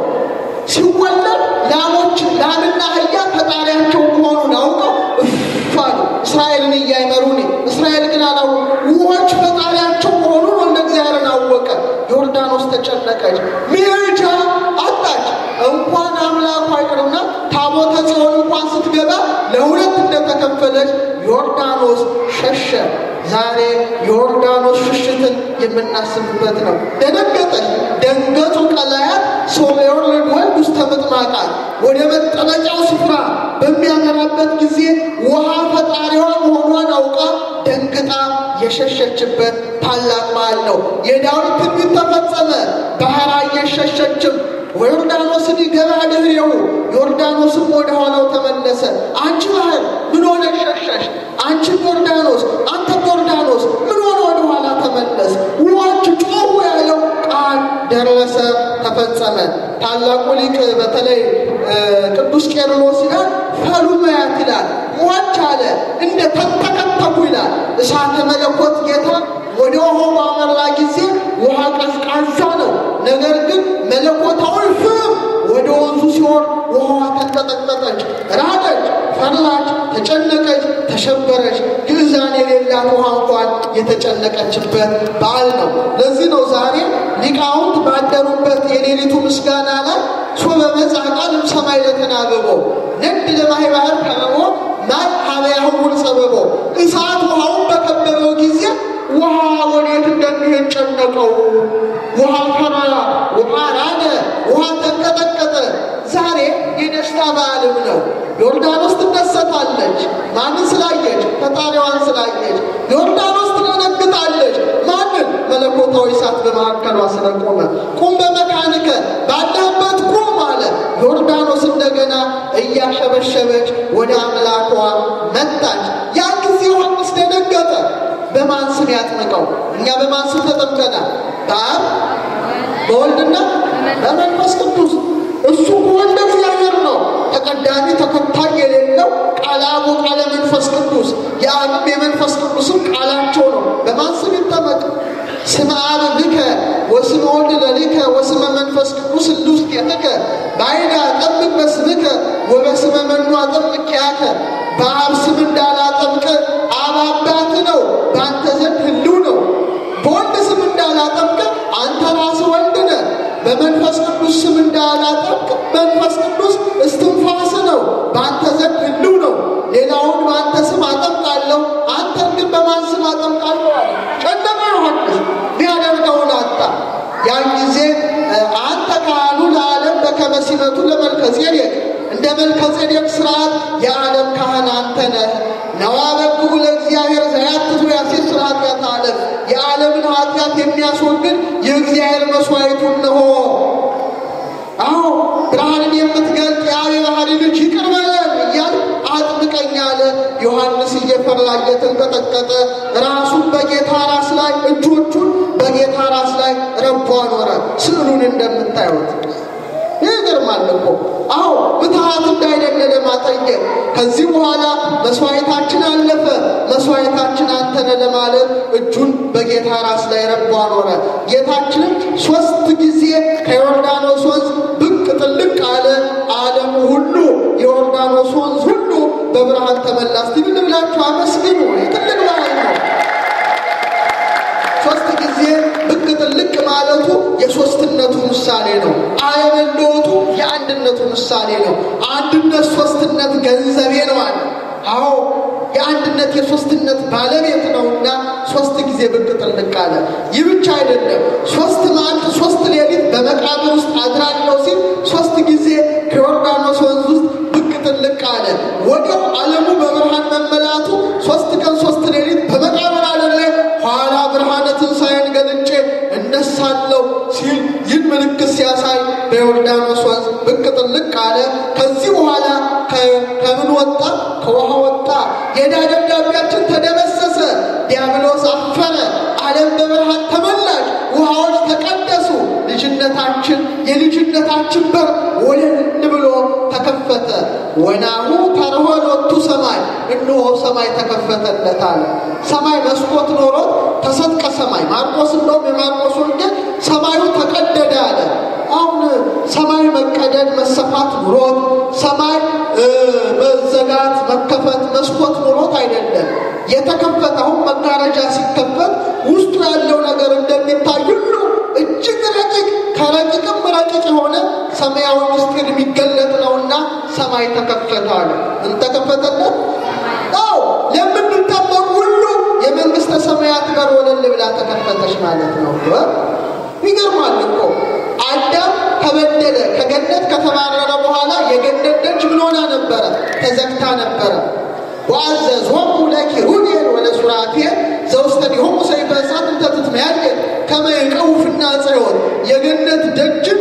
ሲወለድ ላሞች ላምና አህያ ፈጣሪያቸው መሆኑን አውቀው እፍ አሉ። እስራኤልን እያይመሩ እስራኤል ግን አላወ ውኆች ፈጣሪያቸው መሆኑን ወልደ እግዚአብሔርን አወቀ። ዮርዳኖስ ተጨነቀች፣ መሄጃ አጣች። እንኳን አምላኩ አይቅርና ታቦተ ጽዮን እንኳን ስትገባ ለሁለት እንደተከፈለች ዮርዳኖስ ሸሸ። ዛሬ ዮርዳኖስ ሽሽትን የምናስብበት ነው። ደነገጠች። ደንገጹ ቀላያት ሶበ ይወርድ ወልድ ውስተ ምጥማቃት ወደ መጠመቂያው ስፍራ በሚያመራበት ጊዜ ውሃ ፈጣሪዋ መሆኗን አውቃ ደንግጣ የሸሸችበት ታላቅ በዓል ነው። የዳዊት ትንቢት ተፈጸመ። ባህር አየሸሸችም ወዮርዳኖስን ይገባ ድህሬው ዮርዳኖስም ወደ ኋላው ተመለሰ። አንቺ ባህር ምን ሆነ ሸሸሽ? አንቺ ዮርዳኖስ፣ አንተ ዮርዳኖስ ምን ሆነ ወደ ኋላ ተመለስ? ውኆች ጮኹ ያለው ቃል ደረሰ፣ ተፈጸመ። ታላቁ ሊቅ በተለይ ቅዱስ ቄርሎስ ይላል ፈሉመያት ይላል ሟች አለ እንደ ተንተከተኩ ይላል። እሳተ መለኮት ጌታ ወደ ውሃው ባመራ ጊዜ ውሃ ቀዝቃዛ ነው። ነገር ግን መለኮታዊ ፍም ወደ ወንዙ ሲሆን ውሃዋ ተንቀጠቀጠች፣ ራደች፣ ፈራች፣ ተጨነቀች፣ ተሸበረች። ግዛን የሌላት ውሃ እንኳን የተጨነቀችበት በዓል ነው። ለዚህ ነው ዛሬ ሊቃውንት ባደሩበት የሌሊቱ ምስጋና ላይ ሶበ መጽአ ቃልም ሰማይ ለተናበቦ ነድ ለማይ ባህር ከበቦ ማይ ሀበ ያህውር ጸበቦ እሳት ውሃውን በከበበው ጊዜ ውሃ ወዴት እንደሚሄድ ጨነቀው። ውሃ ፈራ፣ ውሃ ራደ፣ ውሃ ተንቀጠቀጠ። ዛሬ የደስታ በዓልም ነው። ዮርዳኖስ ትደሰታለች። ማንን ስላየች? ፈጣሪዋን ስላየች። ዮርዳኖስ ትደነግጣለች። ማንን? መለኮታዊ እሳት በመካከሏ ስለቆመ። ቁም በመካንከ ባለህበት ቁም አለ። ዮርዳኖስ እንደገና እያሸበሸበች ወደ አምላኳ መጣች። ያን ጊዜ ዮሐንስ ደነገጠ። በማን ስም ያጥምቀው? እኛ በማን ስም ተጠምቀናል? በአብ በወልድና በመንፈስ ቅዱስ። እሱ ከወልደ እግዚአብሔር ነው። ተቀዳሚ ተከታይ የሌለው ቃለ አብ ቃለ መንፈስ ቅዱስ፣ የአብም የመንፈስ ቅዱስም ቃላቸው ነው። በማን ስም ይጠመቅ? ስመ አብ ብከ ወስመ ወልድ ለሊከ ወስመ መንፈስ ቅዱስ እልውስቴትከ ባይዳ ጠብቅ በስምከ ወበስመ መኑ አጠምቅ ያከ በአብ ስም እንዳላጠምቅ አብ አባት ነው፣ በአንተ ዘንድ ህልው ነው። በወልድ ስም እንዳላጠምቅ አንተ ራስ ወልድ ነህ። በመንፈስ ቅዱስ ስም እንዳላጠምቅ መንፈስ ቅዱስ እስትንፋስ ነው፣ በአንተ ዘንድ ህልው ነው። ሌላውን በአንተ ስም አጠምቃለሁ፣ አንተን ግን በማን ስም አጠምቃለሁ አለ። ጨለማ ዮሐንስ ሊያደርገውን አጣ። ያን ጊዜ አንተ ካህኑ ለዓለም በከመ ሲመቱ ለመልከ ጼዴቅ እንደ መልከ ጼዴቅ ስርዓት የዓለም ካህን አንተ ነህ። ነዋ በግቡ ለእግዚአብሔር ዘያትቱ ያሴስ ኃጢአት ዓለም የዓለምን ኃጢአት የሚያስወግድ የእግዚአብሔር መስዋዕቱ እነሆ። አዎ ብርሃንን የምትገልጥ የአብ የባህሪ ልጅ ይቅር በለን እያል አጥምቀኝ አለ። ዮሐንስ እየፈራ እየተንቀጠቀጠ ራሱን በጌታ ራስ ላይ እጆቹን በጌታ ራስ ላይ ረቦ አኖረ። ስዕሉን እንደምታዩት ይገርማል እኮ አዎ ምትሃት እንዳይደለ ለማጠየቅ ከዚህ በኋላ መስዋዕታችን አለፈ፣ መስዋዕታችን አንተነ ለማለት እጁን በጌታ ራስ ላይ ረቦ አኖረ። ጌታችንም ሶስት ጊዜ ከዮርዳኖስ ወንዝ ብቅ ጥልቅ አለ። ዓለም ሁሉ የዮርዳኖስ ወንዝ ሁሉ በብርሃን ተመላ። እስቲ ምን ብላችሁ አመስግኑ። ትልቅ በዓል ነው። ሶስት ጊዜ ብቅ ጥልቅ ማለቱ የሶስትነቱ ምሳሌ ነው። አለመለወጡ የአንድነቱ ምሳሌ ነው። አንድነት ሶስትነት ገንዘቤ ነው አለ። አዎ የአንድነት የሶስትነት ባለቤት ነውና ሶስት ጊዜ ብቅ ጥልቅ አለ። ይህ ብቻ አይደለም። ሶስት መዓልት ሶስት ሌሊት በመቃብር ውስጥ አድራለሁ ሲል ሶስት ጊዜ ከዮርዳኖስ ወንዝ ውስጥ ብቅ ጥልቅ አለ። ወዲያው ዓለሙ በብርሃን መመላቱ ሶስት ቀን ሶስት ሌሊት በመቃብር አደረ። ኋላ ብርሃነ ትንሣኤን ገልጬ እነሳለሁ ሲል ይህን ምልክት ሲያሳይ በዮርዳኖስ ወንዝ ብቅ ጥልቅ አለ። ከዚህ በኋላ ከምን ወጣ? ከውሃ ወጣ። የዕዳ ደብዳቤያችን ተደመሰሰ። ዲያብሎስ አፈረ። ዓለም በብርሃን ተመላች። ውሃዎች ተቀደሱ። ልጅነታችን የልጅነታችን በር ወለል ብሎ ተከፈተ። ወናሁ ተርሆ ሎቱ ሰማይ፣ እነሆ ሰማይ ተከፈተለታል። ሰማይ መስኮት ኖሮት ተሰጥቀ ሰማይ ማርቆስ እንደውም የማርቆስ ወንጌል ሰማዩ ተቀደደ አለ። አሁን ሰማይ መቀደድ መሰፋት ኑሮት ሰማይ መዘጋት መከፈት መስኮት ኑሮት አይደለም የተከፈተ። አሁን መጋረጃ ሲከፈት ውስጡ ያለው ነገር እንደሚታይ ሁሉ እጅግ ረቂቅ ከረቂቅም ረቂቅ የሆነ ሰማያዊ ምስጢር የሚገለጥ ነውና ሰማይ ተከፈተ አለ። ምን ተከፈተለት? አዎ ለምንጠበቅ ሁሉ የመንግስተ ሰማያት በር ወለል ብላ ተከፈተች ማለት ነው። ይገርማል እኮ አዳም ተበደለ። ከገነት ከተባረረ በኋላ የገነት ደጅ ምን ሆና ነበረ? ተዘግታ ነበረ። ወአዘዝሆሙ ለኪሩቤል ወለሱራፌል ዘውስቴሆሙ ሰይፈ እሳት እንተ ትትመያየጥ ከመ ይዕቀቡ ፍናጽዮን የገነት ደጅን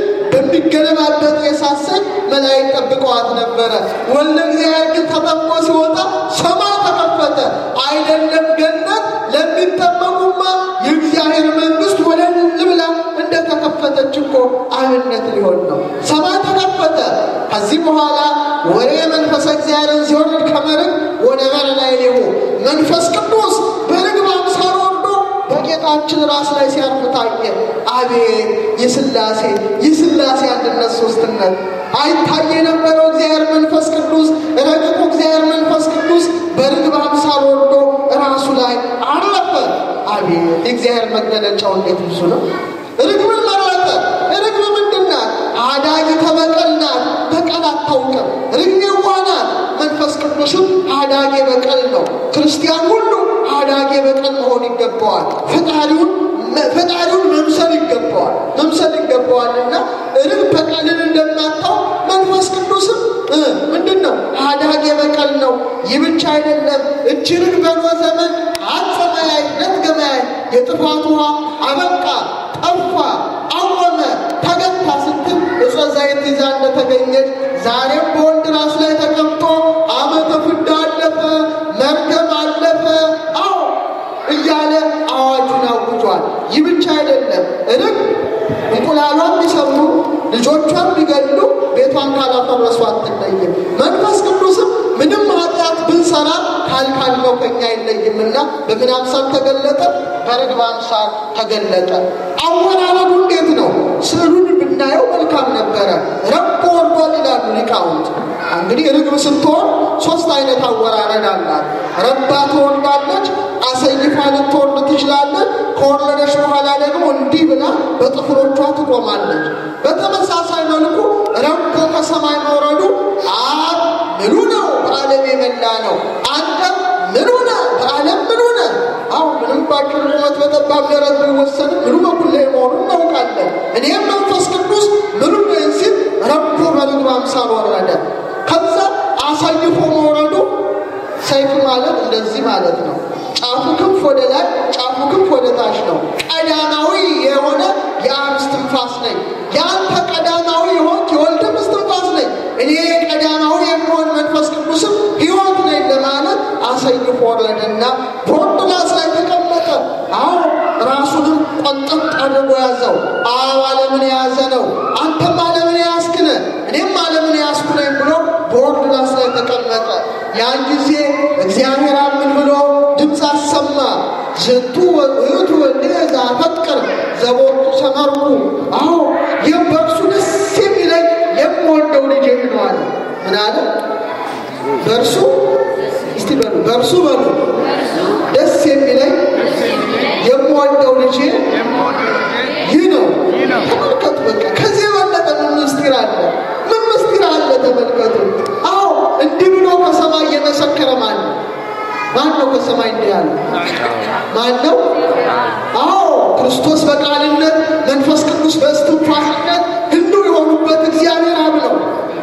በሚገለባበት የእሳት ሰይፍ መላእክት ጠብቀዋት ነበረ። ወልደ እግዚአብሔር ግን ተጠምቆ ሲወጣ ሰማይ ተከፈተ። አይደለም ገነት ለሚጠመቁማ የእግዚአብሔር መንግስት ወለል ብላ እንደተከፈተች እኮ አብነት ሊሆን ነው። ሰማይ ተከፈተ። ከዚህ በኋላ ወሬ መንፈሰ እግዚአብሔርን ሲወርድ ከመርግ ወደ በር ላይ ሌሁ መንፈስ ቅዱስ በርግብ አምሳል ወርዶ በጌታችን ራስ ላይ ሲያርፍ ታየ። አቤት የስላሴ የስላሴ አንድነት ሶስትነት አይታየ የነበረው እግዚአብሔር መንፈስ ቅዱስ ረቂቁ እግዚአብሔር መንፈስ ቅዱስ በርግብ አምሳል ወርዶ ራሱ ላይ አረፈ። አቤት የእግዚአብሔር መገለጫው እንዴት ብዙ ነው! ርግብን መረጠ። ርግብ ምንድን ናት? አዳጊ ተበቀል ናት። በቀል አታውቅም። ርግብ የዋህ ናት። መንፈስ ቅዱስም አዳጌ በቀል ነው። ክርስቲያን ሁሉ አዳጌ በቀል መሆን ይገባዋል። ፈጣሪውን ፈጣሪውን መምሰል ይገባዋል መምሰል ይገባዋልና ርግብ በቀልን እንደማታው መንፈስ ቅዱስም ምንድን ነው አዳጌ በቀል ነው። ይህ ብቻ አይደለም። እጅ ርግብ በኖኅ ዘመን አጸመያይ ነትገመያይ የጥፋት ውሃ አበቃ፣ ጠፋ፣ አወመ፣ ተገታ ስትል እፀ ዘይት ይዛ እንደተገኘች ዛሬም በወንድ ራስ ላይ ተቀምጦ ዓመተ ፍዳ አለፈ፣ መርገም አለፈ። አዎ እያለ አዋጁን አውጇል። ይህ ብቻ አይደለም። ርግብ እንቁላሏን ቢሰብሩ ልጆቿን ቢገሉ ቤቷን ካላፈረሱ አትለይም። መንፈስ ቅዱስም ምንም ኃጢአት ብንሰራ ካልካልነው ከኛ አይለይምና በምን አምሳል ተገለጠ? በርግብ አምሳል ተገለጠ። አወራረዱ እንዴት ነው? ስዕሉን ብናየው መልካም ነበረ። ረቦ ወርዷል ይላሉ ሊቃውንት። እንግዲህ ርግብ ስትሆን ሶስት አይነት አወራረድ አላት። ረባ ትወርዳለች፣ አሰይፋ ልትወርድ ትችላለች። ከወረደች በኋላ ደግሞ እንዲህ ብላ በጥፍሮቿ ትቆማለች። በተመሳሳይ መልኩ ረቦ ከሰማይ መውረዱ አብ ምሉ ነው፣ በዓለም የመላ ነው። አንተም ምሉ ነህ፣ በዓለም ምሉ ነህ። አሁን ምንም ባጭር ቁመት በጠባብ ደረት ቢወሰንም ምሉ በኩል ላይ መሆኑን እናውቃለን። እኔም መንፈስ ቅዱስ ምሉ ነኝ ሲል ረቦ በርግብ አምሳል ወረደ። ከዛ አሳይፎ መውረዱ ሰይፍ ማለት እንደዚህ ማለት ነው። ጫፉ ክንፍ ወደ ላይ፣ ጫፉ ክንፍ ወደ ታች ነው። ቀዳማዊ የሆነ የአብ እስትንፋስ ነኝ። የአንተ ቀዳማዊ የሆንክ የወልድም እስትንፋስ ነኝ። እኔ ቀዳማዊ የምሆን መንፈስ ቅዱስም ሕይወት ነኝ ለማለት አሰይፎ ወረደና በወርድላስ ላይ ተቀመጠ። አዎ ራሱንም ቆንጠጥ አድርጎ ያዘው። አብ ዓለምን የያዘ ነው። አንተም ዓለምን የያዝክ ነህ፣ እኔም ዓለምን የያዝኩ ነኝ ብሎ በወርድላስ ላይ ተቀመጠ። ያን ጊዜ እግዚአብሔር አምን ብሎ ድምፅ አሰማ። ዝንቱ ውእቱ ወልድየ ዘአፈቅር ዘቦቱ ሰመርኩ። አዎ ይህ በእርሱ ደስ የሚለኝ የምወደው ልጄ ነው አለ። ምን አለ? በእርሱ እስቲ በሉ በእርሱ በሉ ደስ የሚለኝ የምወደው ልጄ ይህ ነው። ተመልከቱ። በቃ ከዚህ የበለጠ ምን ምስጢር አለ? ምን ምስጢር አለ? ተመልከቱ። አዎ እንዲህ ብሎ ከሰማይ የመሰከረ ማን ነው? ማን ነው ከሰማይ እንዲህ ያለ? ማን ነው? አዎ ክርስቶስ በቃልነት መንፈስ ቅዱስ በእስትንፋስነት ህልው የሆኑበት እግዚአብሔር አብ ነው።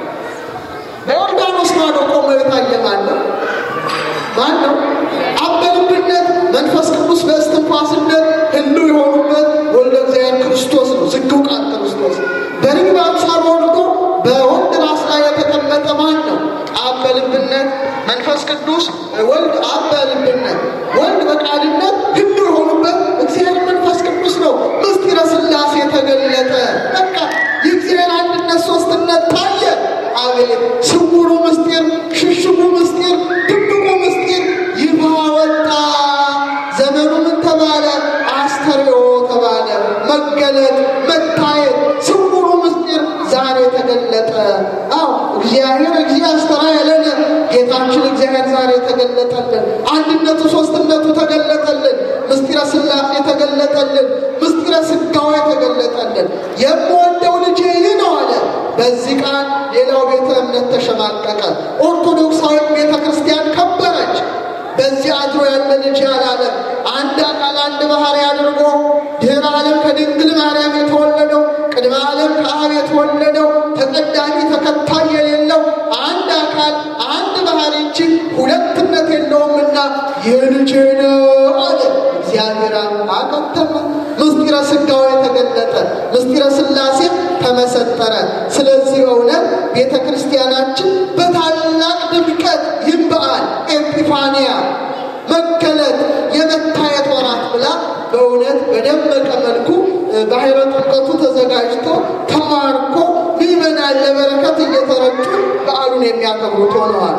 በዮርዳኖስ ማዶ ቆሞ የታየ ማን ነው? ማን ነው? አብ በልብነት መንፈስ ቅዱስ በእስትንፋስነት ህልው የሆኑበት ወልደ እግዚአብሔር ክርስቶስ ነው። ዝግው ቃል ክርስቶስ በርግብ አምሳል ወርዶ በወንድ ራስ ላይ የተቀመጠ ማን ነው? አብ በልብነት መንፈስ ቅዱስ ወልድ አብ በልብነት ወልድ በቃልነት ህልው የሆኑበት እግዚአብሔር መንፈስ ቅዱስ ነው። ምስጢረ ሥላሴ ተገለጠ። በቃ የእግዚአብሔር አንድነት ሶስትነት ታየ። አቤት ስውሩ ምስጢር፣ ሽሽጉ ምስጢር፣ ድብቁ ምስጢር ይፋ ወጣ። ዘመኑ ምን ተባለ? አስተርእዮ ተባለ። መገለጥ፣ መታየት፣ ስውሩ ምስጢር ዛሬ ተገለጠ። አዎ እግዚአብሔር እግዚአ አስተርአየ ለነ ጌታችን እግዚአብሔር ዛሬ ተገለጠልን። አንድነቱ ሶስትነቱ ተገለጠልን። ምስጢረ ሥላሴ ተገለጠልን። ምስጢረ ሥጋዌ ተገለጠልን። የምወደው ልጄ ይህ ነው አለ። በዚህ ቃል ሌላው ቤተ እምነት ተሸማቀቀ። ኦርቶዶክሳዊ ቤተ ክርስቲያን ከበረች። በዚህ አድሮ ያለ ልጅ አላለም። አንድ አካል አንድ ባህሪ አድርጎ ድኅረ ዓለም ከድንግል ማርያም የተወለደው ቅድመ ዓለም ከአብ የተወለደው ተቀዳሚ ተከታይ የሌለው አንድ አካል አንድ ባህሪ እንጂ ሁለትነት የለውምና ይህ ልጄ ነው አለ። እግዚአብሔር አከተመ። ምስጢረ ሥጋዌ ተገለጠ። ምስጢረ ሥላሴ ተመሰጠረ። ስለዚህ እውነት ቤተ ክርስቲያናችን በታላቅ ድምቀት ይህን በዓል ኤጲፋንያ መገለጥ የመታየት ወራት ብላ በእውነት በደመቀ መልኩ ባሕረ ጥምቀቱ ተዘጋጅቶ ተማርኮ ምዕመናን ለበረከት እየተረጩ በዓሉን የሚያከብሩት ሆነዋል።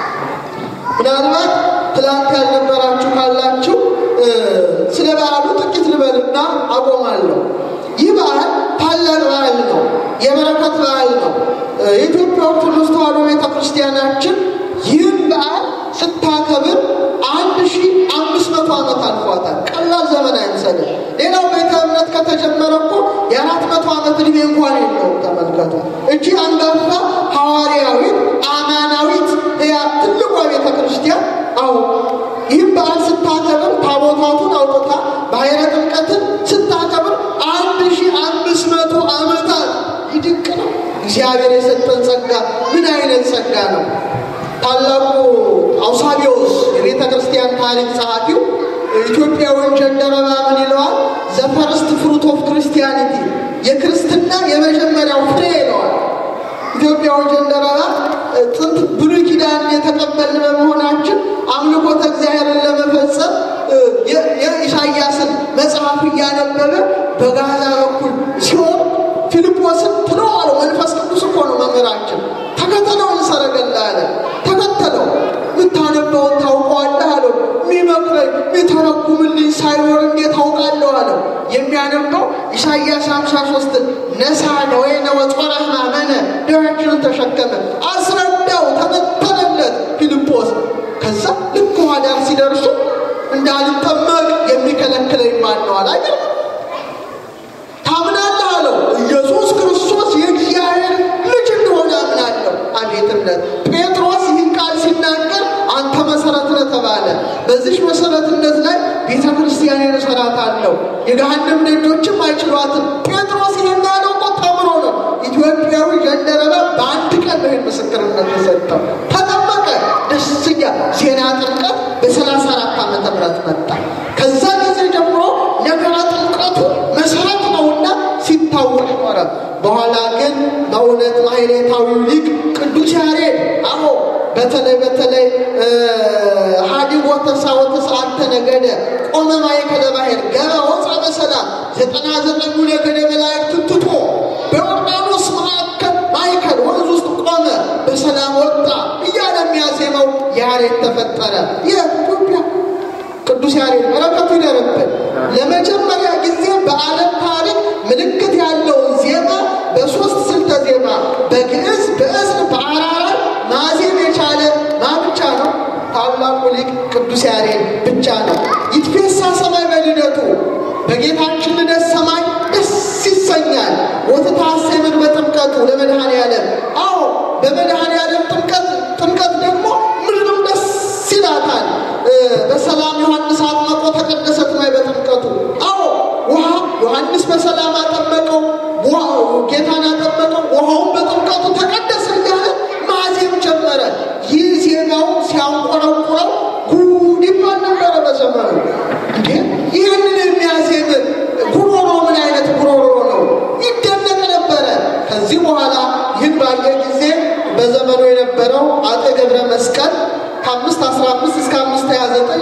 ምናልባት ትላንት ያልነበራችሁ ካላችሁ ስለ በዓሉ ጥቂት ልበልና አቆማለሁ። ይህ በዓል ታላቅ በዓል ነው። የበረከት በዓል ነው። የኢትዮጵያ ኦርቶዶክስ ተዋሕዶ ቤተ ክርስቲያናችን ይህን በዓል ስታከብር አንድ ሺህ አምስት መቶ ዓመት አልፏታል። ቀላል ዘመን አይምሰልም። ሌላው ቤተ እምነት ከተጀመረ እኮ የአራት መቶ ዓመት ዕድሜ እንኳን የለውም። ተመልከቱ። እጅ አንጋፋ ሐዋርያዊት አማናዊት ያ ትልቋ ቤተ ክርስቲያን አሁ ይህም በዓል ስታከብር ታቦታቱን አውጥታ ባሕረ ጥምቀትን ስታከብር አንድ ሺህ አምስት መቶ ዓመታት ይድቅ ነው። እግዚአብሔር የሰጠን ጸጋ ምን አይነት ጸጋ ነው! ታላቁ አውሳቢዎስ የቤተ ክርስቲያን ታሪክ ጸሐፊው ኢትዮጵያዊን ጀንደረባ ምን ይለዋል? ዘፈርስት ፍሩት ኦፍ ክርስቲያኒቲ የክርስትና የመጀመሪያው ፍሬ ይለዋል። ኢትዮጵያዊ ጀንደረባ ጥንት ብሉይ ኪዳን የተቀበልን በመሆናችን አምልኮተ እግዚአብሔርን ለመፈጸም የኢሳያስን መጽሐፍ እያነበበ በጋዛ በኩል ሲሆን ፊልጶስን ትለው አለው። መንፈስ ቅዱስ እኮ ነው መምህራችን። ተከተለው እንሰረገላ አለ። ተከተለው የምታነበውን ታውቀዋለህ አለው። የሚመክረኝ የሚተረጉምልኝ ሳይኖር እንዴት ታውቃለሁ አለው። የሚያነበው ኢሳይያስ ሃምሳ ሶስትን ነሳ ደዌነ ወጾረ ሕማመነ ደዌያችንን ተሸከመ አስረዳው፣ ተበተነለት ፊልጶስ። ከዛ ልክ ውሃ ዳር ሲደርሱ እንዳልጠመቅ የሚከለክለኝ ማን ነው አለ። አይገርም? ታምናለህ አለው። ኢየሱስ ክርስቶስ የእግዚአብሔር ልጅ እንደሆነ አምናለሁ። አቤት እምነት! ጴጥሮስ ይህን ቃል ሲናገር አንተ መሰረት ነህ ተባለ። በዚህ መሰረትነት ላይ ቤተ ክርስቲያንን እሰራታለሁ፣ የገሃነም ደጆችም አይችሏትም። ጴጥሮስ ይህን ያለው እኮ ተምሮ ነው። ኢትዮጵያዊ ጀንደረባ በአንድ ቀን ነው ይህን ምስክርነት የሰጠው። ተጠመቀ። ደስኛ ዜና ጥምቀት በሰላሳ አራት ዓመተ ምህረት መጣ። ከዛ ጊዜ ጀምሮ ነገረ ጥምቀቱ መሰረት ነውና ሲታወቅ ኖረ። በኋላ ግን በእውነት ማሕሌታዊው ሊቅ ቅዱስ ያሬድ አዎ በተለይ በተለይ ሀዲግ ወተሳ ወተሰዓተ ነገደ ቆመ ማእከለ ባሕር ገባ ወፃ በሰላም ዘጠና ዘጠኙ ነገደ መላእክት ትቶ በዮርዳኖስ መካከል ማእከል ወንዝ ውስጥ ቆመ በሰላም ወጣ እያለ የሚያዜመው ያሬድ ተፈጠረ። የኢትዮጵያ ቅዱስ ያሬድ በረከቱ ይደርብን። ለመጀመሪያ ጊዜ በዓለም ታሪክ ምልክት ያለውን ዜማ በሶስት ስልተ ዜማ በግዕዝ፣ በዕዝል፣ በአራራይ ማዜም የቻለ ማ ብቻ ነው? ታላቁ ሊቅ ቅዱስ ያሬድ ብቻ ነው። ይትፌሳ ሰማይ በልደቱ በጌታችን ልደት ሰማይ ደስ ይሰኛል። ወትታሰምን በጥምቀቱ ለመድኃኔ ዓለም አዎ በመድኃኔ ዓለም ጥምቀት ጥምቀት ደግሞ ምድርም ደስ ይላታል።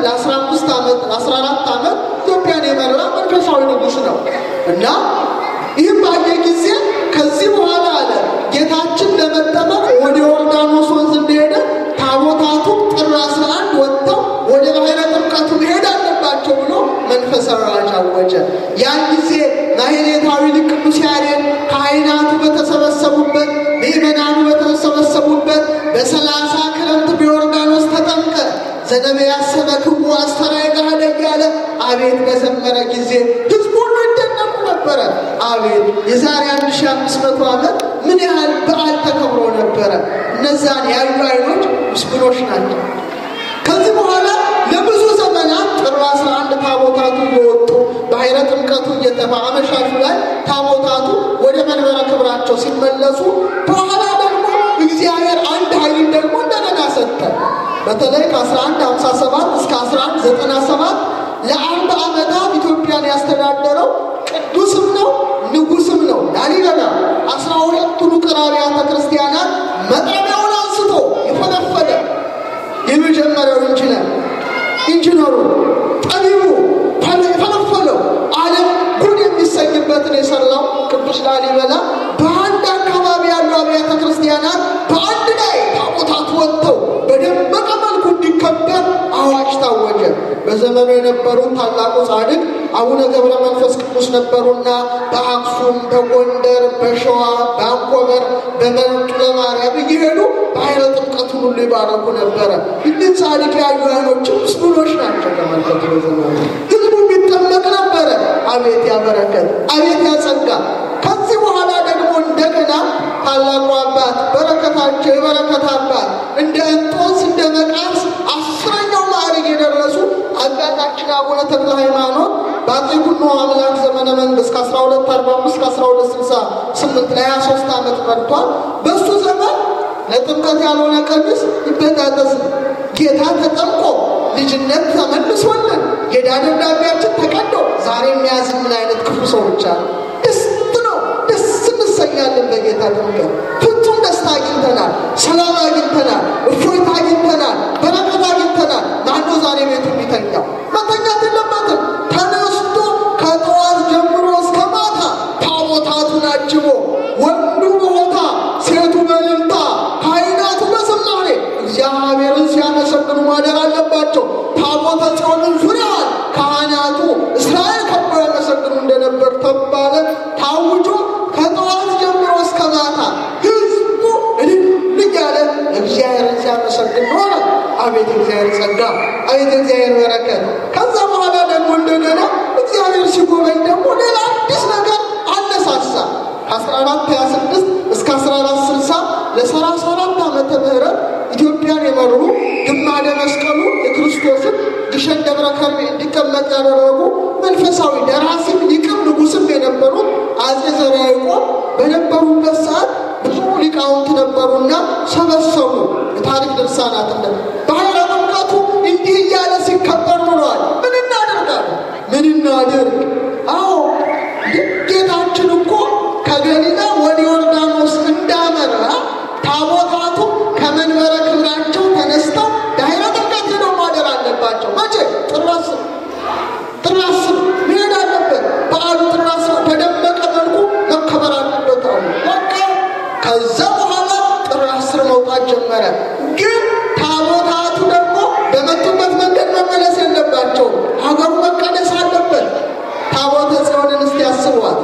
ለአስራ አምስት ዓመት አስራ አራት ዓመት ኢትዮጵያን የመራ መንፈሳዊ ንጉሥ ነው እና ይህም ባየ ጊዜ ከዚህ በኋላ አለ ጌታችን ለመጠመቅ ወደ ዮርዳኖስ ወንዝ እንደሄደ ታቦታቱ ጥር አስራ አንድ ወጥተው ወደ ባሕረ ጥምቀቱ መሄድ አለባቸው ብሎ መንፈሳዊ አዋጅ አወጀ። ያን ጊዜ ማሕሌታዊ ሊቅ ቅዱስ ያሬድ ካህናቱ በተሰበሰቡበት ምእመናኑ በተሰበሰቡበት በሰላሳ ክረምት በዮርዳኖስ ተጠምቀ ዘነቢያሰበ ክቡ አስተራይ ጋለ እያለ አቤት በዘመረ ጊዜ ሕዝቡ ሁሉ ይደነቁ ነበረ። አቤት የዛሬ አንድ ሺ አምስት መቶ ዓመት ምን ያህል በዓል ተከብሮ ነበረ። እነዛን ያዩ አይኖች ምስጉኖች ናቸው። ከዚህ በኋላ ለብዙ ዘመናት ጥር አስራ አንድ ታቦታቱ እየወጡ ባሕረ ጥምቀቱ እየተፋ አመሻሹ ላይ ታቦታቱ ወደ መንበረ ክብራቸው ሲመለሱ በኋላ ደግሞ እግዚአብሔር አንድ ኃይልን ደግሞ እንደገና ሰጠ። በተለይ ከ1157 እስከ 1197 ለአርባ ዓመታት ኢትዮጵያን ያስተዳደረው ቅዱስም ነው ንጉስም ነው ላሊበላ አስራ ሁለቱን ውቅር አብያተ ክርስቲያናት መጥረቢያውን አንስቶ የፈለፈለ የመጀመሪያው ኢንጂነር ኢንጂነሩ ጠቢቡ የፈለፈለው ዓለም ጉድ የሚሰኝበትን የሰራው ቅዱስ ላሊበላ በአንድ አካባቢ ያሉ አብያተ ክርስቲያናት በአንድ ላይ ታቦታት ወጥተው በደመቀ መልኩ እንዲከበር አዋጅ ታወጀ። በዘመኑ የነበሩት ታላቁ ጻድቅ አቡነ ገብረ መንፈስ ቅዱስ ነበሩና በአክሱም፣ በጎንደር፣ በሸዋ፣ በአንኮበር፣ በመርጡ ለማርያም እየሄዱ ባሕረ ጥምቀቱን ሁሉ ይባረኩ ነበረ። እኒህ ጻድቅ ያዩ አይኖችም ምስጉኖች ናቸው። ተመልከቱ። በዘመኑ ህዝቡ የሚጠመቅ ነበረ። አቤት ያበረከት፣ አቤት ያጸጋ። ከዚህ በኋላ ደግሞ እንደገና ታላቁ አባት በረከታቸው የበረከት አባት እንደ እንጦንስ እንደ መቃርስ አስረኛው ማዕረግ የደረሱ አባታችን አቡነ ተክለ ሃይማኖት በአፄ ኩኖ አምላክ ዘመነ መንግስት ከ1245 ከ1268 ለ23 ዓመት መርቷል። በእሱ ዘመን ለጥምቀት ያልሆነ ቀሚስ ይበጣጠስ ጌታ ተጠምቆ ልጅነት ተመልሶልን የዕዳ ደብዳቤያችን ተቀዶ ዛሬ የሚያዝ ምን አይነት ክፉ ሰዎች አሉ። ደስ ነው፣ ደስ እንሰኛለን በጌታ ጥምቀት። ፍጹም ደስታ አግኝተናል፣ ሰላም አግኝተናል፣ እፎይታ አግኝተናል፣ በረከት አግኝተናል። ማነው ዛሬ ቤቱ የሚተኛው? መተኛት የለበትም። ተነስቶ ከጠዋት ጀምሮ እስከ ማታ ታቦታቱን አጅቦ ወንዱ በሆታ ሴቱ በእልልታ ካህናቱ በዝማሬ እግዚአብሔርን ሲያመሰግኑ ማደር አለባቸው። ታቦተ ጽዮንን ዙሪያዋን ካህናቱ እስራኤል ከበው ያመሰግኑ እንደነበር ተባለ። ታውጆ ከጠዋት ጀምሮ እስከ ማታ ህዝቡ እልል እያለ እግዚአብሔርን ሲያመሰግን ኖረ። አቤት እግዚአብሔር ጸጋ፣ አቤት እግዚአብሔር በረከት። ከዛ በኋላ ደግሞ እንደገና እግዚአብሔር ሲጎበኝ ደግሞ ሌላ አዲስ ነገር አነሳሳ። ከ1426 እስከ 1460 ለ34 ዓመተ ምህረት ኢትዮጵያን የመሩ ግማደ መስቀሉ የክርስቶስን ግሸን ደብረ ከርቤ እንዲቀመጥ ያደረጉ መንፈሳዊ ደራሲም ሊቅም ንጉስም የነበሩት አጼ ዘርዓ ያዕቆብ በነበሩበት ሰዓት ብዙ ሊቃውንት ነበሩና ሰበሰቡ። የታሪክ ድርሳናት እንደ ባሕረ ጥምቀቱ እንዲህ እያለ ሲከበር ኑረዋል። ምን እናደርጋለን? ምን እናድርግ? አዎ ጌታችን እኮ ከገሊላ ወደ ዮርዳኖስ እንዳመራ ታቦታቱ ከመንበረ ክብራቸው ተነስተው ባሕረ ጥምቀት ሄደው ማደር አለባቸው። መቼ? ጥር አስር ጥር አስር መሄድ አለበት። በዓሉ ጥር አስር በደመቀ መልኩ መከበር አለበት አሉ። በቃ ከዛ በኋላ ጥር አስር መውጣት ጀመረ። ግን ታቦታቱ ደግሞ በመጡበት መንገድ መመለስ የለባቸውም። ሀገሩ መቀደስ አለበት። ታቦተ ጽዮንን እስቲ ያስቧት።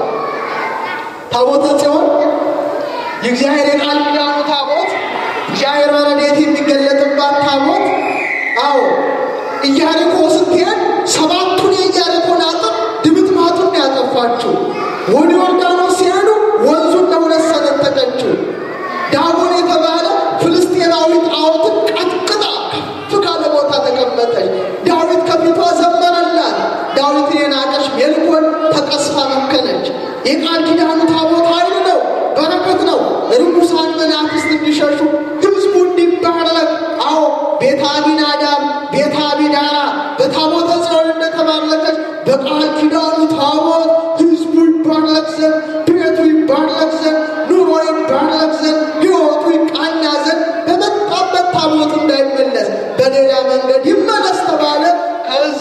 ታቦተ ጽዮን የእግዚአብሔር የቃል ኪዳኑ ታቦት እግዚአብሔር በረድኤት የሚገለጥባት ታቦት። አዎ ኢያሪኮ ስትሄድ ሰባቱን የኢያሪኮን አጥር ድምጥ ማጡን ያጠፋችው። ወደ ዮርዳኖስ ሲሄዱ ወንዙን ለሁለት ሰነጠቀችው። ዳጎን የተባለ ፍልስጤናዊ ጣዖትን ቀጥቅጣ ከፍ ካለ ቦታ ተቀመጠች። ዳዊት ከፊቷ ዘመረላት። ዳዊትን የናቀች ሜልኮል ተቀስፋ መከነች። የቃል ኪዳኑ ታቦት ኃይል ነው፣ በረከት ነው። ርኩሳን መናፍስት እንዲሸሹ ህዝቡ እንዲባረክ። አዎ ቤተ አቢናዳብ፣ ቤተ አቢዳራ በታቦተ ጽዮን እንደተባረከች በቃል ኪዳኑ ታቦት ህዝቡ ይባረክ ዘንድ ቤቱ ይባረክ ዘንድ ኑሮ ይባረክ ዘንድ ህይወቱ ይቃና ዘንድ በመጣበት ታቦት እንዳይመለስ በሌላ መንገድ ይመለስ ተባለ።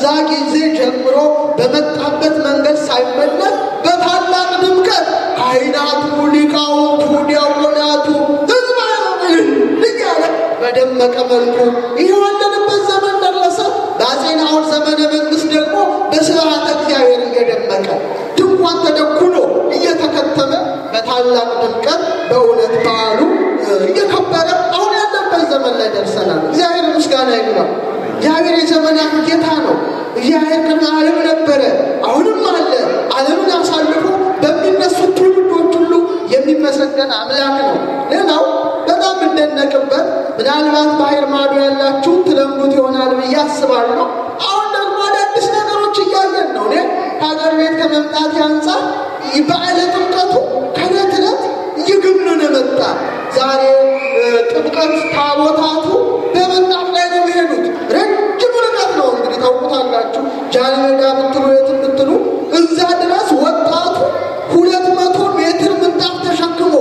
ጊዜ ጀምሮ በመጣበት መንገድ ሳይመለስ በታላቅ ድምቀት ካህናቱ፣ ሊቃውንቱ፣ ዲያቆናቱ ህዝባ እያለ በደመቀ መልኩ ይኸው ያለንበት ዘመን ደረሰ። በአፄ ናሁን ዘመነ መንግስት ደግሞ በስብሐተ እግዚአብሔር እየደመቀ ድንኳን ተደኩሎ እየተከተመ በታላቅ ድምቀት በእውነት በዓሉ እየከበረ አሁን ያለበት ዘመን ላይ ደርሰናል። እግዚአብሔር ምስጋና ይግባው። እግዚአብሔር የዘመናት ጌታ ነው። እግዚአብሔር ቅድመ ዓለም ነበረ፣ አሁንም አለ። ዓለምን አሳልፎ በሚነሱት ትውልዶች ሁሉ የሚመሰገን አምላክ ነው። ሌላው በጣም እንደነቅበት ምናልባት ባህር ማዶ ያላችሁ ትለምዱት ይሆናል ብዬ አስባለሁ። አሁን ደግሞ አዳዲስ ነገሮች እያየን ነው። እኔ ከሀገር ቤት ከመምጣት አንጻር በዓለ ጥምቀቱ ከዕለት ዕለት እየገነነ መጣ። ዛሬ ጥምቀት ታቦታቱ በምንጣፍ ላይ ነው የሚሄዱት። ረጅም ርቀት ነው እንግዲህ ታውቁታላችሁ። ጃንሜዳ ብትሉ የትም ብትሉ እዛ ድረስ ወጣቱ ሁለት መቶ ሜትር ምንጣፍ ተሸክሞ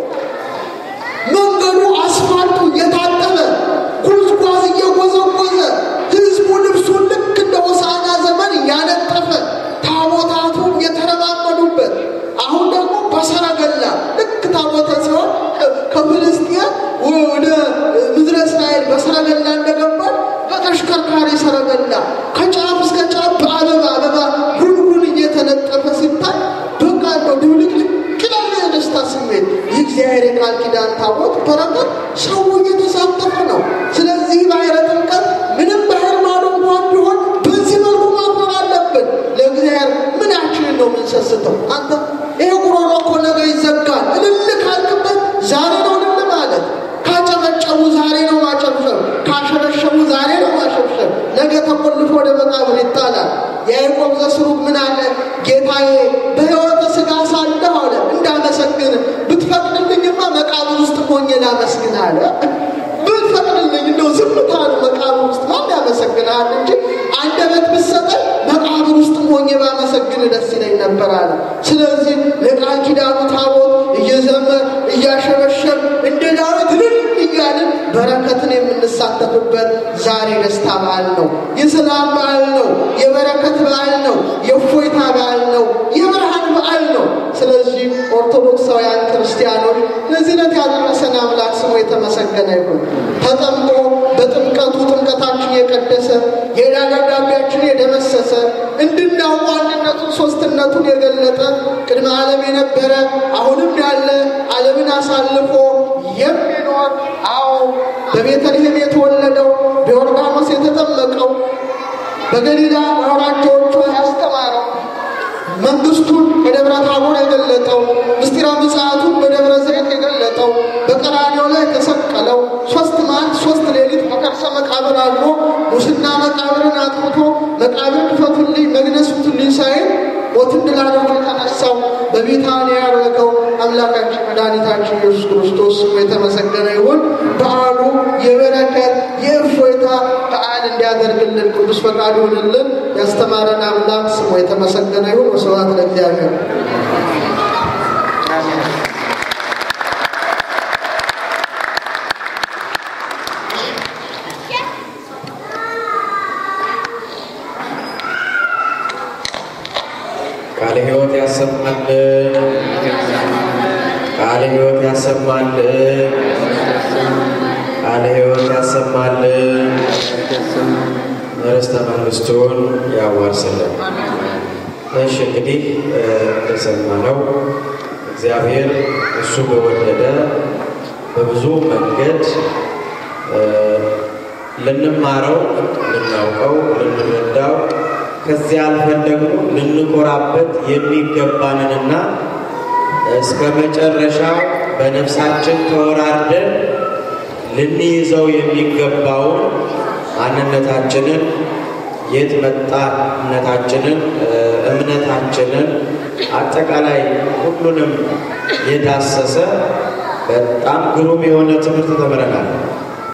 መንገዱ አስፋልቱ እየታጠበ ጉዝጓዝ እየጎዘጎዘ ህዝቡ ልብሱን ልክ እንደ ሆሳዕና ዘመን እያነጠፈ ታቦታቱ እየተረማመዱበት አሁን ደግሞ በሰረገላ ልክ ታቦተ ሲሆን ከፍልስጤን ወደ ምድረ እስራኤል በሰረገላ እንደገባል በተሽከርካሪ ሰረገላ ከጫፍ እስከ ጫፍ በአበባ አበባ ጉንጉን እየተነጠፈ ሲታይ በቃ እንደው ድብልቅልቅ ይላል የደስታ ስሜት። የእግዚአብሔር የቃል ኪዳን ታቦት በረከት ሰው እየተሳተፈ ነው። ስለዚህ ባሕረ ጥምቀት ምንም ባህር ማዶ እንኳን ቢሆን በዚህ መልኩ ማክበር አለብን። ለእግዚአብሔር ምናችንን ነው የምንሰስተው? አንተ ይሄ ጉሮሮ እኮ ነገ ይዘጋል። እልል ካልክበት ዛሬ ነው እልል ማለት። ካጨበጨቡ ዛሬ ነው ማጨብጨብ፣ ካሸበሸቡ ዛሬ ነው ማሸብሸብ። ነገ ተቆልፎ ወደ መቃብር ይጣላል። የያዕቆብ ዘስሩግ ምን አለ? ጌታዬ በሕይወተ ሥጋ ሳለሁ አለ እንዳመሰግን ብትፈቅድልኝማ መቃብር ውስጥ ሆኜ ላመስግን አለ። ብትፈቅድልኝ እንደው ዝምታ ነው መቃብር ውስጥ ማን ያመሰግናል እንጂ አንደበት ብትሰጠኝ መቃብር ውስጥ ሆኜ ባመሰግን ደስ ይለኝ ነበር አለ። ስለዚህ ለቃል ኪዳኑ ታቦት እየዘመር እያሸበሸብ እንደ ዳዊት ልል እያልን በረከትን የምንሳተፍበት ዛሬ ደስታ በዓል ነው። የሰላም በዓል ነው። የበረከት በዓል ነው። የእፎይታ በዓል ነው። የብርሃን በዓል ነው። ስለዚህ ኦርቶዶክሳውያን ክርስቲያኖች ለዚህ ዕለት ያደረሰን አምላክ ስሙ የተመሰገነ ይሁን። ተጠምቆ በጥምቀቱ ጥምቀታችን የቀደሰ የዕዳ ደብዳቤያችን የደመሰሰ እንድናውቁ አንድነቱን ሶስትነቱን የገለጠ ቅድመ ዓለም የነበረ አሁንም ያለ ዓለምን አሳልፎ የሚኖር አዎ በቤተልሔም የተወለደው በዮርዳኖስ የተጠመቀው በገሊላ አውራጃዎቿ ያስተማረው መንግስቱን በደብረ ታቦር የገለጠው ምስጢረ ምጽአቱን በደብረ ዘይት የገለጠው በቀራንዮ ላይ የተሰቀለው ሶስት መዓልት ሶስት ሌሊት በከርሰ መቃብር አድሮ ሙስና መቃብርን አጥፍቶ መቃብር ክፈቱልኝ መግነዝ ፍቱልኝ ሳይል ሞትን ድል አድርጎ የተነሳው በቢታንያ ያደረገው አምላካችን መድኃኒታችን ኢየሱስ ክርስቶስ ስሙ የተመሰገነ ይሁን። በዓሉ የበረከት የእፎይታ በዓል እንዲያደርግልን ቅዱስ ፈቃድ ይሁንልን። ያስተማረን አምላክ ስሙ የተመሰገነ ይሁን። ወስብሐት ለእግዚአብሔር። ቃለ ሕይወት ያሰማልን። ቃለ ሕይወት ያሰማልን። ቃለ ሕይወት ያሰማልን። ርስተ መንግሥቱን ያዋርስልን። እሺ እንግዲህ እንደሰማነው እግዚአብሔር እሱ በወደደ በብዙ መንገድ ልንማረው፣ ልናውቀው፣ ልንረዳው ከዚያ አልፈን ደግሞ ልንኮራበት የሚገባንንና እስከ መጨረሻው በነፍሳችን ተወራርደን ልንይዘው የሚገባውን ማንነታችንን የት መጣነታችንን እምነታችንን አጠቃላይ ሁሉንም የዳሰሰ በጣም ግሩም የሆነ ትምህርት ተምረናል።